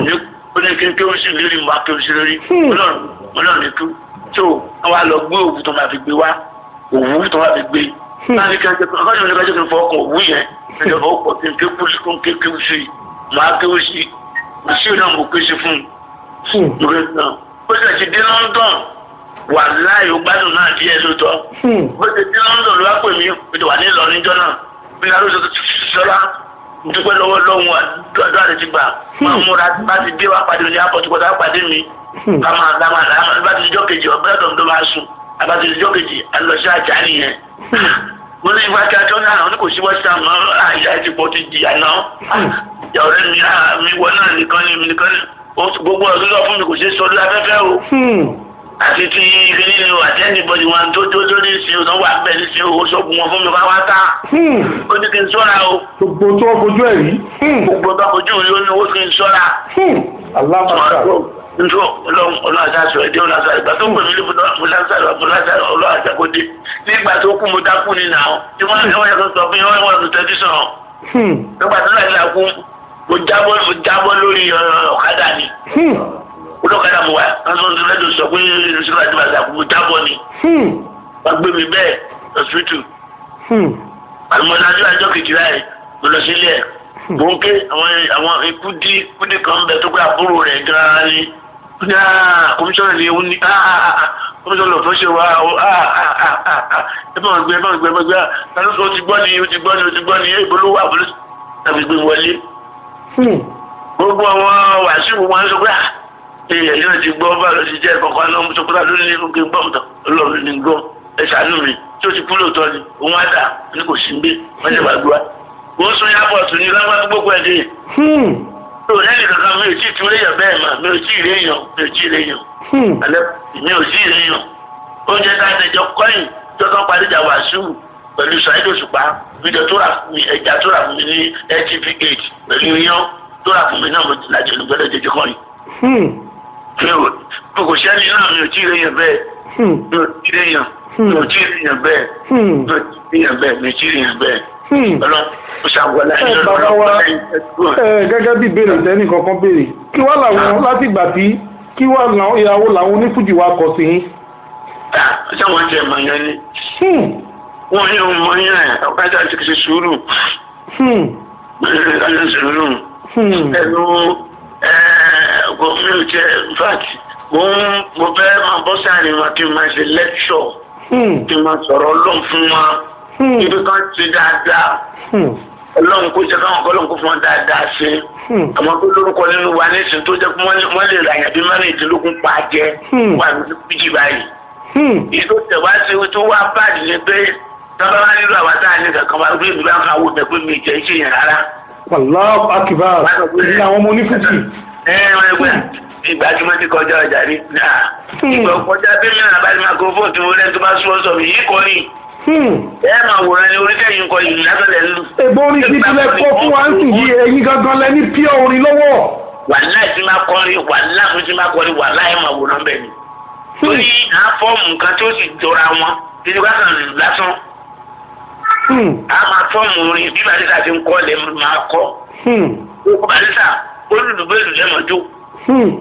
ó ní kí n kí ó sì lérí mo wá kí ó sì lérí mo lọ́ọ̀ ní kú tó wọ́n wá lọ gbé òwú tó máa fi gbé wá òwú tó máa fi gbé láti kí n kí ọkọ mi kájọ kí n fọ ọkàn òwú yẹn ìjọba ó pọ̀ kí n ké kú sí kó n ké kéwú sí i màá kéwú sí i mo sí náà mo ké sí fún un lórí náà ó sì ti dé London wà láì ó gbádùn náà díẹ̀ lóòótọ́ bó ti dé London ló wá pè mí ó ti wà ní Ìlọrin níjọ́ náà bí i arúgbó tó ti fi sọ́lá dúpẹ́ lọ́wọ́ lọ́wọ́ àdúrà rẹ̀ ti gbà máa múra bá ti dé wá pàdé mi ní apọ̀ tó kọjá pàdé mi ká máa ká máa ká bá ti di jọ́ kejì ọ̀bẹ́ ọ̀dọ̀ tó máa sùn àbá ti di jọ́ kejì alọ́sí àjà nìyẹn mo ní ìfá kí a tó náà ní kò sí wọ́n sàm náà àyà ti pọ̀ ti jìyà náà ìyá ọ̀rẹ́ mi mi wọ náà nìkan ni nìkan ni gbogbo ọ̀dọ́ lọ fún mi kò ṣe sọ lórí afẹ́fẹ́ o àti ti ibi nínú àti ẹnìbọdì wọn tó tó tó ní ìsìn òtún wà bẹ́ẹ̀ ní ìsìn owó ṣọ́ọ̀bù wọn fún mi wá wá tá ó ní kí n sọ́ra o. gbogbo tó o fojú ẹ̀ rí. gbogbo tó o fojú rí ó ní owó kí n sọ́ra. alámàṣà. nso ọlọ́run ọlọ́run àti aṣọ ẹ̀dẹ́ ọlọ́run àti ìgbà tó ń pè mí lébùdó fúláṣáró fúláṣáró ọlọ́run àti àkọ́dé nígbà tó kú mo dákú ni nà ó tí wọ́n yẹ kó sọ fún yẹn wọ́n wọ́n tẹ̀ tẹ̀sán. nígbà tó láyé la kú mo jábọ́ mo jábọ́ lórí ọ̀kadà ni olókàdá mo wà lọ́sọ̀rọ̀ tó lẹ́dọ̀ sọ pé ìrìnsílẹ̀ àti bàtà kò jábọ̀ ni. wọ́n gbé mi bẹ́ẹ̀ lọ́sítù. àlùmọ́lá tí wàá jọ kejì láì mo lọ sílẹ̀. mo ń ké àwọn ikú dí ikú dí kan bẹ tó pé àbúrò rẹ̀ gan-an ni. ní kọmíṣọ́nà ni òun ní kọmíṣọ́nà lọ́fọ́ ṣe wá ẹ bá wọn gbé ẹ bá wọn gbé ẹ bá wọn gbé ó ti gbọ́ ni ó ti gbọ́ ni ó ti gbọ́ ni ẹ ìbolówó àbúrò tàbí gbé wọlé. gbogbo àwọn wàásù wọn sọ pé èèyàn yóò ti gbọ́ bá lọ sí jẹ́ kankan náà mo sọ pé lórí nínú kí n gbọ́ mọ̀tọ́ ọlọ́run ní gbọ́ ẹ ṣàánú mi tí ó ti kú lóòótọ́ ni òun á dà ní kò sí gbé wọ́n ṣe gbàgbọ́ wọ́n sún yàpọ̀tù ní lágbàdo gbogbo ẹ̀ dé. tó o lẹ́yìn kankan mi ò tí ì tún léèyàn bẹ́ẹ̀ mà mi ò tí ì léèyàn mi ò tí ì léèyàn alẹ́ mi ò tí ì léèyàn oúnjẹ tá a ti jọ kọ́yìn tó kàn parí ìjà wàásù pẹ̀lú Saheed Òṣùpá fídíò tó rà fún mi ẹja tó rà fún mi ní ntv eight pẹ̀lú iyán tó rà fún mi náà mo ti lajú olùgbẹ́lẹ̀ jẹjẹ kọ́yìn mi ò kò sẹ́ni náà mi ò tí ì léyìn bẹ́ẹ̀ mi ò tí ì léyìn mi ò tí ì léyìn bẹ́ẹ̀ mi ò tí ì léyìn bẹ́ẹ̀ mi ò tí ì léyìn bẹ́ẹ̀ ọlọ́run ó ṣàwọlá ẹ bàbá wa ẹ gẹ́gẹ́ bí ìbéèrè tẹ́nì kankan béèrè kí wá làwọn láti ìgbà tí kí wá làwọn ìyàwó làwọn onífújì wa kọ sí yín. ṣé wọ́n ti ẹ̀ mọ̀ yẹn ni wọ́n yóò mọ̀ yẹn ẹ̀ ọ̀kájà ti ṣe sùúrù ẹ̀ sùúrù ẹnu mi ò jẹ infact mo ń mo fẹ́ máa bọ́ sáàrin wọn kí n máa ṣe lecture kí n máa sọ̀rọ̀ ọlọ́run fún wọn ibi kan ti dáadáa ọlọ́run kó jẹ́ káwọn ọlọ́run kó fún wọn dáadáa ṣe àwọn tó lórúkọ nínú wa nísìnyí tó jẹ́ pé wọ́n lè ra àyàbí mẹ́rìndínlógún pa jẹ wà ní fíjì báyìí ìtò tẹ̀wá sí tó wá báàdì ni pé sábà wá nílò àwọn táà ní kankan wá gbé mi bá ń ka wò bẹ́ẹ̀ pé mi jẹ́ iṣẹ́ yẹn rárá. Allahu akbar ní àwọn ọmọ onífújì ẹ wọn ẹgbẹ ìgbà tí mo ti kọjá ọjà rí ìgbà kọjá bí mi náà bá ní microphone tí mo lẹ́nu tó bá sún ọ̀sọ̀ mi yìí kọ́ ni ẹ máa wòran ni oríkẹ́yìn kọ ìlú lásọ̀lẹ̀ lù. èbó orin ti tilẹ̀ kọ́ fún wa ń sì yí ẹ̀yin gangan lẹ ní pure orin lọ́wọ́. wàhálà tí máa kọrin wàhálà fún tí máa kọrin wàhálà ẹ máa wòran bẹ́ẹ̀ ni. torí à ń fọ́ọ̀mù nǹkan tí ó sì jọra wọn títí wá kàn lásán. a máa fọ́ọ̀mù orin bí bàtí ta ti ń kọ́ lè máa kọ́ Hmm. ó barista ó lùlù bẹ́ẹ̀ lù lẹ́mọ̀ jó Hmm.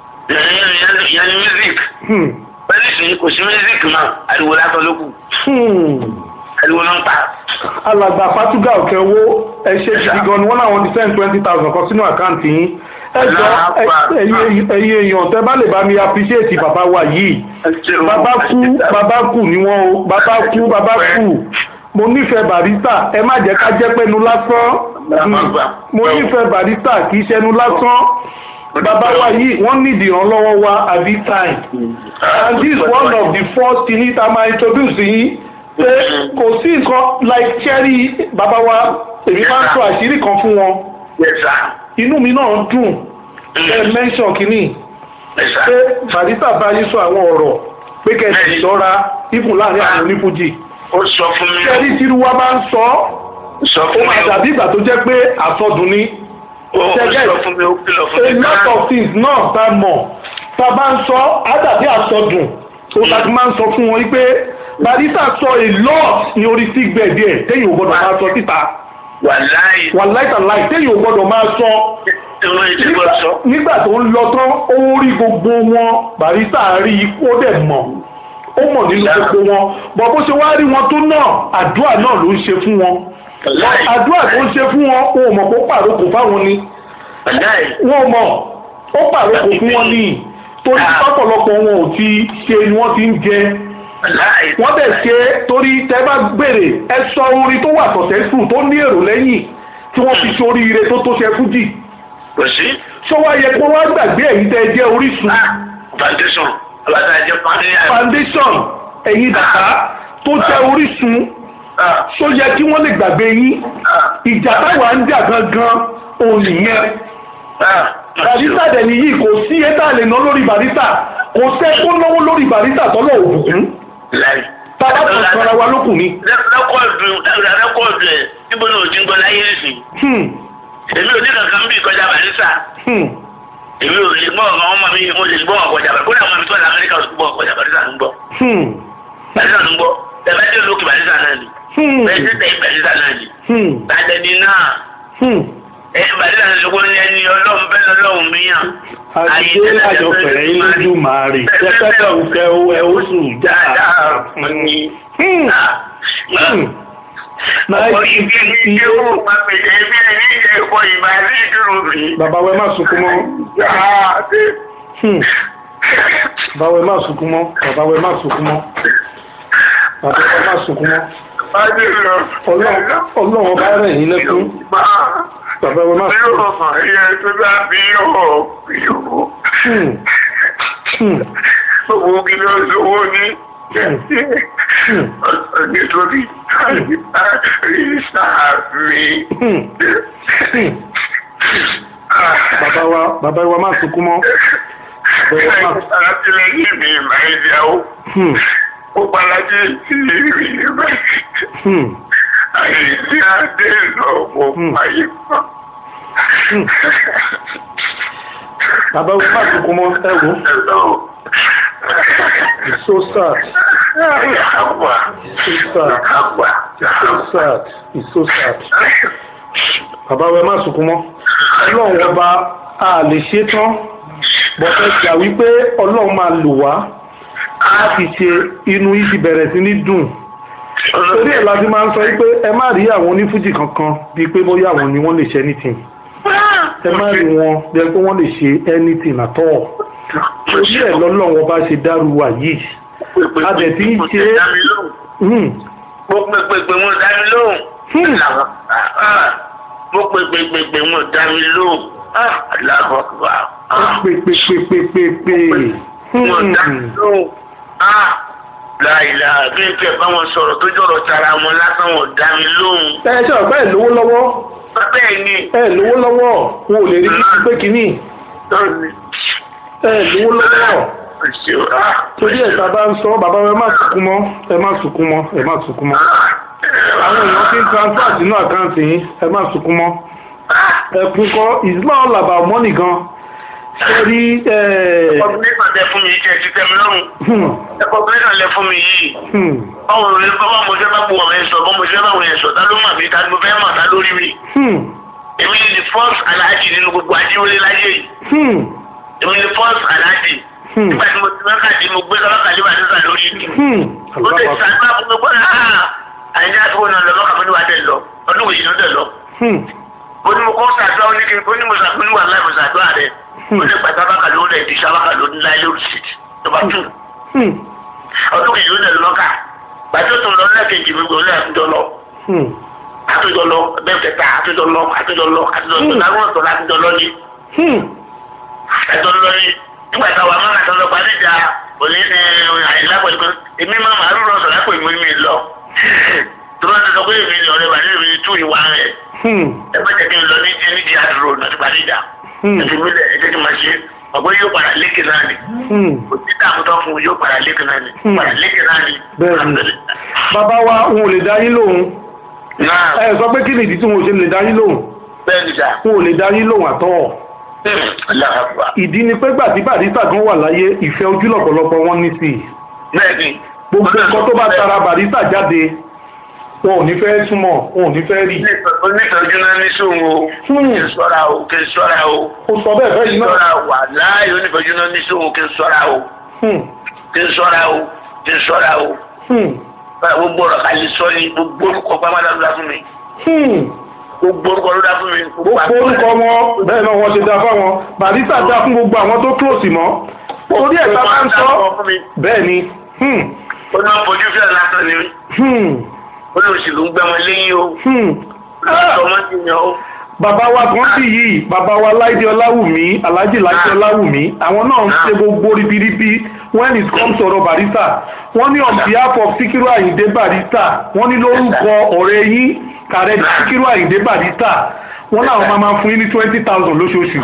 ìyẹn ní music Hmm. pẹ̀lú ìsìn kò sí music mọ́ ariwo látọ̀ ló kù Hmm. ariwo ló ń pa. alàgbà fatuga òkè owó ẹ ṣe gidi gan ni wọn làwọn ti send twenty thousand kan sínú àkáǹtì yín ẹ jọ ẹ- ẹ̀yin ẹ̀yin èèyàn tẹ bá lè bá mi appreciate bàbá wa yìí bàbá kú bàbá kú ni wọn o bàbá kú bàbá kú mo nífẹ̀ẹ́ barista ẹ má jẹ́ ká jẹ́ pẹ́nu lásán Hmm. mo nífẹ̀ẹ́ barista kì í ṣẹnu lásán bàbá wa yìí wọ́n nídìí ìrànlọ́wọ́ wa at this time and this is one of the first thing tá a máa introduce yín pé kò sí nǹkan like cherry bàbá wa èmi máa ń sọ àṣírí kan fún wọn Yes, sir. inú mi náà dùn ẹ mention kínní Yes, sir. pé barista bá yín sọ àwọn ọ̀rọ̀ pé kẹ́sì ṣọ́ra ìfún láàrin àwọn onífújì ó sọ fún mi cherry tiruwa bá ń sọ sọ ó fún mi máa dàbí ìgbà tó jẹ́ pé àsọdùn ni ó ó sọ fún mi ó kìlọ̀ fún a mi lot of things náà tá a mọ̀ tá a bá ń sọ á dàbí àsọdùn tó ta ti máa ń sọ fún wọn wípé barista sọ a lot ní orí sick bed ẹ̀ téyìn ò gbọ́dọ̀ máa sọ síta wàláyé wà láìtàláì téyìn ò gbọ́dọ̀ máa sọ ìwé ìdìbò sọ nígbà tó ń lọ tán ó rí gbogbo wọn barista rí ikú ó dẹ̀ mọ̀ ó mọ̀ nínú gbogbo wọn bọ̀ bó ṣe wá rí wọn tó náà àdúrà náà ló ń ṣe fún wọn wàláyé àdúrà tó ń ṣe fún wọn wọn ò mọ̀ kó pàrókò fáwọn ni wàláyé wọn mọ̀ ó pàrókò fún wọn ní torí ọ̀pọ̀lọpọ̀ wọn ò ti ṣe ni wọ́n ti ń jẹ wàláyé wọ́n bẹ̀ ṣe torí tẹ́ bá gbèrè ẹ sọ orin tó wà successful tó ní èrò lẹ́yìn tí wọ́n fi ṣorí ire tó tó ṣe fújì kò sí ṣó wá yẹ kó wá gbàgbé ẹ̀yin tẹ́ ẹ jẹ́ orísun ah foundation abadájọ foundation foundation ẹ̀yin bàbá tó jẹ́ orísun ah ṣó yẹ kí wọ́n lè gbàgbé yín ah ìjà táwa ń jà gangan òun nìyẹn ah barista dẹ̀ nìyí kò sí ẹ̀ta lè ná lórí barista kò sẹ́ kó náwó lórí barista tọ́lọ̀ òbùkún láyé tábà kan sanra wa lókùn ni. rẹ́kọ̀dù rẹ́kọ̀dù ẹ̀ níbo ni o ti ń gbọ́ láyé nìsín Hmm, èmi ò ní kankan bí ìkọjá barista hmm, èmi ò lè gbọ́ ọ̀gá ọmọ mi mo lè gbọ́ ọ̀kọjà barista kódà ọmọ mi tó wà lamẹ́ríkà ò sì gbọ́ ọ̀kọjà barista ń gbọ́ hmm, barista ń gbọ́ ẹ̀fẹ́ tí olókè barista náà ni hmm, bẹ́ẹ̀ tí tẹ̀yìn barista náà ni hmm, tàdẹ́ni náà hmm. ẹ̀ barista náà ṣe wọ́n ní ẹni ọlọ́run bẹ́ẹ̀ lọ́lọ́run míyàn. àdìgbé lájọ fẹ̀rẹ̀ yín lójú màá rè tẹ́tẹ́tẹ́ òkè ẹ ó sùn já. Hmm, hmm. Ọ̀pọ̀ ìgbé ní ilé owó pàpẹ̀lẹ̀ ẹbí ẹni ìjẹ́ ẹ̀kọ́ ìbá sí ìdúró mi. bàbá wẹ má sunkún mọ́. Hmm. bàbá wẹ má sunkún mọ́. bàbá wẹ má sunkún mọ́. bàbá wẹ má sunkún mọ́. Ọlọ́run Ọlọ́run ọba rẹ̀ yín lẹ́kún. bàbá wẹ má sunkún mọ́. Hmm. Hmm. Owó kí ló lówó ní Hmm. nítorí àrísà mi. Hmm. Hmm. bàbá wa bàbá wa má sunkún mọ́. bàbá wa má Àtìlẹ́yìn mi máa ń yàwó. Hmm. Ó palájé sí ìrìn rẹ̀. Hmm. Àìsí adé lọ́wọ́ Hmm. ayé kan. Hmm. bàbá wa má sunkún mọ́ ẹ wò. Hello. It's so sad. Àgbà. It's so sad. Àgbà. It's so sad. It's so sad. Bàbá wa ẹ má sunkún mọ́. Ọlọ́run ọba a lè ṣe tán. Bọ̀dọ̀ gbà wípé Ọlọ́run máa lò wá láti ṣe inú yìí ti bẹ̀rẹ̀ sí ní dùn. Torí ẹ̀ la fi máa ń sọ wípé ẹ má rí àwọn onífújì kankan bíi pé bóyá àwọn ni wọ́n lè ṣe anything. Ẹ má rí wọn bí ẹ pé wọ́n lè ṣe anything at all. Torí ẹ̀ lọ́lọ́run ọba ṣe dárú wa yìí. A dẹ̀ ti ń ṣe é. Hmm. Mo pe pèpè mo dá mi lóhùn. Hmm. Mo pe pèpè pè mo dá mi lóhùn. Aláàbọ̀ kọ́. Pè pè pè pè pè pè. Mo dá mi Hmm. lóhùn. Láìla bí n fẹ́ bá wọn sọ̀rọ̀ tó jọ̀rọ̀ tara wọn lásán wọn dá mi lóhùn. Ẹ ṣe ọ̀pẹ́ ẹ̀ lówó lọ́wọ́. Bẹ́ẹ̀ ni. Ẹ lówó lọ́wọ́. Wọn ò lè rí bíi pé kínní. Lọ́ọ̀ni. Ẹ lówó lọ́wọ́. Òṣèlú. Torí ẹ̀ tá a bá ń sọ bàbá wa ẹ má sunkún mọ́. Ẹ má sunkún mọ́. Ẹ má sunkún mọ́. Àwọn èèyàn ti ń transfer sínú àkáǹtì yín. Ẹ má sunkún mọ́. Ẹkún kọ́ it's not all about money gan. Ṣé rí ẹ̀ Kọ̀pùlẹ́sàn lẹ fún mi yìí kẹ́ ẹ ti tẹ́ mi lọ́rùn. hmm, Kọ̀pùlẹ́sàn lẹ fún mi yìí. hmm, Báwo ló bá mo fẹ́ bá bu ọ̀rẹ́ sọ, bá mo fẹ́ bá wọ̀nyẹn sọ, ta ló mà mí, ta ló fẹ́ mà, ta lórí mi. hmm, èmi ni the first aláàjì nínú gbogbo ajíwọlé láyé yìí Hmm. èmi ni the first aláàjì Hmm. nígbà tí mo ti mẹ́ka tí mo gbé lọ́kà tí wàá sísà lórí ìdí Hmm. ó lè sàgbà fún mi pé àyíká tó wọn lọ lọ́kà fún mi wà dẹ̀ lọ ọdún òyìn ló dẹ̀ lọ Hmm. ó ní mo kọ́ sàdúrà ó ní kí n ó ní mo sàdúrà wà láì mo sàdúrà rẹ̀ ó ní pàtó abáka ló dẹ̀ di sábàkà ló ní láì lórí síìtì tó bá tún Hmm. ọdún òyìn ló dẹ̀ lọ́kà gbàtó tó lọ lẹ́ẹ̀kejì mi gbọ́ lẹ́ẹ̀kejì lọ Hmm. àtúntò lọ bẹ́ẹ̀ kẹta àtúntò lọ àtúntò lọ àtúntò lọ láwọn ọ̀tọ̀ látúntò lọ ní Hmm. àtúntò lọ ní nígbà táwa máa ń àtúntò parí ìjà òní ní àyílá pẹ̀lú pé èmi máa máa rúrọ̀ sọ̀rọ̀ pé mi mi lọ tó bá ti sọ pé èmi lọ rẹ bàdé mi tú ìwà rẹ Hmm. ẹ má jẹ́ kí n lọ ní ní di àdúró láti parí ìjà Hmm. ẹtì mi lẹ ẹ jẹ́ kí n máa ṣe ọgbẹ́ yóò padà lékè náà ni Hmm. kò sí dààmú tó fún un yóò padà lékè náà ni Hmm. padà lékè náà ni. Bẹ́ẹ̀ni. bàbá wa n ò lè dá yín lóhùn náà ẹ sọ pé kí ni ìdí tí wọn ò ṣe lè dá yín lóhùn bẹ́ẹ̀ ni sà wọn ò lè dá yín lóhùn àtọ́ aláàbà ìdí ni pé gbà tí Barrister kan wà láyé ìfẹ́ ojú lọ́pọ̀lọpọ̀ wọn ní sí i bẹ́ẹ̀ ni. gbogbo nǹkan tó bá tara Barrister jáde wọn ò ní fẹ́ súnmọ́ wọn ò ní fẹ́ rí onítọ̀jú náà ní sóhun o kí n sọ́ra o kí n sọ́ra o ó sọ bẹ́ẹ̀ fẹ́ kí yìí n náà sọ́ra wà láàyè onítọ̀jú náà ní sóhun kí n sọ́ra o Hmm. kí n sọ́ra o kí n sọ́ra o Hmm. gbogbo ọ̀rọ̀ ká lè sọ ni gbogbo orúkọ pàmò ló dá fún mi Hmm. gbogbo orúkọ ló dá fún mi. gbogbo orúkọ wọn bẹ́ẹ̀ náà wọ́n ṣe dá fáwọn Barrister dá fún gbogbo àwọn tó close mọ́ orí ẹ̀ tá a bá ń sọ bẹ́ẹ̀ ni Hmm. ó náà fojú fíà lásán ni Hmm. olóṣèlú ń gbẹ wọn lẹ́yìn o Hmm. olóṣèlú ọmọ ti yàn o. bàbá wa kan sì yìí bàbá wa láìdé ọláwùmí alhaji láìdé ọláwùmí àwọn náà ń ṣe gbogbo ribiribi when it comes to ọ̀rọ̀ Barrister wọ́n ní on behalf of Síkírù Àyìndé Barrister wọ́n ní lórúkọ ọ̀rẹ́ yín kàrẹ́ Síkírù Àyìndé Barrister wọ́n láwọn máa máa fún yín ní twenty thousand lóṣooṣù.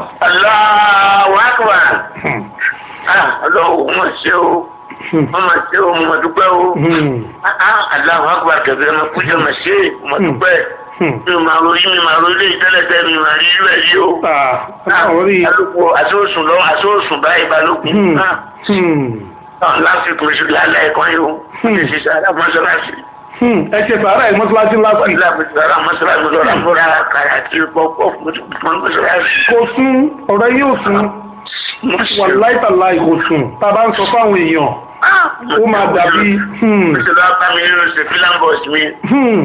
Allahu Akbar. Hmm. Ah, Ọlọ́run mo ṣe o Hmm. mo ma ṣe o mo dúpẹ́ o. Hmm. Ah, ah, Allahu Akbar kẹ̀kẹ́ mo kú jẹ́ mo ṣe mo dúpẹ́. Hmm. mi ò máa ronú mi máa ronú ilé ìtẹ́lẹ̀tẹ́ mi máa rí irú ẹ̀ yìí o. Ah, àwọn rí i. alùpùpù àsóòsùn lọ àsóòsùn báyìí balógun. Hmm. Ah, Hmm. ah, lásìkò oṣù lálẹ́ ẹ̀kọ́ yìí o. Hmm. ṣe ṣiṣẹ́ alámọ́sálásí. Hmm. ẹ ṣe sàárà ẹ̀ mọ́ṣáláṣí last week. alámọ́sálásí alámọ́sálásí mo lọ́ra fúnra kàrà àti pọ́pọ́ fún mọ́sálásí. kò sún ọ̀rọ̀ yìí ò sún wàláì tàláì kò sùn tá a bá ń sọ fáwọn èèyàn ó máa dàbí. Hmm. Ṣé ló bá mi nínú ṣe fílámbọ̀sì mi? Hmm.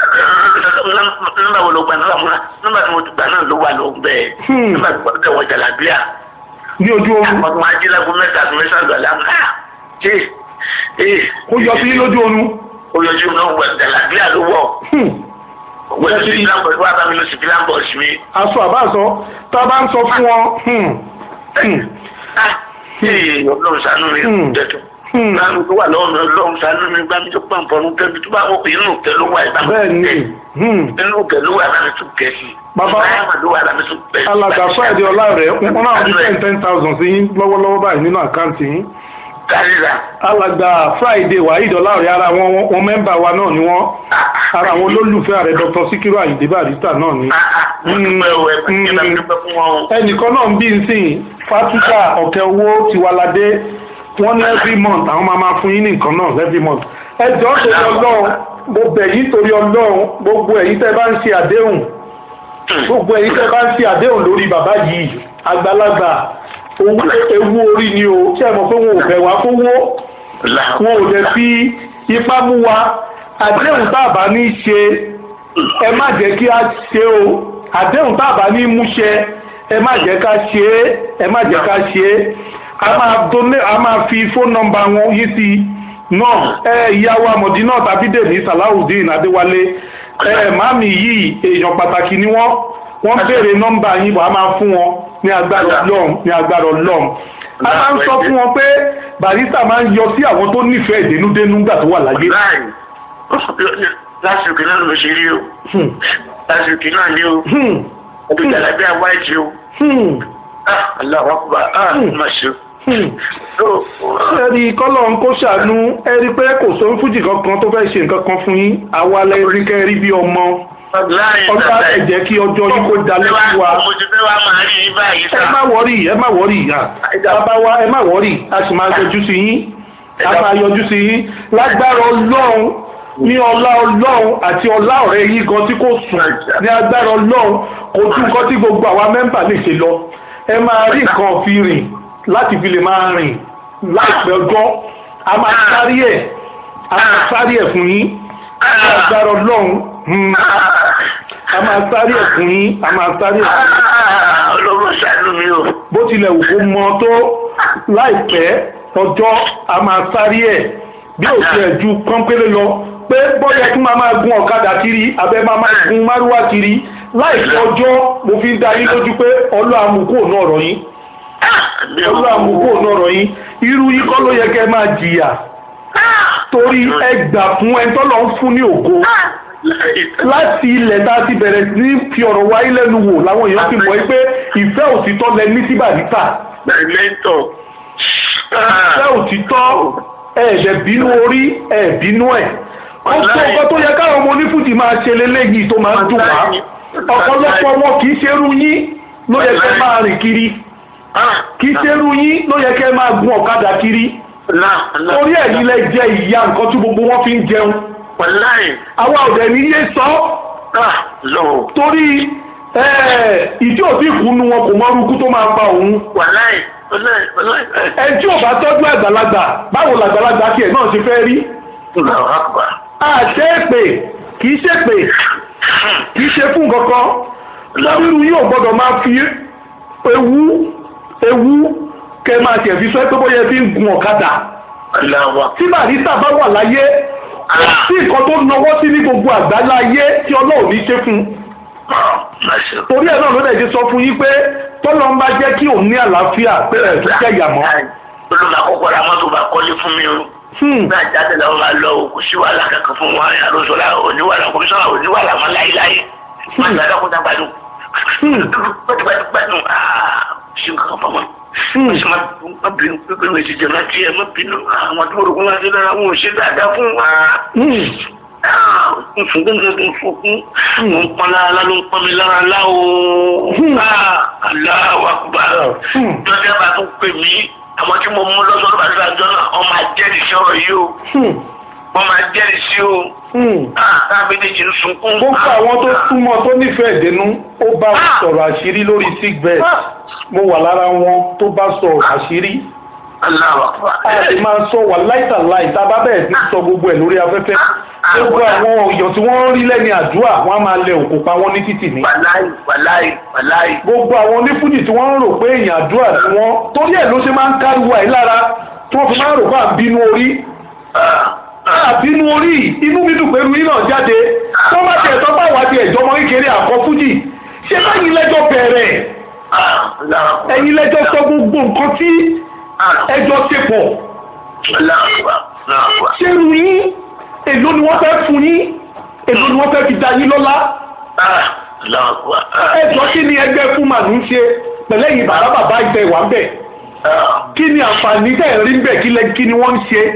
Nígbà wo ló gba nígbà múra? Nígbà tí mo ti gbà náà ló wà ló ń bẹ̀. Hmm. Nígbà tí mo ti wọ jàlábíà. ní ojú oorun Àwọn tó máa jí lágbo mẹ́ta àti mẹ́sàn-án lọ lámú. Ṣé ee ó yọ sí lójú oorun. oyọjú náà wọ jàlábíà ló wọ̀? Hmm. Wọ́n ti fílámbọ̀sì wá bá mi lọ sí fílámbọ̀sì mi. aṣọ àbáṣọ tá a bá ń sọ fún wọn. Hmm. Hmm. Ah! Ee ọlọ́run ṣàánú mi Hmm. jẹ́tọ̀. Hmm. Láàánú tó wà lọ́wọ́ mi ọlọ́run ṣàánú mi gbá mi tó pàǹpọ̀rún tẹ́bi tó bá wọ́n pè é nù tẹ́ ló wà ìbámu. bẹ́ẹ̀ ni Hmm. nínú pẹ̀lú àbámi tún kẹ́ sí. Bàbá- àbámi àbámi tún kẹ́ sí. alàgbà friday ọlá rẹ̀ wọn náà fi ten ten thousand sí yín lọ́wọ́lọ́wọ́ báyìí nínú àkáǹtì yín. Dáríra. alàgbà friday wahid ọlá rẹ̀ ara wọn wọn mẹ́mbà wa náà ni wọ́n ara àwọn olólùfẹ́ ààrẹ dr Síkírù Àyìndé Barrister náà ni. Mo dúpẹ́ o, ẹ bá mi dúpẹ́ fún wọn o. ẹnìkan náà ń bí nsìn fatuka ọ̀kẹ́ owó tiwalade wọ́n ní every month àwọn máa máa fún yín ní nǹkan náà every month. ẹ jọ̀ọ́ torí ọlọ́run mo bẹ̀ yín torí ọlọ́run gbogbo ẹ̀yin tẹ́ bá ń ṣe àdéhùn gbogbo ẹ̀yin tẹ́ bá ń ṣe àdéhùn lórí bàbá yìí àgbàlagbà owó ewu orí ni o ṣé ẹ mọ̀ pé wọn ò bẹ̀ wá fowó wọn ò dẹ̀ fi ipá mú wa àdéhùn tá a bá ní ṣe ẹ má jẹ́ kí a ṣe o àdéhùn tá a bá ní mú ṣẹ ẹ má jẹ́ ká ṣe é ẹ má jẹ́ ká ṣe é a máa donate a máa fi fóònù nọ́mbà wọn yí sí i náà ẹ ìyàwó amọ̀dínà tàbí dèní salawudeen adéwálé ẹ màmí yìí èèyàn pàtàkì ni wọ́n wọ́n béèrè nọ́mbà yín wàá máa fún wọn ní agbára ọlọ́run ní agbára ọlọ́run a máa ń sọ fún wọn pé Barrister máa ń yọ sí àwọn tó nífẹ̀ẹ́ dénúdénú nígbà tó wà láyé. Láì lásìkò náà ló ṣe rí o. Hmm. Lásìkò náà ní o. Hmm. Ọdún jàlábí àwáìtì o. Hmm. Ah! Aláwọ̀ àkùbà. Ah! Má ṣe o. Hmm. So, ẹ̀rí kọ́lọ̀ ń kó ṣàánú ẹ̀rí pé kò sóhun fújì kankan tó fẹ́ ṣe nǹkan kan fún yín àwa lẹ́rí kẹ́rí bí ọmọ láì ọjọ́ ẹ̀jẹ̀ kí ọjọ́ yìí kó dalẹ̀ fún wa Mo ti fẹ́ wá máa rí i báyìí ẹ sá. má wọ́rì ẹ má wọ́rì ìyá bàbá wa ẹ má wọ́rì a sì máa yọjú sí yín a máa yọjú sí yín lágbára ọlọ́run ní ọlá ọlọ́run àti ọlá ọ̀rẹ́ yín gan tí kò sùn ní agbára ọlọ́run kò tún nǹkan tí gbogbo àwa mẹ́mbà lè ṣe lọ ẹ máa rí nǹkan fi rìn láti fi lè máa rìn láìpẹ́ ọjọ́ a máa sáré ẹ̀ a máa sáré ẹ̀ fún yín ní agbára ọlọ́run hmm, a máa sáré ẹ̀ fún yín a máa sáré ẹ̀ fún yín ọlọ́run ṣàánú mi o. bó tilẹ̀ wù kó mọ tó láìpẹ́ ọjọ́ a máa sáré ẹ̀ bí ò tiẹ̀ ju pọ́npélé lọ pé bọ́yá tún máa máa gun ọ̀kadà kiri abẹ́ máa máa gun márúwá kiri láìpẹ́ ọjọ́ mo fi ń da yín lójú pé ọlọ́ àmukú òun ọ̀rọ̀ yín ọlọ́ àmukú òun ọ̀rọ̀ yín irú yín kọ́ ló yẹ kẹ́ máa jìyà torí ẹ gbà fún ẹni tọ́lọ́ ń fún ní ògo láti ilẹ̀ tá a ti bẹ̀rẹ̀ sí ní fi ọ̀rọ̀ wáyé lẹ́nu wò làwọn èèyàn ti mọ̀ pé ìfẹ́ òtítọ́ lẹ ní sí Barrister Mẹ́tọ̀. ìfẹ́ òtítọ́ ẹ̀ẹ́dẹ̀ bínú orí ẹ̀ bínú ẹ̀ ó tó ọkọ tó yẹ káwọn ọmọ onífújì máa ṣe leléyìí tó máa ń dùn wá ọ̀pọ̀lọpọ̀ wọn kì í ṣerú yín ló yẹ kẹ́ máa rìn kiri kì í ṣerú yín ló yẹ kẹ́ máa gun ọ̀kadà kiri orí ẹ̀yìn lẹ jẹ ìyá nǹkan tí gbogbo wọn fi ń jẹun Wàláì. àwa ọ̀dẹ̀ ní yé sọ Lọ. torí ìdí òbí ìkùnú wọn kò mọ orúkú tó máa pa òun Wàláì. Wàláì. Wàláì. ẹni tí ò bá tọ́jú àgbàlagbà báwo làgbàlagbà tiẹ̀ náà ṣe fẹ́ rí Allahu Akbar. àṣẹ èpè kì í ṣèpè kì í ṣe fún kankan lọ́rùú yóò gbọ́dọ̀ máa fi ewu ewu kẹ máa tẹ̀ fi sọ pé bóyá fi ń gun ọ̀kadà Allahu Akbar. tí Barrister bá wà láyé kò sí nǹkan tó nawọ́ sí ní gbogbo àgbáńlá ayé tí Ọlọ́run ní ṣe fún un Máṣe. torí ẹ̀ náà ló dẹ̀ ṣe sọ fún yín pé tọ́lọ́ ń bá jẹ́ kí òun ní àlàáfíà pé ẹ̀ tó jẹ́ ìyàmọ́. Olùmọ̀ àkọ́kọ́ ra mọ́tò bá kọ́lé fún mi o. Hmm. Bí àjáde làwọn máa lọ o, kò sí wàhálà kankan fún wọn. Àlọ́sọ̀lá oníwàlà kọmíṣánná oníwàlà máa láíláí. Máa gbàdá kó dá gbádùn. Hmm. Gbádùn gbádùn. Ṣé nǹkan kan fọmọ? Hmm. Ṣé má bínú pípé mi ti jẹ má tiẹ̀ má bínú. Àwọn tó rògbòn máa ṣe dára wọn ò ṣe dáadáa fún wa. Hmm. Nfun gbẹ́ngàn tó ń fọkún. Mo ń pọn lára ló ń pọn mi lára lá o. Hmm. Allahu Akbar. Hmm. Jọ́jà bá tún pè mí. Àwọn tí mo mú lọ́sọ̀rọ̀ bá ti àjọ náà, wọ́n máa jẹ́rìí sí ọ̀rọ̀ yìí o. Hmm. Wọ́n máa jẹ́rìí sí o. Hmm. Táà méjèèjì ń sunkún. gbogbo àwọn tó súnmọ́ tó nífẹ̀ẹ́ dénú ó bá wọn sọ̀rọ̀ àṣírí lórí sick bed mo wà lára wọn tó bá sọ̀rọ̀ àṣírí Allahu Akbar. a sì máa sọ wà láìtàláì tá a bá bẹ̀rẹ̀ sí sọ gbogbo ẹ̀ lórí afẹ́fẹ́ gbogbo àwọn èèyàn tí wọ́n ń rí lẹ́ni àdúrà wọ́n á máa lẹ òkú pa wọ́n ní títì ní. Wàláì wàláì wàláì. gbogbo àwọn onífújì tí wọ́n ń rò pé èèyàn àdúrà ni wọ́n torí ẹ̀ ló ṣe máa ń káriwo àyí lára tí wọ́n fi máa ń rò pé à ń bínú orí àbínú orí inú mi dùn pé irú iná jáde tó bá tiẹ̀ sọ pé àwọn àti ẹ̀jọ́ ọmọ kékeré àkọ́ fújì ṣé báyìí lẹ́jọ́ bẹ̀rẹ̀ ẹ̀yin lẹ́jọ́ sọ gbogbo nǹkan tí ẹjọ́ ṣe pọ̀ ṣé irú yín èló ni wọ́n fẹ́ fún yín èló ni wọ́n fẹ́ fi dá yín lọ́lá ẹjọ́ kí ni ẹgbẹ́ fún màlúù ń ṣe pẹ̀lẹ́ yìí bàbá bàbá ìtẹ̀ wà ń bẹ̀ kí ni àǹfààní tẹ̀ rí ń bẹ̀ kí lẹ- kí ni wọ́n ń ṣe.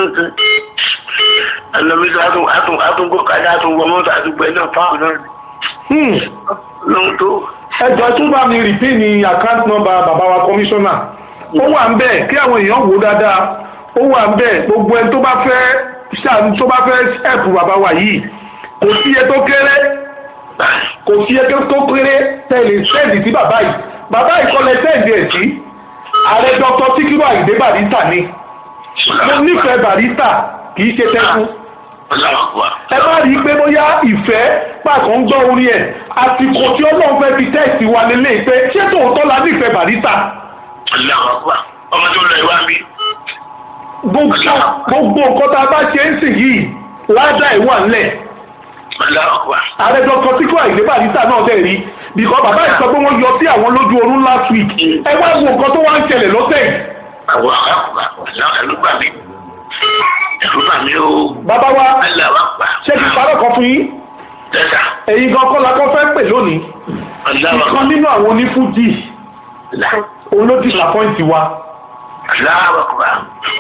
ẹlòmísọ àtúngbò kájà àtúngbò mọ́tò àtúngbò ẹ̀ náà fáwọn náà Hmm. lóhun tó. ẹjọ́ tún bá mi rìpín ní account number bàbá wa kọmíṣánná ó wà ń bẹ̀ kí àwọn èèyàn wò ó dáadáa ó wà ń bẹ̀ gbogbo ẹni tó bá fẹ́ ṣàánú tó bá fẹ́ ẹ̀pù bàbá wa yìí kò sí iye tó kéré kò sí iye tó kéré tẹ̀lé sẹ́ẹ̀dì sí bàbá yìí bàbá yìí kọ́lẹ̀ sẹ́ẹ̀dì ẹ̀ sí ààrẹ dr Síkírù Àyìndé Barrister ni mo nífẹ̀ẹ́ Barrister kì í ṣe tẹ́kù ẹ bá rí i pé bóyá ìfẹ́ pàtó ń gbọ́ orí ẹ̀ àsìkò tí ọlọ́run fẹ́ fi tẹ́ẹ̀sì wa lélẹ̀ pé ṣé tòótọ́ la nífẹ̀ẹ́ Barrister ọmọ tó lọ ìwà mi. gbogbo gbogbo nǹkan tá a bá ṣe ń sìn yìí ládà ìwà ńlẹ̀ ààrẹ dr Síkírù Àyìndé Barrister náà dẹ̀ rí bìkọ́ bàbá yìí sọ pé wọ́n yọ sí àwọn lójú oorun last week ẹ wá wo nǹkan tó wá ń ṣẹlẹ̀ lọ́sẹ̀ yìí àwọn àkàkùn ẹ̀rú bà mí ẹ̀rú bà mí o. bàbá wa aláwa pa. ṣé kí n parọ́ kan fún yín tẹ́sà. ẹ̀yin gan kọ́ la kọ́ fẹ́ pè lónìí aláwa pa. ìkan nínú àwọn onífújì òun ló disappoint wa aláwa pa.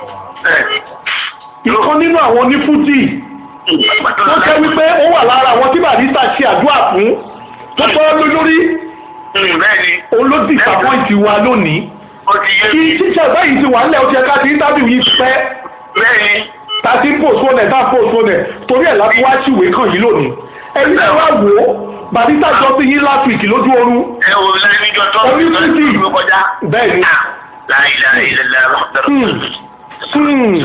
ìkan nínú àwọn onífújì tó jẹ́ wípé ó wà lára àwọn tí Barrister ṣe àdúrà fún tó tọ́ lórí bẹ́ẹ̀ni òun ló disappoint wa lónìí ó ti yé kí mi tíṣà báyìí ti wà nílẹ̀ ó ti ẹ̀ka ti interview yìí pẹ́ bẹ́ẹ̀ni ta ti ń postpone ẹ̀ tá postpone ẹ̀ torí ẹ̀ láti wá síwé kàn yín lónìí ẹni tí wá wò ó barista jọ sí yín last week lójú oorun ẹ wò ó lẹ́yìn níjọ tó Orí ń títì. lọ kọjá. bẹ́ẹ̀ ni láìláìláìlá Hmm. Hmm.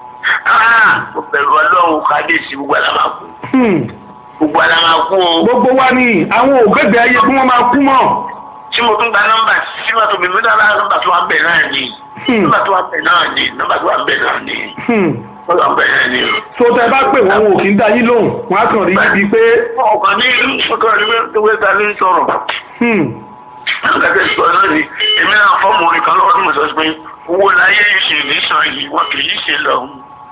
mo bẹ̀rù ọlọ́run kábíyèsí gbogbo àlàmà kú Hmm. gbogbo àlàmà kú o gbogbo wa ni àwọn ògbẹ́gbẹ ayé bí wọ́n máa kú mọ́ tí mo tún gba nọ́mbà tí mo tún bí mi dára nọ́mbà tó wà bẹ̀ náà ni Hmm. nọ́mbà tó wà bẹ̀ náà ni nọ́mbà tó wà bẹ̀ náà ni Hmm. nọ́mbà tó wà bẹ̀ náà ni o. tó tẹ bá pè wọ́n wọn ò kí ń dá yín lóhùn wọ́n á kàn rí ibi pé ọkàn ní ọkàn ní wíwé ta ní sọ̀rọ̀ hmm. gẹ́gẹ́ sọ náà ni èmi náà fọ́ọ̀mù orin kan lọ́wọ́ tí mo sọ pé owó láyé ìṣe nìṣàn yìí wọn kì í ṣe lọ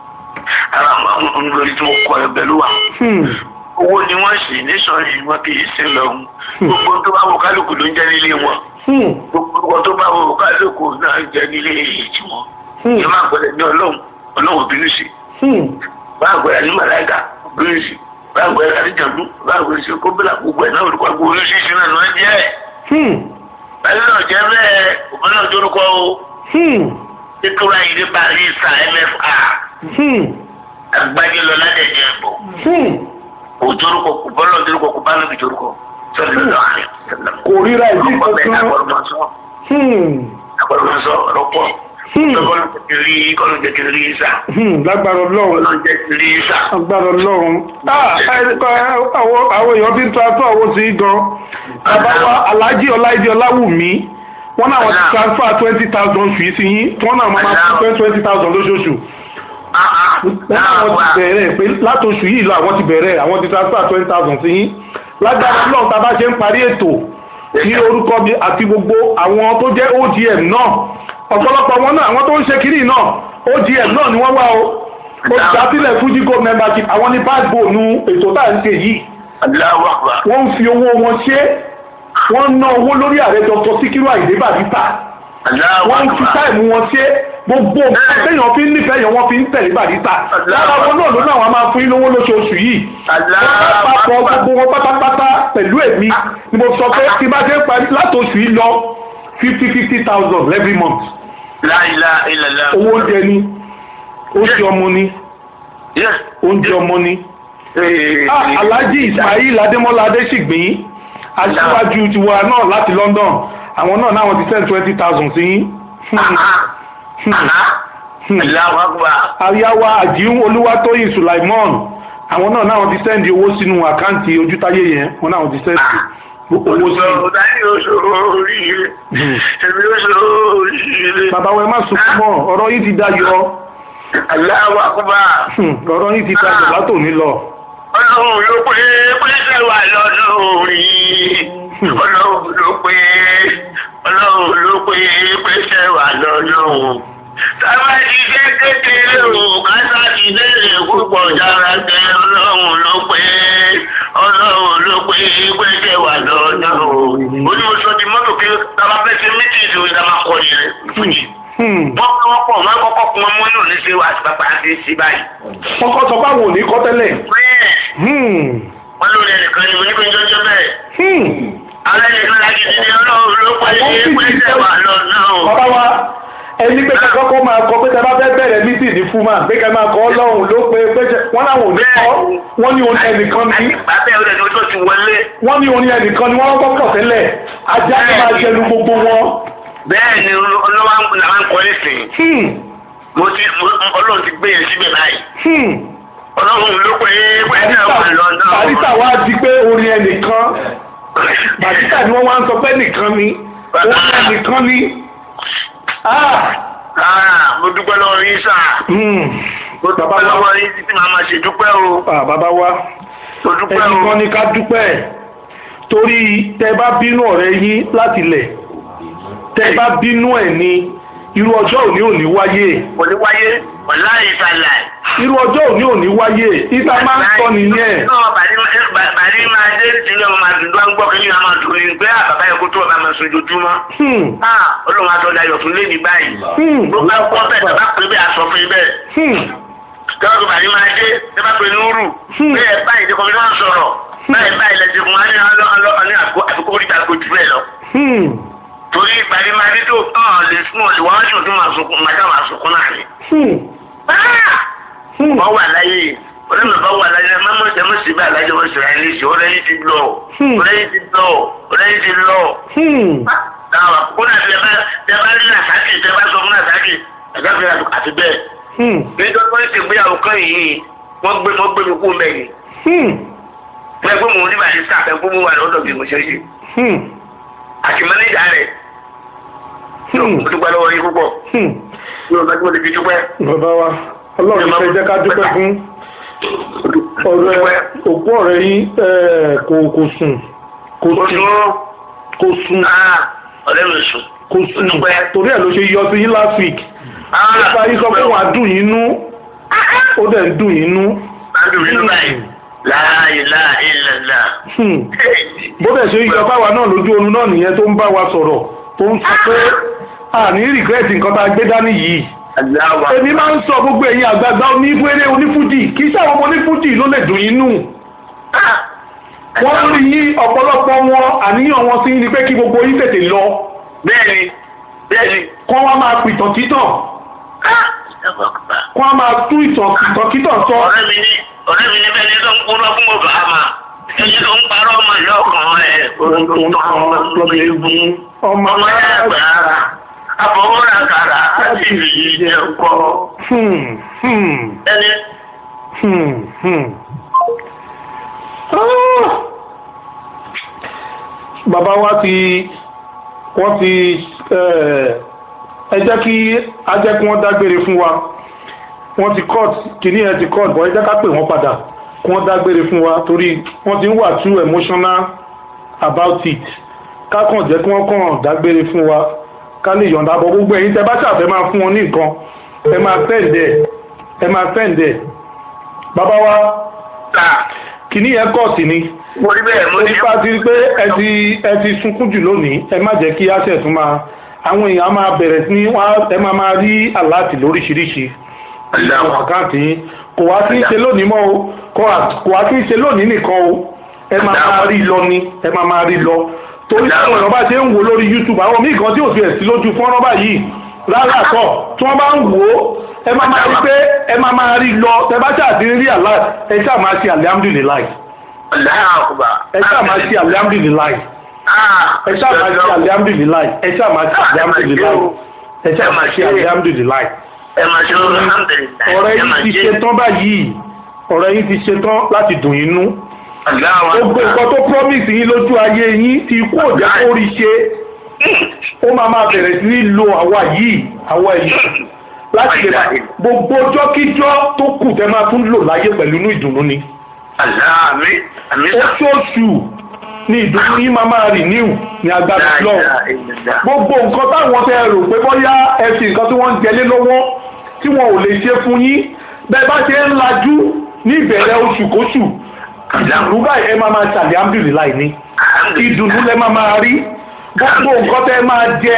ara àwọn olórí tí mo kọ ẹgbẹ́ ló wà Hmm. owó ni wọ́n ṣe nìṣàn yìí wọn kì í ṣe lọ gbogbo tó bá wọ kálukú ló ń jẹ́ nílé wọn Hmm. gbogbo tó bá wọ kálukú náà ń jẹ́ nílé èyí tí wọn Hmm. ẹ má gbọ́dọ̀ ní ọlọ́run ọlọ́run òbínú sí Hmm. bá gbọ́dọ̀ ní màláìka òbínú sí bá gbọ́dọ̀ ní jàǹdù bá gbọ́dọ̀ sí kóbílà gbogbo ẹ̀ náà olùkọ́ gbogbo oríṣiríṣi náà ló ń jẹ́ Hmm. báyìí náà jẹ́ bẹ́ẹ̀ òbí náà dórúkọ o Hmm. nítorí ayé barista mfa Hmm. agbájé lọ ládẹjẹ ẹbọ Hmm. kò dórúkọ kò bọ́lọ̀ dórúkọ kò bá lóbi dórúkọ sọ́dọ̀ lọ́wọ́ àrẹ kò ríra ìdí ọkọ bẹ́ẹ̀ kankan agbọ́dọ̀ sọ Hmm. agbọ́dọ̀ sọ ọ̀rọ̀pọ̀ Hmm. kọ́lọ́ jẹkẹrì kọ́lọ́ jẹkẹrì sà Hmm. lágbára ọlọ́run kọ́lọ́ jẹkẹrì sà. agbára ọlọ́run Ah, ẹ- ẹ- àwọn àwọn èèyàn tí ń transfer owó sí gan bàbá wa alhaji ọláìdí ọláwùmí wọn náà wọn ti transfer twenty thousand fee sí yín wọn náà máa máa fún twenty thousand lóṣooṣù wọn náà wọn ti bẹ̀rẹ̀ pé látòṣù yìí lọ àwọn ti bẹ̀rẹ̀ àwọn ti transfer twenty thousand sí yín lágbára ọlọ́run tá a bá ṣe ń parí ètò ní orúkọ mi àti gbogbo àwọn tó jẹ́ ogm náà ọ̀pọ̀lọpọ̀ wọn náà àwọn tó ń ṣe kiri náà ogm náà ni wọ́n wá o olùdásílẹ̀ fuji gold membership àwọn ní backbone ètò tá à ń ṣe yìí aláwọ̀ àgbà wọ́n ń fi owó wọn ṣe wọ́n ń ná owó lórí ààrẹ dr sikiru ayinde barista aláwọ̀ wọ́n ń fi àgbà táìmù wọn ṣe gbogbo nǹkan téèyàn fi ń nífẹ̀ẹ́ yẹn wọ́n fi ń tẹ̀lé barista lára wọn náà ló náà wọ́n máa fún yín lówó lóṣooṣù yìí wọ́n bá papọ̀ gbogbo wọn pátápátá pẹ̀lú èmi ni mo sọ pé tí bá dé parí látòṣù yìí lọ fifty fifty thousand every month láìlá ìlàlá. owó oúnjẹ ni oúnjẹ ọmọ ni Yes. oúnjẹ ọmọ ni. Ee, Ah, Alhaji Ismail Adémọ́lá Adéṣìgbín aṣíwájú tiwa náà láti London àwọn náà náà wọ́n ti send twenty thousand sí yín. Hmm. Ah, ah, Hmm. Allahu Akbar. Àríyáwá Àjíhùn Olúwatóyìn Sulaimon àwọn náà náà wọ́n ti send owó sínú àkáǹtì ojútáyé yẹn wọ́n náà wọ́n ti send owó sí. Olùsọ̀rọ̀ ní oṣù oríire. Hmm. Èmi oṣù oríire. Bàbá wa ẹ má sunkún mọ́ ọ̀rọ̀ yìí ti dayọ̀ Allahu Akbar. Hmm. ọ̀rọ̀ yìí ti dayọ̀ látòní lọ. Ọlọ́run ló pé pẹ́sẹ̀ wà lọ́dún orí. Ọlọ́run ló pé Ọlọ́run ló pé pẹ́sẹ̀ wà lọ́dún. Sábà ti jẹ́ kékeré o, kásá ti léèrè púpọ̀ jára tẹ Ọlọ́run ló pé Ọlọ́run ló pé pẹ́sẹ̀ wà lọ́dún. Ó ní mo sọ di mọ́tò kí tábà fẹ́ ṣe méjì ìṣòro ìdámà kọ́ ni rẹ̀ fújì. Hmm. Wọ́n kọ́ wọ́n pọ̀ máa ń kọ́kọ́ kun ọmọ náà ní ṣe wà sí pápá àti sí báyìí. wọ́n kọ́ sọ pé àwọn ò ní kọ́ tẹ́lẹ̀. Bẹ́ẹ̀ Hmm. wọ́n lórí ẹnìkan ni mo ní kó ń jọjọ́ bẹ́ẹ̀. Hmm. Alẹ́ nìkan láti di ní ọlọ́run ló pé Àwọn sì ti pẹ́sẹ̀ sẹ́- wà lọ́nà o. bàbá wa ẹni pé kẹ́kọ́ kọ́ máa kọ pé tẹ́lá fẹ́ bẹ̀rẹ̀ mítì ní fúnmà pé kẹ́ máa kọ́ ọlọ́run ló pé pé wọ́n láwọn ò ní kọ́ wọ́n ní orin ẹnìkan ní Bàbá ẹ̀ ọ̀dẹ̀ ni ó ti wọlé. wọ́n ní orin ẹnìkan ní wọ́n kọ́ pọ̀ tẹ́lẹ̀ ajá ló máa jẹnu gbogbo wọn. Bẹ́ẹ̀ ni olówó làwọn ń kọ́ nísìnyí. Hmm. Mo ti mo- ọlọ́run ti gbé yẹn síbẹ̀ báyìí. Hmm. Ọlọ́run ló pé pẹ́sẹ̀ wà lọ́nà o. barista wa di pé orin ẹnìkan barista ni wọ́n wá ń sọ pé nìkan ni orin ẹnìkan ni. Ah. Ah, mo dúpẹ́ lọ́wọ́ yín sà. Hmm. Mo Bàbá dúpẹ́ wa. lọ́wọ́ yín títí màá máa ṣe dúpẹ́ o. Ah, bàbá wa. Mo dúpẹ́ o. ẹnìkan ni ká dúpẹ́ torí tẹ bá bínú ọ̀rẹ́ yín láti lẹ̀ tẹ bá bínú ẹ̀ ní irú ọjọ́ òní òní wáyé Kò ní wáyé, ọ̀la ìsàlẹ̀. irú ọjọ́ òní òní wáyé ìta máa ń sọ nìyẹn náà bàrí bàrí máa dé sílẹ̀ ọmọ máa dùn dùn gbọ́ kí ni wọ́n máa dùn ní pé àbàbá yẹ kó tó ọba máa sùn ojoojúmọ́. Hmm, olóhùn àtọ́jà yọ̀ fún lẹ́ni báyìí. hmm, ló bá kọ́ bẹ́ẹ̀ bàbá pé bẹ́ẹ̀ aṣọ fún bẹ́ẹ̀. hmm, tọ́jú bàrí máa dé ẹ bá pe núrù. Hmm. bẹ́ẹ̀ báyìí ní kọ́mí náà sọ̀rọ̀. báyìí báyìí lẹ́sìn fún wa ní ọlọ́ ní àkókò orí ìdàgbò jù bẹ́ẹ̀ lọ. hmm, torí bàrí máa dé tó hàn lè fún ọ̀lẹ́ wọ́n á sùn tó máa sunkún máa dá máa sunkún náà ni. hmm, Ah! hmm. bá wà láyé ọ̀rẹ́ mi bá wà láyé má mọ̀ ṣe mọ̀ sí bá alájọ wọn sọ̀rọ̀ ẹni sí ọ̀rẹ́ yìí ti lọ Hmm. ọ̀rẹ́ yìí ti lọ ọ̀rẹ́ yìí ti lọ. Hmm. Àwọn kódà bí ẹ bá bí ẹ bá rí nàṣàkì tẹ bá sọ fún nàṣàkì nàṣàkì àti bẹ́ẹ̀. Hmm. Nítorí wọ́n ti gbéyàwó kan yìí wọ́n gbé wọ́n gbé mi kú mẹ́rin. Hmm. Wọ́n gbé mi nígbà tí sáà fẹ́ gbé mi wà lọ́dọ̀ bí mo ṣe ṣe. Hmm. Àti mẹ́nẹ́jà rẹ̀ Hmm. mo dúpẹ́ lọ́wọ́ yín púpọ̀. Hmm. Yóò bá tí mo lè fi dúpẹ́. bàbá wa ọlọ́run fẹ́ jẹ́ ká dúpẹ́ fún ọ̀rẹ́ òkú ọ̀rẹ́ yín eh, kò kò sùn kò Oṣù sùn kò sùn ọ̀rẹ́ mi sùn. kò sùn dúpẹ́. torí ẹ̀ ló ṣe yọ sí yín last week nípa yín sọ pé wàá dùn yín nú ó dẹ̀ ń dùn yín nú. Adùn mi ló báyìí. Láàyè láàyè lẹ́la. Hmm. bó dẹ̀ ṣe yọ báwa náà lójú oorun náà nìyẹn tó ń bá wa sọ̀rọ̀ tó ń sọ pé àní rìgírẹ́tì nǹkan tá a gbé dání yìí. Aláwa. èmi máa ń sọ gbogbo ẹ̀yin àgbààgbà onífúneré onífújì kì í sáwọn ọmọ onífújì ló lè dùn yín nù. wọ́n rí yín ọ̀pọ̀lọpọ̀ wọn àníyàn wọn sí ni pé kí gbogbo yín tètè lọ Bẹ́ẹ̀ni, bẹ́ẹ̀ni. kọ́ wọ́n máa pìtàn títàn kọ́ wọ́n máa tú ìtàn ìtàn títàn sọ. Ọ̀rẹ́ mi ní ọ̀rẹ́ mi ní bẹ́ẹ̀ ni tó ń kúrọ́ fún ọ̀gá àmà. Ẹni tó ń parọ́ ọmọ ìlú ọkàn ẹ̀. òun tó ń tàn lọ́bẹ̀ egun ọmọ Ọmọ ẹ̀ gbàrà. Àfọwọ́rà kàrà àti ìrìyí jẹ́ ọkọ. Hmm, hmm, Ẹni hmm, hmm. Ah! bàbá wa ti wọ́n ti eh, ẹ jẹ́ kí a jẹ́ kí wọ́n dágbére fún wa wọ́n ti court kìíní ẹ ti court bọ́ ẹ jẹ́ ká pè wọ́n padà kí wọ́n dágbére fún wa torí wọ́n ti ń wà too emotional about it ká kàn jẹ́ kí wọ́n kàn dágbére fún wa ká lè yọ̀ǹda bọ̀ gbogbo ẹ̀yin tẹ́ bá ṣàfẹ́ máa fún wọn ní nǹkan ẹ máa fẹ́ǹdẹ̀ ẹ máa fẹ́ǹdẹ̀ bàbá wa kà. kìíní yẹn court ni Mo rí bẹ́ẹ̀ mo ó ní. ti bá ti rí pé ẹ ti ẹ ti sunkún jù lónìí ẹ má jẹ́ kí àṣẹ tún máa àwọn èèyàn á máa bẹ̀rẹ̀ sí ní wọ́n á- ẹ máa máa rí àláàtì lóríṣiríṣi àwọn àkáǹtì yín kò wá sí í ṣe lónìí mọ́ o kò wá- kò wá sí í ṣe lónìí nìkan o ẹ máa máa rí lọ ni ẹ máa máa rí lọ torí táwọn èèyàn bá ṣe ń wò lórí YouTube àwọn míì kan tí ò fi ẹ̀ sí lójú fọ́nrán báyìí rárá kọ́ tí wọ́n bá ń wò ó ẹ máa máa rí pé ẹ máa máa rí lọ tẹ bá ṣáà ti rí àláàtì ẹ ṣáà máa ṣe alihamudulilayi Aláàkùbà. ẹ ṣáà máa ṣe alihamudulilayi ẹ ṣáà máa ṣe alihamudulilayi ẹ ṣáà máa ṣe alihamudulilayi ẹ ṣáà máa ṣe alihamudulilayi Ẹ máa ṣe alhamdulilayi. ọ̀rẹ́ yìí ti ṣe tán báyìí ọ̀rẹ́ yìí ti ṣe tán láti dùn yín nú Aláwa. gbogbo nǹkan tó promise yín lójú ayé yín ti kú òjá kó rí ṣe ó máa máa bẹ̀rẹ̀ sí ní lo àwa yìí àwa yìí láti lè máa gbogbo ọjọ́kíjọ́ tó kù tẹ́ máa tún lò láyé pẹ̀lú inú ìdùnnú ni Aláàmì. Àmì sà. oṣooṣù ni ìdùnnú yín máa máa renew ní agbára lọ́wọ́ gbogbo nǹkan táwọn tẹ rò pé bóyá ẹ fi nǹkan tí wọ́n ń jẹlé lọ́wọ́ tí wọn ò lè ṣe fún yín bẹ́ẹ̀ bá ṣe ń lajú ní ìbẹ̀rẹ̀ oṣù kóṣù ìdùnnú báyìí ẹ máa máa ṣàlẹ̀ alhamdulilayi ní ìdùnnú lẹ máa máa rí gbogbo nǹkan tẹ máa jẹ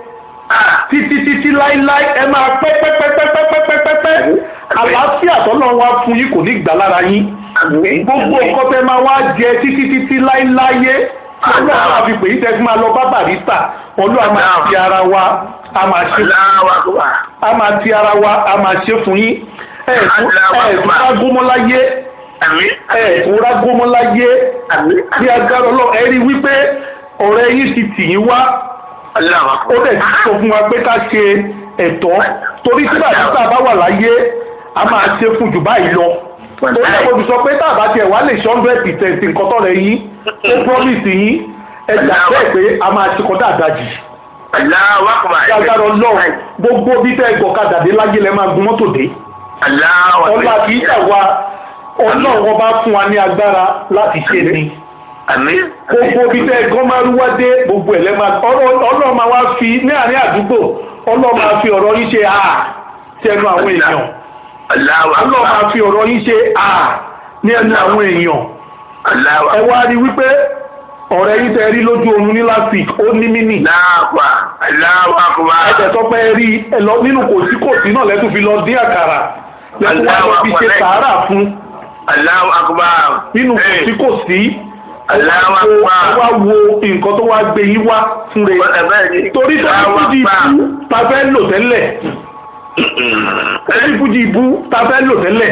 títí títí láíláí ẹ máa pẹ́ pẹ́ pẹ́ pẹ́ pẹ́ pẹ́ pẹ́ pẹ́ pẹ́ àlàáfíà tọ́lọ́ wa fún yín kò ní gbà lára yín gbogbo nǹkan tẹ máa wá jẹ títí títí láíláyé ọlọ́run àwọn àfi pè yí tẹ́ fi máa lọ bá barista ọlọ́run a máa ti ara wa a máa ṣe Aláwàkùbà. a máa ti ara wa a máa ṣe fún yín ẹ̀ẹ̀tún ẹ̀ẹ̀tún rágómọ́láyé Àmì. ẹ̀ẹ̀tún rágómọ́láyé Àmì. bí agbára ọlọ́run ẹ rí wípé ọ̀rẹ́ yín ti tì yín wá ó Aláwàkùbà. dẹ̀ ti sọ fún wa pé ká ṣe ẹ̀tọ́ torí tí barista bá wà láyé a máa ṣe fún jù báyìí lọ torí àwọn olùsọ pé tá a bá tiẹ̀ wá lè ṣe hundred percent nǹkan tọ́rẹ yín ó promise yín ẹ jà bẹ́ẹ̀ pé a máa ṣe kọ́ dáadáa jù Aláwàkùbà. bí agbára ọlọ́run gbogbo bí tẹ́ gbọ̀kadà dé láyé lẹ́ máa gun mọ́tò dé Aláwàkùbà. ọlá kì í ṣà wa ọlọ́run wọn bá fún wa ní agbára láti ṣe ni Àmì. gbogbo bí tẹ́ gan máa rúwá dé gbogbo ẹ̀ lẹ́ máa ọlọ́- ọlọ́run máa wá fi ní àárín àdúgbò ọlọ́run máa fi ọ̀rọ̀ yín ṣe à tẹnu àwọn èèyàn ọlọ́run Aláwàkùbà. máa fi ọ̀rọ̀ yín ṣe à ní ẹnu àwọn èèyàn ẹ Aláwàkùbà. wá rí wípé ọ̀rẹ́ yín tẹ́ rí lójú oorun ní last week ó ní mínì Aláwàkùbà. Aláwàkùbà. ẹ̀jẹ̀ tó pẹ́ rí ẹ lọ nínú kòsíkòsí náà lẹ́tún fi lọ dín àkàrà lẹ́tún wá lọ fi ṣe sàárà fún Aláwàkùbà. nínú kòsíkòsí Allahu ẹ Akbar. wá wo nǹkan tó wá gbé yín wá fún rẹ torí tó ní fújì ibú ta fẹ́ lò tẹ́lẹ̀ torí fújì ibú ta fẹ́ lò tẹ́lẹ̀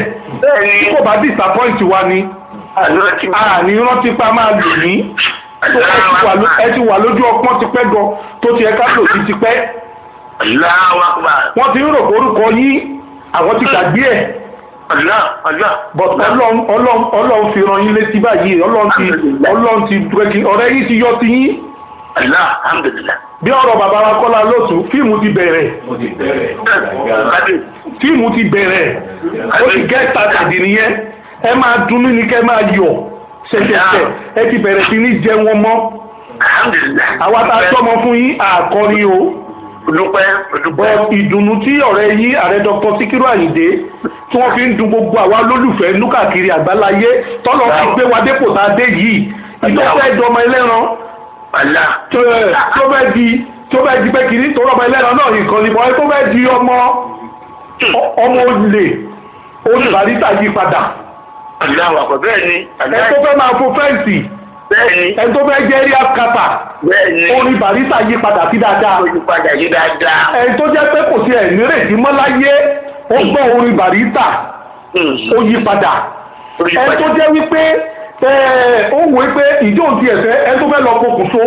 Bẹ́ẹ̀ni. tí kò bá disappoint wa ni àná ti àní rántí pa máa lò ní tó ẹ ti wà ló- ẹ ti wà lójú ọpọ́n tipẹ́ gan tó ti ẹ ká lò sí tipẹ́ aláwa gba wọ́n ti ń rò orúkọ yín àwọn ti gbàgbé ẹ̀ ọ̀nà ọ̀nà. but ọlọ́run ọlọ́run ọlọ́run fi ran yín létí báyìí ọlọ́run ti ọlọ́run ti dúrẹ́kì ọ̀rẹ́ yín ti yọ ti yín ọ̀nà alhamdulilah. bí ọ̀rọ̀ bàbá wa kọ́lá lóṣù fíìmù ti bẹ̀rẹ̀ mo ti bẹ̀rẹ̀ kábí fíìmù ti bẹ̀rẹ̀ ó ti get started nìyẹn ẹ máa dunnú ni kẹ́ máa yọ̀ ṣẹ̀ṣẹ̀ṣẹ̀ ẹ ti bẹ̀rẹ̀ sí ní jẹ wọn mọ́ alhamdulilah. àwa tá a tọ́mọ fún yín àkọrin o dúpẹ́ dúpẹ́. bọ́ ìdùnnú tí ọ̀rẹ́ yín ààrẹ dr sikiru ayinde tí wọ́n fi ń dun gbogbo àwa lólùfẹ́ núkàkiri àgbáláyé tọ́lọ́ fi gbé wa dépò tá a dé yìí ìjọba dọmọ ẹlẹ́ran ọ̀nà. tó ẹ, tó bẹ́ẹ̀ di tó bẹ́ẹ̀ di pé kìíní tó rọ́mọ ẹlẹ́ran náà nìkan ni bọ́ ẹ tó bẹ́ẹ̀ di ọmọ ọ- ọmọ olè olùbáríta yí padà ọ̀nà wàkọ̀ bẹ́ẹ̀ ni. ẹ tó fẹ́ máa fo fẹ́ǹsì bẹ́ẹ̀ ni. ẹ tó fẹ́ jẹ́ rí àkàtà bẹ́ẹ̀ ni. olùbáríta yí padà sí dáadáa ojú padà yí dáadáa. ẹ tó jẹ́ pé kò sí ẹ̀ nírètí mọ́ láyé ó gbọ́ orin bàríta ó yí padà orí ẹ tó padà. jẹ́ wípé ẹ ó wò ó pé ìjọ òdi ẹ̀fẹ́ ẹ tó fẹ́ lọ pokùnso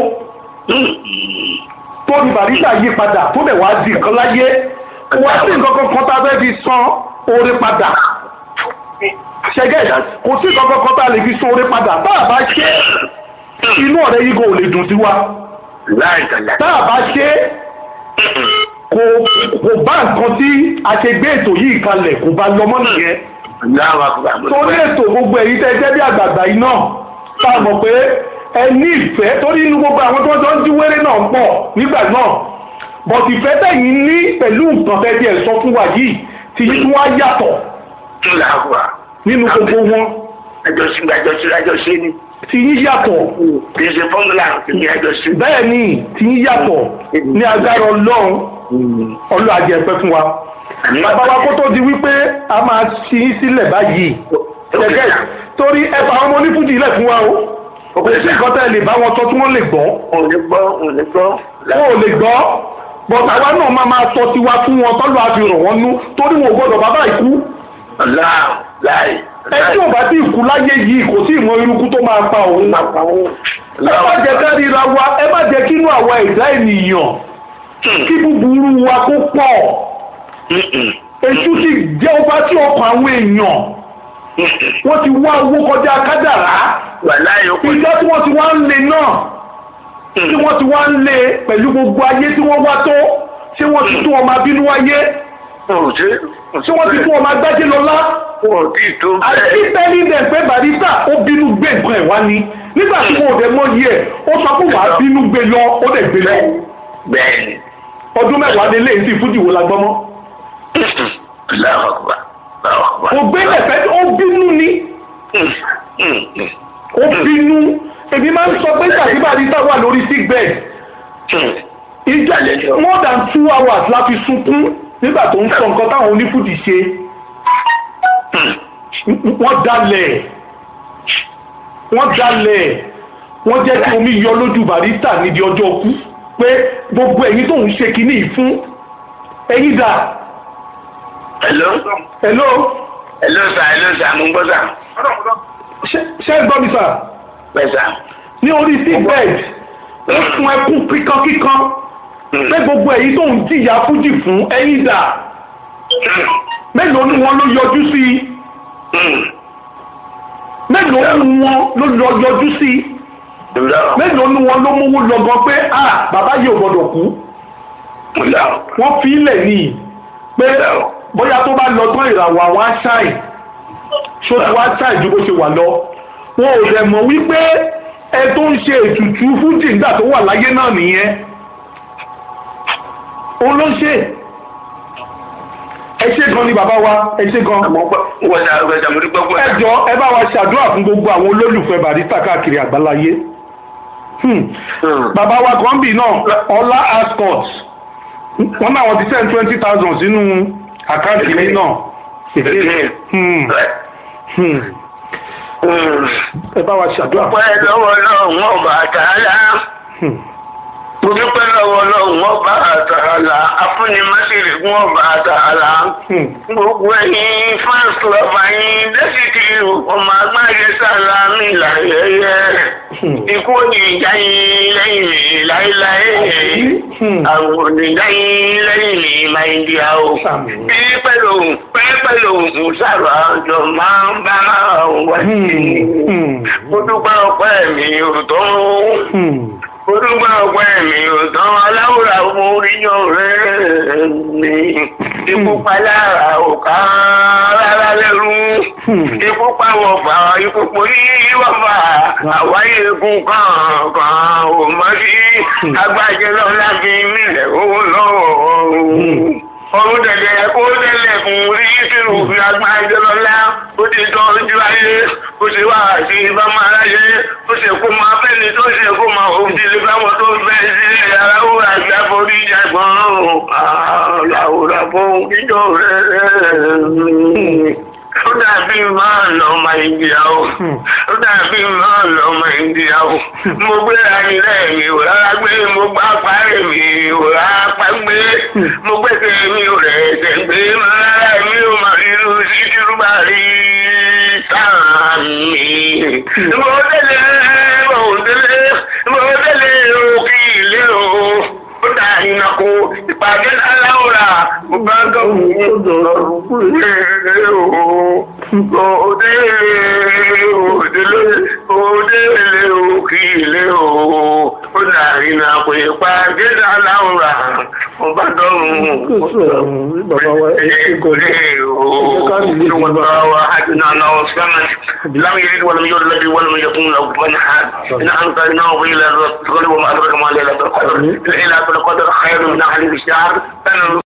tó ní bàríta yí padà tó dẹ̀ wá di nǹkan láyé wá sí nǹkan kankan tá a fẹ́ fi san oore padà ṣẹgẹ́ kò sí nǹkan kankan tá a lè fi san oore padà tá a bá ṣe inú ọ̀rẹ́ yìí kò lè dùn sí wa láì tàlà. tá a bá ṣe kò kò bá nǹkan tí a ṣe gbé ètò yìí kalẹ̀ kò bá lọ mọ́ nìyẹn láwa gba torí ètò gbogbo èyí tẹ́ jẹ́ bí àgbààgbà yìí náà tá a mọ̀ pé ẹ ní ìfẹ́ torí inú gbogbo àwọn tó jọ ń jí wéré náà ń pọ̀ nígbà náà bọ̀t ìfẹ́ tẹ̀yìn ní pẹ̀lú nǹkan tẹ́ tiẹ̀ sọ fún wa yìí ti yí tí wọ́n á yàtọ̀ láwa. nínú gbogbo wọn àjọṣe àjọṣe àjọṣe ni. ti yí yàtọ̀ kì í ṣe fọ́múlà kì í ṣe àjọṣe. bẹ́ẹ̀ ni ti yí yàtọ̀ ní agbára ọlọ́run ọlọ́ àjẹpẹ́ fún wa bàbá wa kó tó di wípé a máa ṣí yín sílẹ̀ báyìí gẹ́gẹ́ torí ẹ fà àwọn ọmọ onífújì ilẹ̀ fún wa o kò sí nǹkan tẹ́ ẹ lè bá wọn sọ tí wọ́n lè gbọ́ òun ní gbọ́ òun ní gbọ́. wọn ò lè gbọ́ bọ̀dà wa náà máa máa sọ tiwa fún wọn tọ́lú àfihàn wọn nú torí wọn ò gbọ́dọ̀ bàbá ìkú láì láì. ẹ tí ò bá tí ìkú láyé yìí kò sí ìmọ̀ irúkú tó máa pa òun ẹ má jẹ́ ká ríra wa ẹ má jẹ́ kí inú àwa ẹ̀dá ènìyàn kí búburú wa kó pọ̀ èṣù ti jẹ́ ọba tí ọkàn àwọn èèyàn wọ́n ti wá owó kọjá kádàrá wàhálà yòókù. ìjọ tí wọ́n ti wá ń lé náà tí wọ́n ti wá ń lé pẹ̀lú gbogbo ayé tí wọ́n wá tó ṣé wọ́n ti tún ọmọ abínú wáyé Òun ṣe. ṣé wọ́n ti tún ọmọ agbájé lọ́lá Òun tí tó àti bẹ́ẹ̀. tẹ́lí dẹ̀ pé barista ó bínú gbé nǹkan ẹ̀ wá ni nígbà tí wọn ò dẹ̀ mọ yí ẹ̀ ó sọ pé wàá bínú gbé lọ ó dẹ̀ gbé lọ Bẹ́ẹ̀ni. ọdún mẹ́wàá lé léyìí sí fújì wo la gbọ́ mọ́ Láwa gba. Láwa gba. kò gbé lẹ̀fẹ́ ó bínú ni ó bínú èmi máa ń sọ pé tàbí barista wà lórí sick bed ìjà more than two hours la fi sunkún nígbà tó ń sọ nǹkan táwọn onífújì ṣe wọ́n dalẹ̀ wọ́n dalẹ̀ wọ́n jẹ́ kí omi yọ lójú barista níbi ọjọ́ kú pé gbogbo ẹ̀yin tó ń ṣe kinní yìí fún ẹ̀yin dà Hello. hello Hello sir, hello sir, mo ń gbọ́ sà. ṣé ṣé ẹ gbọ́ mi sà Bẹ́ẹ̀ sà. ní orí sick bed ó sun ẹkún kíkankíkan pé gbogbo ẹ̀yin tó ń jìyà fújì fún ẹ̀yin dà mélòó ni wọn ló yọjú sí i mélòó ni wọn ló lọ yọjú sí i mélòó ni wọn ló mówó lọgán pé a bàbá yìí ò gbọdọ̀ kú wọ́n fi ilẹ̀ ní pé bóyá tó bá lọ tán ìràwọ̀ àwọn aṣáì ṣó ti wá ṣáì ju bó ṣe wà lọ wọn ò dẹ̀ mọ̀ wípé ẹ tó ń ṣe ètùtù fújì nígbà tó wà láyé náà nìyẹn òun ló ń ṣe ẹ ṣe gan ni bàbá wa ẹ ṣe gan Wọ́n ṣe àwọn ẹ̀ṣẹ̀ mo dúpẹ́ fún ẹ ẹ̀. jọ ẹ bá wa ṣàdúrà fún gbogbo àwọn olólùfẹ́ barista káàkiri àgbáláyé Hmm. bàbá wa kan bì náà ọlá ascot wọn náà wọn ti send twenty thousand sínú àkáǹtì mi náà Hmm. Hmm. ẹ bá wa ṣàdúrà fún Pẹ́ lọ́wọ́ lọ́wọ́ ọba àtàlà. Hmm. Mo dúpẹ́ lọ́wọ́ lọ́wọ́ ọba àtàlà. Afúnimásìrì fún ọba àtàlà. Hmm. Gbogbo ẹ̀yin fans lọ́ba yín ọmọ agbáyé sára mi láyẹyẹ ikú òní ìjà yín lẹ́yìn mi láéláé àwọn oníjà yín lẹ́yìn mi máa ń di àwọ̀ bí pẹ̀lú pẹ̀lú sàrò àjọ máa ń bá wá sí i mo dúpẹ́ ọpẹ́ mi ò tó mo dúpẹ́ ọpẹ́ mi ò tán aláwòrán oríyàn rẹ̀ mi ikú palára ò ká rárá lẹ́rú ikú pàwọ̀ fà ikú porí wọ́fà àwáyé ikú kankan ò mọ́ sí agbájẹ́ lọ́la fi mílẹ̀ owó lọ́wọ́ ọdún tẹ̀lé kó tẹ̀lé fún rí kírù fi agbájẹ́ lọ́la ó ti tọ́ ojú ayé ó ti wá àti ìbámu aráyé ó sì kó máa fẹ́ni tó ṣe kó máa òun ti lè báwọn tó fẹ́ sílé aráwó àti àforí jàgbọ́n làwòrán fún kíjọ rẹ̀ ó dàbí máa lọ ọmọ ìdíyà o ó dàbí máa lọ ọmọ ìdíyà o mo gbé ayílẹ̀ mi ò rárá gbé mo gbá parí mi ò rárá pa gbé mo gbé tèmi ò rẹ̀ ẹ̀sẹ̀ gbé mo rárá mi ò mà nínú sí kírúbà rí sáà mi. mo délé mo délé mo délé òkè ilé o ó dà iná kó ìpàdé aláwòrán mo bá gọ́ọ̀mù ní ọ̀rọ̀ kúrẹ́ o òde òdele òdele òkìlẹ o ó dàrí na pé pàdé aláwòrán mo bá dọ́rùn ìkòlè o ìwọ̀n tó wà ájú náà náà sọ́nà láwọn yẹn wọ́n mi yóò lọ́bi wọ́n mi yẹ fún lọ́wọ́ fún mi ha iná an ka iná wọ́n ilẹ̀ rẹ̀ tọ́lẹ̀ wọ́n máa dọ́rọ̀ kama lẹ́la tó kọ́dọ̀ ilẹ̀ ilẹ̀ tó kọ́dọ̀ xayọ̀ mi náà hali bi sáà